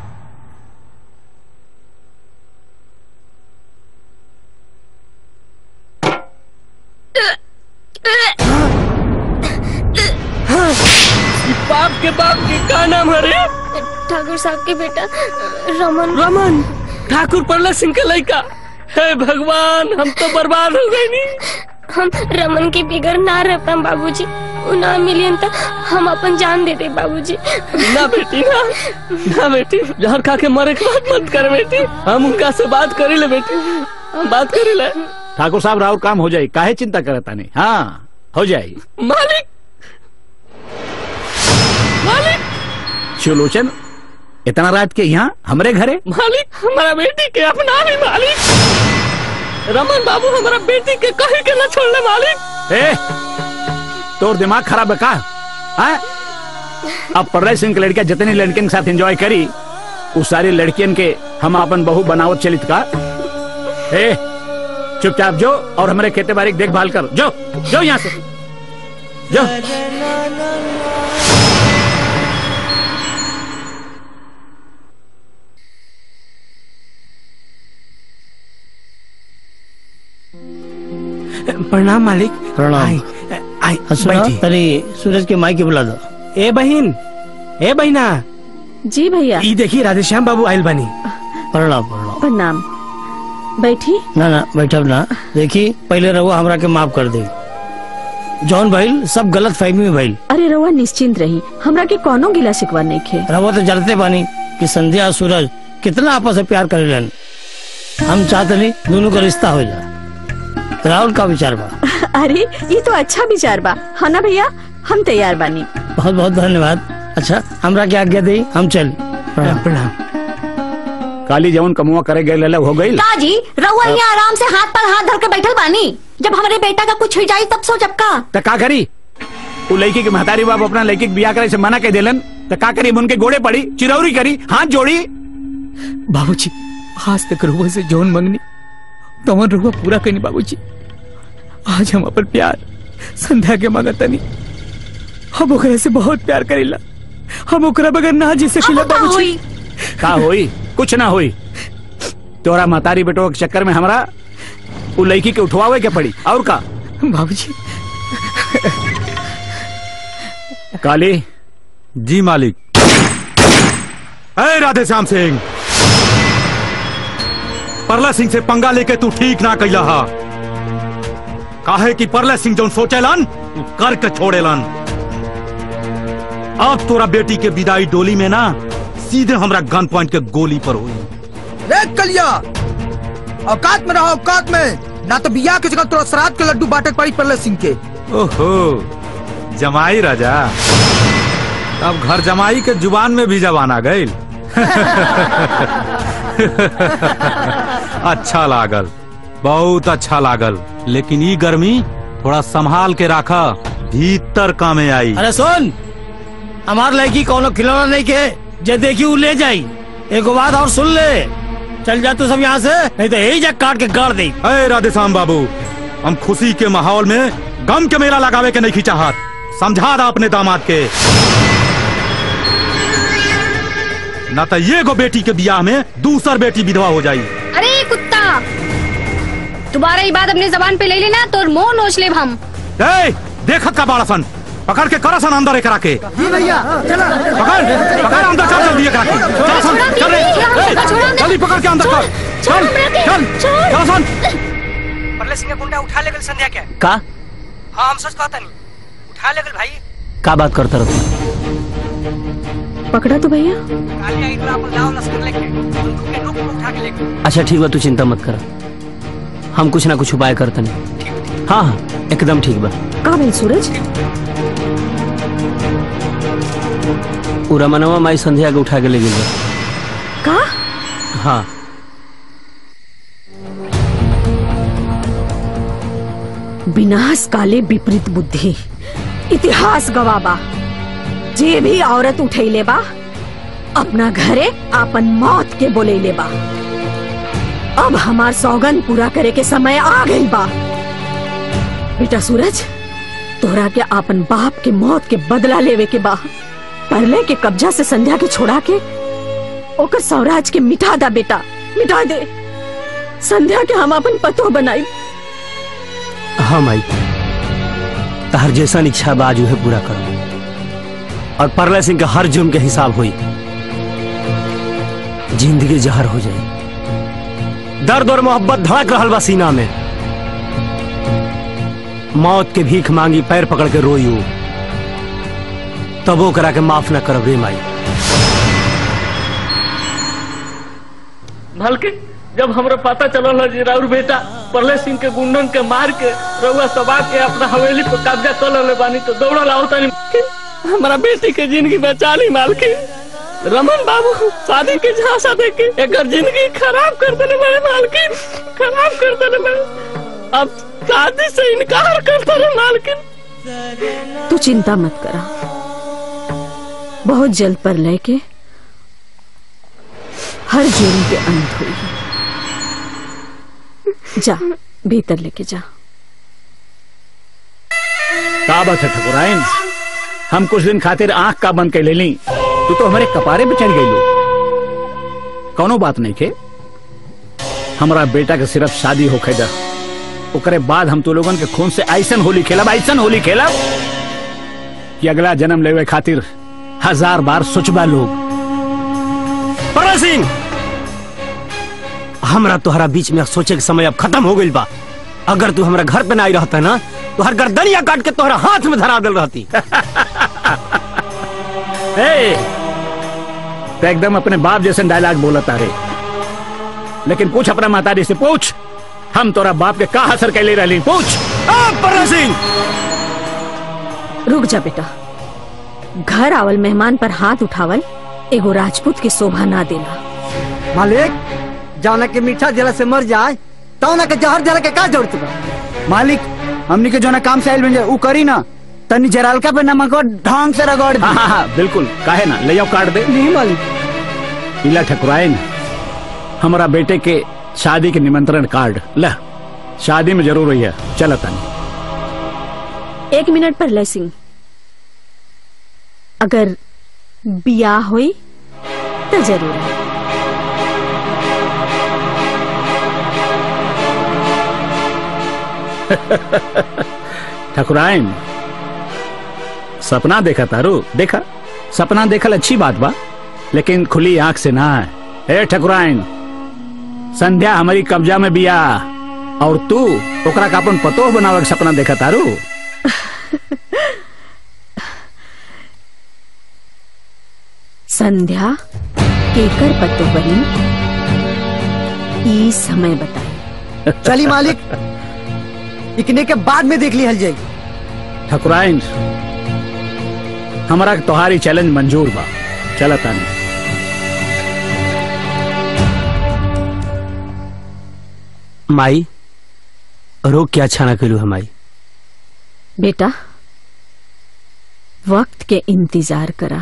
बाप के बाप के का नाम है रे ठाकुर साहब के बेटा रमन रमन ठाकुर प्रहलाद सिंह के लड़का हे भगवान हम तो बर्बाद हो गए नी हम रमन के बिगड़ ना रह पाए बाबूजी उ ना मिलियन त हम अपन जान दे दे बाबूजी ना बेटी ना ना बेटी जहर खा के मरे के बात मत कर बेटी हम उनका से बात करी ले बेटी हम बात करी ले ठाकुर साहब राहुल काम हो जाए काहे चिंता करता नहीं हाँ हो जाए मालिक मालिक सुलोचन इतना रात के यहाँ हमरे घरे मालिक हमारा बेटी के अपना भी मालिक रमन बाबू हमारा बेटी के कहीं के ना छोड़ने मालिक ए तोर दिमाग खराब है का हाँ? अब प्रलय सिंह की लड़कियां जितनी लड़कियों के साथ एंजॉय करी उस सारी लड़कियन के हम अपन बहु बनावत चलित का ए चुपचाप जो और हमारे खेती बाड़ी की देखभाल कर जो जो यहाँ से जो प्रणाम मालिक प्रणाम आई, आई, सुना बैठी। तरी सूरज के माई के बुला दो ए बहन ए बहिना जी भैया ई देखी राधेश्याम बाबू आयल बनी प्रणाम प्रणाम प्रणाम बैठी ना ना बैठब ना देखी पहले रहुआ हमरा के माफ कर दे जौन भइल सब गलत फहमी में भइल अरे रउआ निश्चिंत रही हमरा के कोनो गिला शिकवा नहीं खे रहुआ तो जानते बानी कि संध्या और सूरज कितना आपस में प्यार करेलन हम चाहते नहीं दोनों का रिश्ता हो जाए राहुल का विचार बा अरे ये तो अच्छा विचार बा है ना भैया हम तैयार बानी बहुत बहुत धन्यवाद अच्छा हमरा क्या आज्ञा दी हम चल प्रणाम काली जवन कमुआ करे गए लल हो गई काजी रउआ यहाँ आराम से हाथ पर हाथ धर के बैठल बानी जब हमारे बेटा का कुछ हो जाये तब सो जब का तो का करी उ लड़की के महतारी बाप अपना लड़की के बियाह करे से मना कर देलन तो का करी उनके गोड़े पड़ी चिरौरी करी हाथ जोड़ी बाबूजी आज तक रुआ से जौन मंगनी तमन रुआ पूरा करनी बाबूजी आज हम अपन प्यार संध्या के मांगतनी हम ओकरा से बहुत प्यार करेला हम ओकरा बगैर ना जी सकीला बाबूजी का होई कुछ ना होई तोरा महतारी बेटो के चक्कर में हमरा उ लड़की के उठवावे के पड़ी और का बाबूजी काली जी मालिक अरे राधे श्याम सिंह परला सिंह से पंगा लेके तू ठीक ना कैला हा काहे कि परला सिंह जौन सोचेलन उ करके छोड़ेलन अब तोरा बेटी के विदाई डोली में ना सीधे हमरा गन पॉइंट के गोली पर हुई रे कलिया औकात में रहो औकात में ना तो बिया के जगह तोरा श्राद्ध के लड्डू बाटे के पड़ी परले सिंह के ओहो जमाई राजा अब घर जमाई के जुबान में भी जबान आ गई अच्छा लागल बहुत अच्छा लागल लेकिन ई गर्मी थोड़ा संभाल के राखा भीतर कामे आई अरे सुन हमार लड़की कोनो खिलौना नहीं के जे देखी उ ले जाई एगो बात और सुन ले चल जा तू सब यहाँ से नहीं तो यही जग काट के गाड़ दे अरे राधेश्याम बाबू हम खुशी के माहौल में गम के मेला लगावे के नहीं खींचाहत समझा दा अपने दामाद के ना तो ये गो बेटी के बियाह में दूसर बेटी विधवा हो जाई अरे ये कुत्ता दोबारा ये बात अपने जबान पे ले लेना तो मुंह नोच ले हम ए, देखत का बाड़ा सन पकड़ के करा सन अंदर एकरा के जी भैया चला पकड़ पकड़ अंदर चल जल्दी एकरा के चल सन चल रे ए, जल्दी पकड़ के अंदर कर चल चल चल सन परले सिंह के गुंडा उठा ले गल संध्या के का हाँ हम सच कहता नहीं उठा ले गल भाई का बात करता रहो पकड़ा तो भैया काली आई तो अपन लाओ लश्कर लेके बंदूक के नोक पर उठा के लेके अच्छा ठीक बा तू चिंता मत कर हम कुछ ना कुछ उपाय करते नहीं हाँ हाँ एकदम ठीक बा का भेल सूरज उ रमनवा माई संध्या के उठा के ले गेल का हाँ विनाश काले विपरीत बुद्धि इतिहास गवाबा जे भी औरत उठैले बा अपना घरे अपन मौत के बोलेले बा अब हमार सौगन पूरा करे के समय आ गई बा बेटा सूरज तोरा के अपन बाप के मौत के बदला लेवे के बा परले के कब्जा से संध्या के छोड़ा के ओकर सौराज के मिटा दा बेटा मिटा दे संध्या के हम अपन पतो बनाई हाँ माई तहर जैसा इच्छा बाजू है पूरा करो और परले सिंह के हर जुर्म के हिसाब हुई जिंदगी जहर हो जाए दर्द और मोहब्बत धड़क रहल बा सीना में मौत के भीख मांगी पैर पकड़ के रोई हूं तबो करा के माफ न करब रे माई भलके जब हमरा पता चलल है जी राउर बेटा प्रलय सिंह के गुंडन के मार के रउआ सबा के अपना हवेली पर कब्जा कर लेले बानी तो दौड़ल आओ तनी हमारा बेटी के जिंदगी बचा ली मालकी रमन बाबू शादी के झांसा दे के एकर जिंदगी खराब कर देले मेरे मालकी खराब कर देले मेरे अब शादी से इनकार कर देले मालकिन तू चिंता मत करा बहुत जल्द पर लेके हर जुर्म के अंत हुई जा भीतर लेके जा का बात है ठकुराइन हम कुछ दिन खातिर आंख का बंद कर ले ली तू तो हमारे कपारे पे चढ़ गई कोनो बात नहीं के हमारा बेटा के सिर्फ शादी होखे दा ओकरे बाद हम तो लोगन के खून से ऐसन होली खेलब ऐसन होली खेलब कि अगला जन्म लेवे खातिर हजार बार सोचबा लोग परल सिंह हमरा तोहरा बीच में सोचे के समय अब खत्म हो गई बा अगर तू हमरा घर पे ना आई रहता ना तो हर गर्दनिया काट के तोहरा हाथ में धरा दिल रहती ए, तो एकदम अपने बाप जैसे डायलॉग बोला तारे लेकिन पूछ अपना माताजी से पूछ हम तोरा बाप के का असर कैले रही पूछ परल सिंह रुक जा बेटा घर आवल मेहमान पर हाथ उठावल एगो राजपूत की शोभा ना देला मालिक जाना के मीठा जला से मर जाए तो ना के जहर जला के का जरूरत बा मालिक हमनी के जो ना काम से आयल बन जाए ऊ करी ना तनी जरालका पे नमक और ढंग से रगड़ दी हाँ हाँ हाँ बिल्कुल काहे ना ले जाओ काट दे नहीं मालिक इला ठकुराए न हमारा बेटे के शादी के निमंत्रण कार्ड ला शादी में जरूर रही है चल तनी एक मिनट पर लय सिंह अगर बियाह हुई तो जरूर है ठकुराइन सपना देखा तारू देखा सपना देखल अच्छी बात बा लेकिन खुली आंख से ना है ए ठकुराइन संध्या हमारी कब्जा में बिया और तू ओकरा का अपन पतोह बनावे के सपना देखा तारू संध्या केकर पत्तो बनी ई समय बताए चली मालिक इकने के बाद में देख ली हल जाएगी ठकुराइन हमारा तोहारी चैलेंज मंजूर बा चल तानी माई रोग क्या अच्छा ना करू है माई बेटा वक्त के इंतजार करा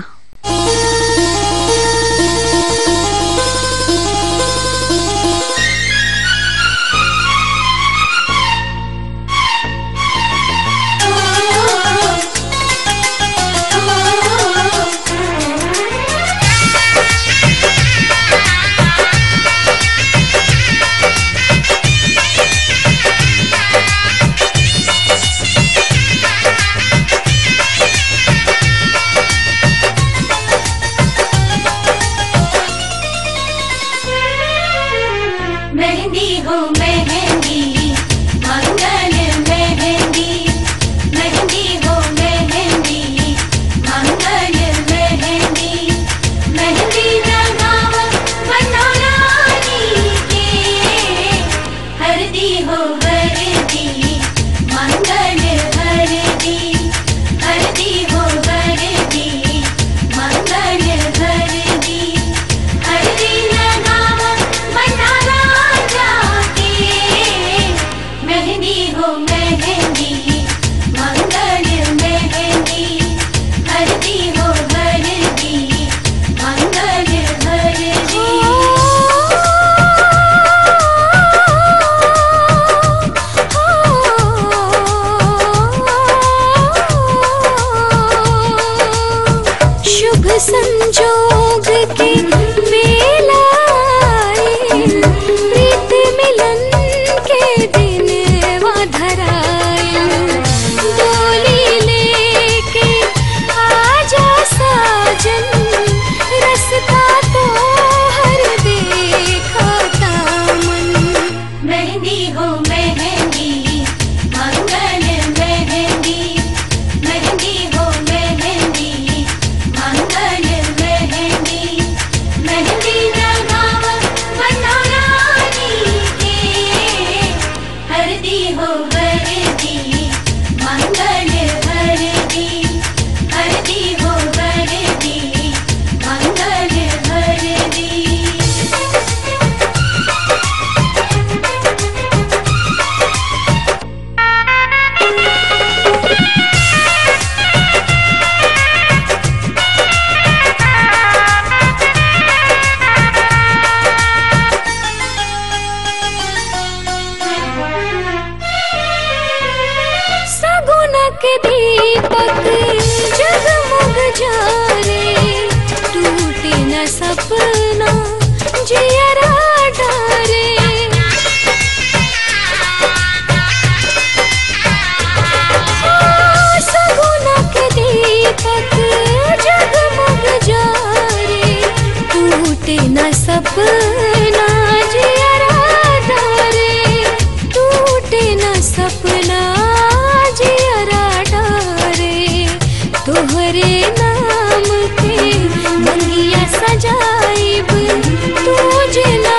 मेहंदी हो मेहंदी मंगल मेहंदी मेहंदी हो मेहंदी मंगल मेहंदी मेहंदी लगाव बनौरानी के हरदी हो हरदी मंगल हरदी हरदी हो हरदी मंगल हरदी हरदी लगाव बनाना जाके मेहंदी हो मेहंदी मंगल मेहंदी हरदी हो हरदी मंगल हरदी शुभ संजोग के मेला आए, प्रीत मिलन के दिन धराए डोली लेके आजा साजन रसता तो हर देखा दामन मेहंदी हो मेहंदी मंगल मेहंदी मेहंदी हो मेहंदी मंगल मेहंदी मेहंदी लगाव बनौरानी के हरदी हो हरदी मंगल हरदी हरदी हो हरदी मंगल हरदी सगुनक दीपक जगमग जारे टूटे न सपना जियरा डारे सगुनक दीपक जगमग जारे टूटे न सपना जियरा डारे टूटे न सपना जियरा डारे तोहरे नाम के मंगिया सजाइब तुझे ना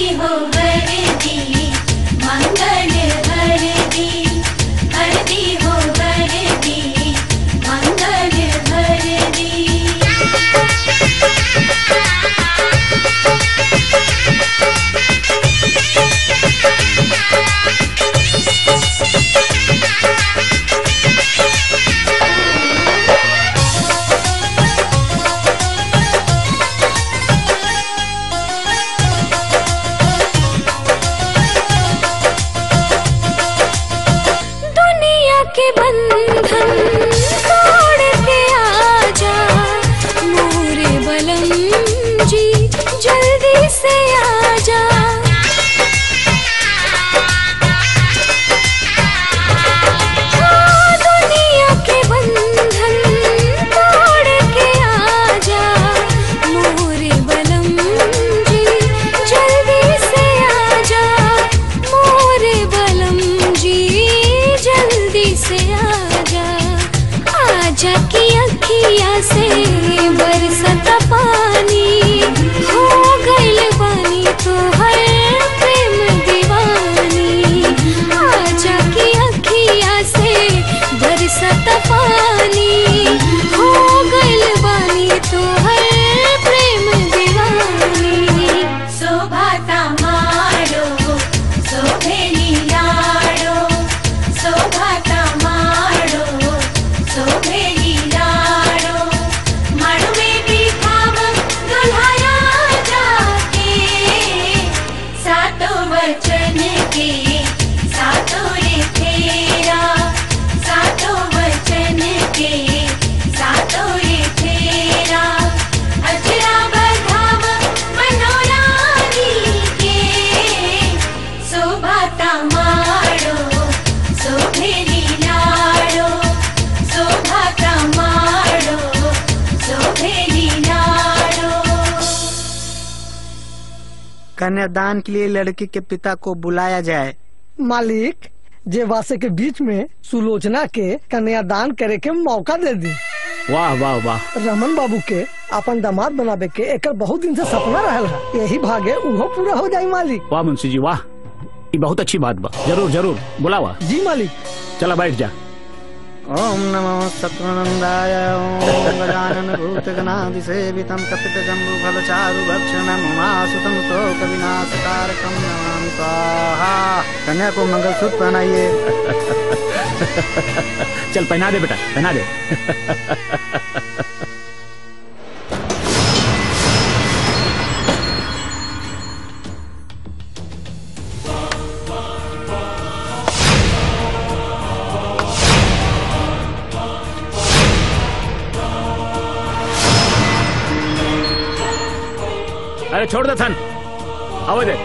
हो हरदी मंगल हरदी हरदी हो हरदी मंगल हरदी दुनिया के बंधन तोड़ के आजा मोरे बलम जी जल्दी से आजा हाँ, दुनिया के बंधन तोड़ के आजा मोरे बलम जी जल्दी से आजा मोरे बलम जी जल्दी से आजा आजा की अखिया से बरसत पानी हो गइल बानी तो हर प्रेम दीवानी आजा की अखिया से बरसत पानी हो गइल बानी तो हर प्रेम दीवानी शोभाता मारो शोभेली लाडो शोभाता मारो शोभेली लाडो मड़वे भी खाव दुल्हाया जाके सातो वचन के सातो रे फेरा सातो वचन के सातो रे फेरा अजरा बधाव मनोरानी के शोभाता मारो शोभेली लाडो शोभाता मारो शोभेली लाडो कन्यादान के लिए लड़की के पिता को बुलाया जाए मालिक जे वासे के बीच में सुलोचना के कन्यादान करे के मौका दे दी वाह वाह वाह रमन बाबू के अपन दामाद बनावे के एकर बहुत दिन से सपना रहल है यही भागे उहो पूरा हो जाई मालिक वाह मुंशी जी वाह ये बहुत अच्छी बात बा जरूर जरूर बुलावा जी मालिक चला बैठ जा ओम नमो सत्वनंदाय ओम गजानन भूतगणादि सेवितं कपित जम्बू फल चारु भक्षणम उमासुतम शोक विनाशकारकम नमामि स्वाहा कन्या को मंगलसूत्र पहनाइए चल पहना दे बेटा पहना दे अरे छोड़ दे थन आवे दे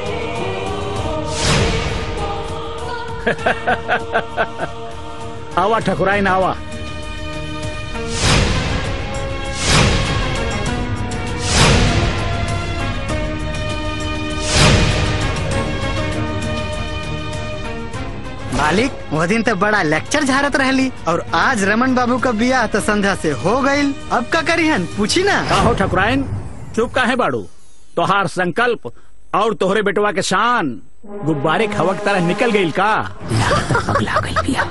आवा ठकुराई ना आवा मालिक वो दिन तो बड़ा लेक्चर झारत रहली और आज रमन बाबू का बियाह तो संध्या से हो गईल अब का करी हन पूछी ना का हो ठकुराइन चुप का है बाड़ू तोहार संकल्प और तोहरे बेटवा के शान गुब्बारे खवक तरह निकल गईल का अगला गई बिया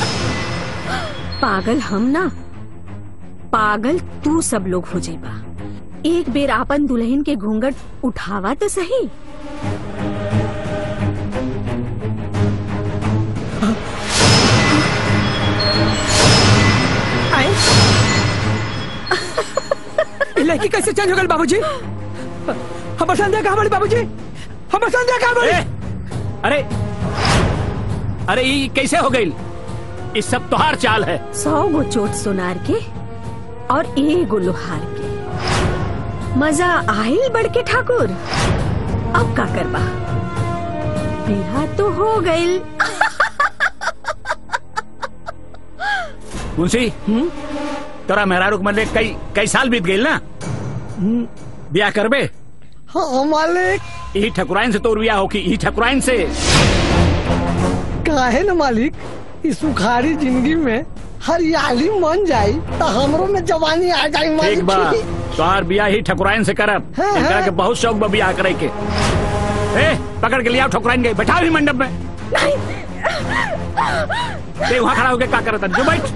पागल हम ना पागल तू सब लोग हो जाइबा एक बेर आपन दुल्हन के घूंघट उठावा तो सही ये लड़की कैसे चेंज हो गई बाबूजी हम संध्या कहाँ बड़ी बाबूजी हम संध्या कहाँ बड़ी अरे अरे ये कैसे हो गई इस सब तोहार चाल है सौ गो चोट सोनार के और एगो लोहार के मजा आयल बढ़ के ठाकुर अब का करबा बिहा तो हो गईल मुंशी तोरा मेहरारू के मरले कई कई साल बीत गई ना ब्याह करबे हाँ मालिक यही ठकुराइन से तोर ब्याह होकी यही ठकुराइन से काहे न मालिक इस सुखारी जिंदगी में हरियाली मन जाई तो हमरो में जवानी आ जाई ठीक मालिक बा तोहार ब्याह ही ठकुराइन से करब हाँ, एकरा हाँ। के बहुत शौक बा ब्याह करे के ए पकड़ के लिया ठोकराएंगे बैठा भी मंडप में ते वहाँ खड़ा होके क्या करता जो बैठ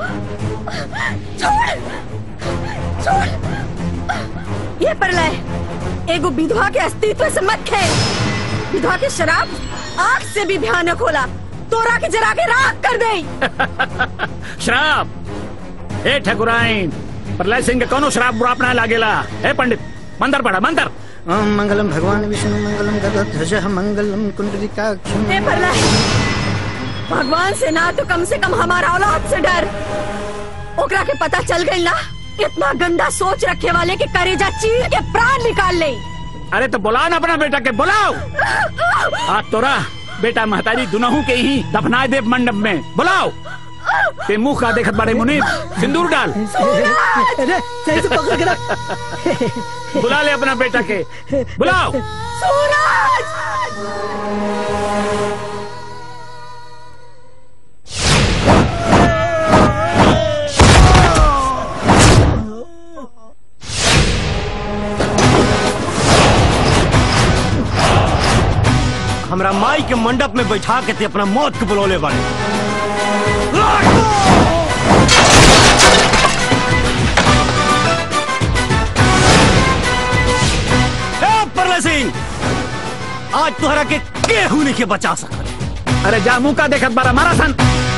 ये परलय एगो विधवा के अस्तित्व से मत खेल विधवा के शराब आग से भी भयानक होला तोरा के जरा के राख कर दे शराब ए ठकुराइन प्रलय सिंह के कोनो शराब बुरा अपना लागेला ए पंडित मंदर पढ़ा मंदर ओम मंगलम भगवान विष्णु मंगलम गदध्वज मंगलम कुंडलिकाक्षम हे प्रलय भगवान से ना तो कम से कम हमारा औलाद से डर ओकरा के पता चल गई ना इतना गंदा सोच रखे वाले के करेजा चीर के प्राण निकाल ले अरे तो बुलाओ ना अपना बेटा के बुलाओ आज तोरा बेटा महतारी दुनहु के ही दफनाए देव मंडप में बुलाओ ते मुंह का देखत बारे मुनीब सिंदूर डाल अरे सही से पकड़ के रख बुला ले अपना बेटा के बुलाओ हमरा माई के मंडप में बैठा के ते अपना मौत के बुलौले बाड़े ए, परले सिंह आज तोहरा के केहू नहीं के बचा सकत अरे जा मुंह का देखत बारा मारा सन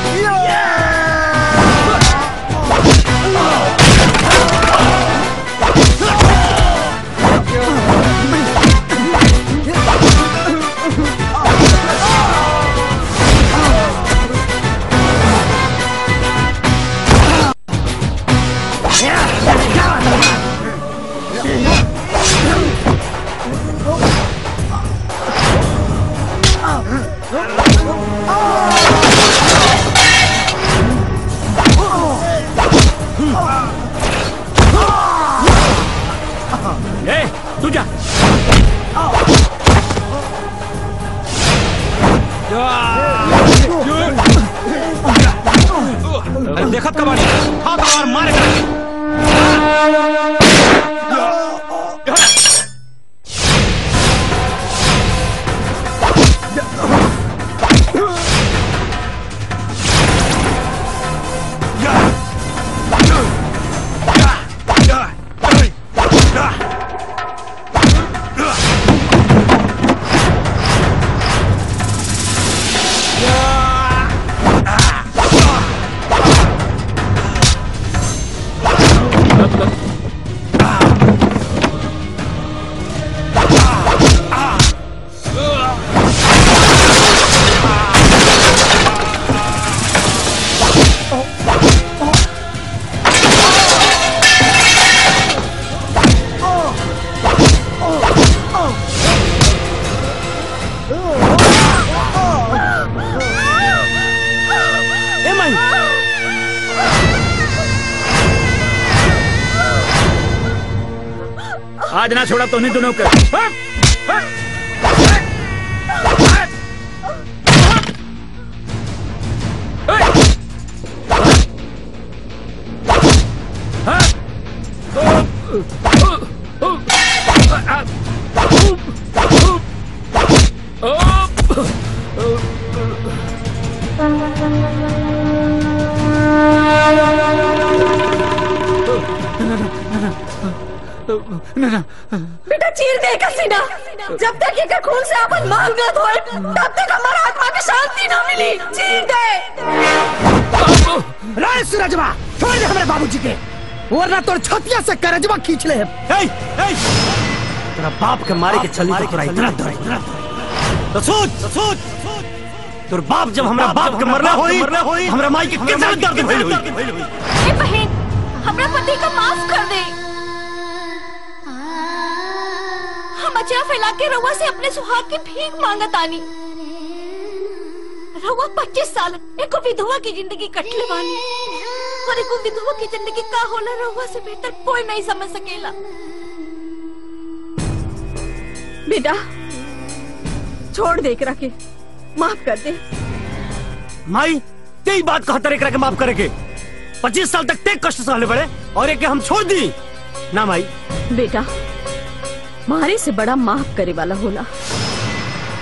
ए तू जा अरे देखत कबाड़ी हाँ तलवार मारे कर ए माई आज ना छोड़ा तो नहीं दोनों के हट! हट! बेटा चीर दे एकर सीना जब तक एकर खून से अपन मांग न धोए तब तक हमारा आत्मा के शांति न मिली चीर दे राय सूरजवा छोड़ दे हमारे बाबूजी के वरना तोर छतिया से करजवा खींच ले ए, ए, तेरा बाप के मारे के चली तो तोरा इतना डर इतना डर। तो सोच तो सोच तोर बाप जब हमरा बाप के मरना होई मरना होई हमरा माई के कितना दर्द भइल होई ए बहन हमरा पति का माफ कर दे हम अचरा फैला के रउआ से अपने सुहाग की भीख मांगत आनी रउआ पच्चीस साल एको विधवा की जिंदगी कटले बानी और एको विधवा की जिंदगी का होला रउआ से बेहतर कोई नहीं समझ सकेला बेटा छोड़ दे एकरा के माफ कर दे माई तेरी बात कहता रे एकरा के माफ करे के पच्चीस साल तक ते कष्ट सहले बड़े और एक हम छोड़ दी ना माई बेटा मारे से बड़ा माफ करे वाला होला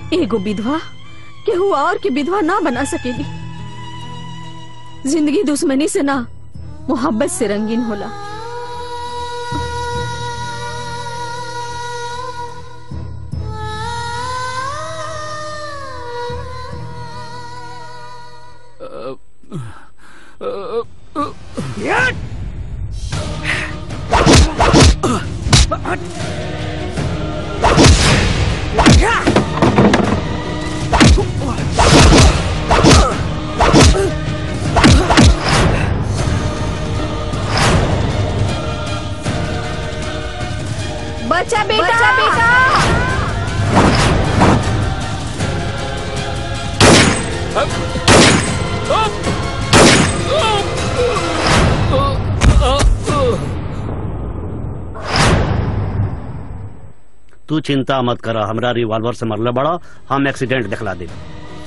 एगो विधवा केहू और के विधवा ना बना सकेली जिंदगी दुश्मनी से ना मोहब्बत से रंगीन होला बचा बेटा बचा बेटा तू चिंता मत कर हमरा रिवॉल्वर से मरले बड़ा हम एक्सीडेंट दिखला दे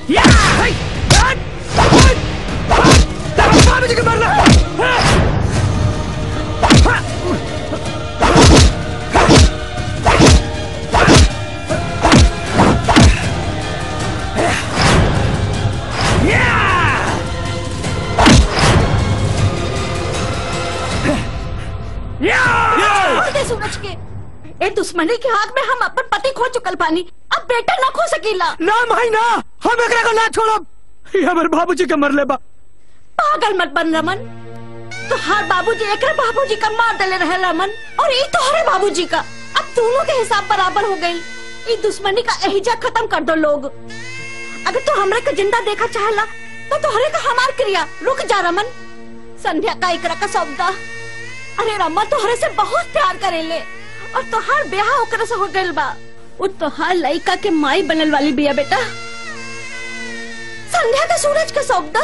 छोड़ दे सूरज के ए दुश्मनी के हाथ में हम अपन पति खो चुकल पानी अब बेटा ना खो सकीला ना माई ना हम एकरा को ना छोड़ब ये हमर बाबूजी के मरले बा पागल मत बन रमन तोहार बाबूजी एकरे बाबूजी का मार देले रहे रमन और ई तोहरे बाबूजी का अब दोनों के हिसाब बराबर हो गई ई दुश्मनी का एहिजा खत्म कर दो लोग अगर तू हमरे के जिंदा देखा चाहला तो तोहरे का हमार क्रिया रुक जा रमन संध्या का एकरा का सौदा अरे रमन तोहरे से बहुत प्यार करेले और तोहार ब्याह ओकरे से हो गइल बा उ तोहार लइका के माई बनल वाली बिया बेटा संध्या का सूरज का सौदा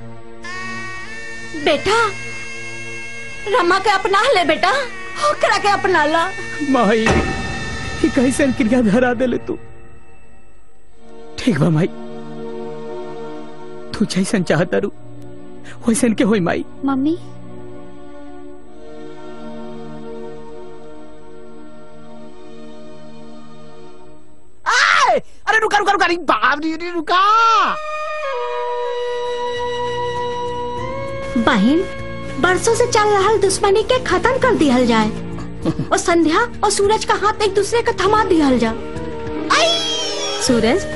बेटा रमा के अपना ले बेटा ओकरा के अपना ला माई ये कैसन क्रिया धरा देले तू ठीक बा माई तू जैसन चाहता रू वैसन के होई माई मम्मी आए! अरे रुका रुका रुका अरे बाप रे रे, रुका बहन बरसों से चल रहा दुश्मनी के खत्म कर दिया जाए और संध्या और सूरज का हाथ एक दूसरे का थमा दिया जा सूरज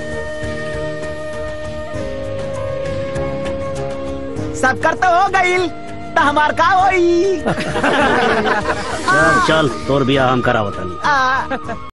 सब कर तो हो गईल तो हमार का होई चल चल तोर बिया हम करावतनी आ,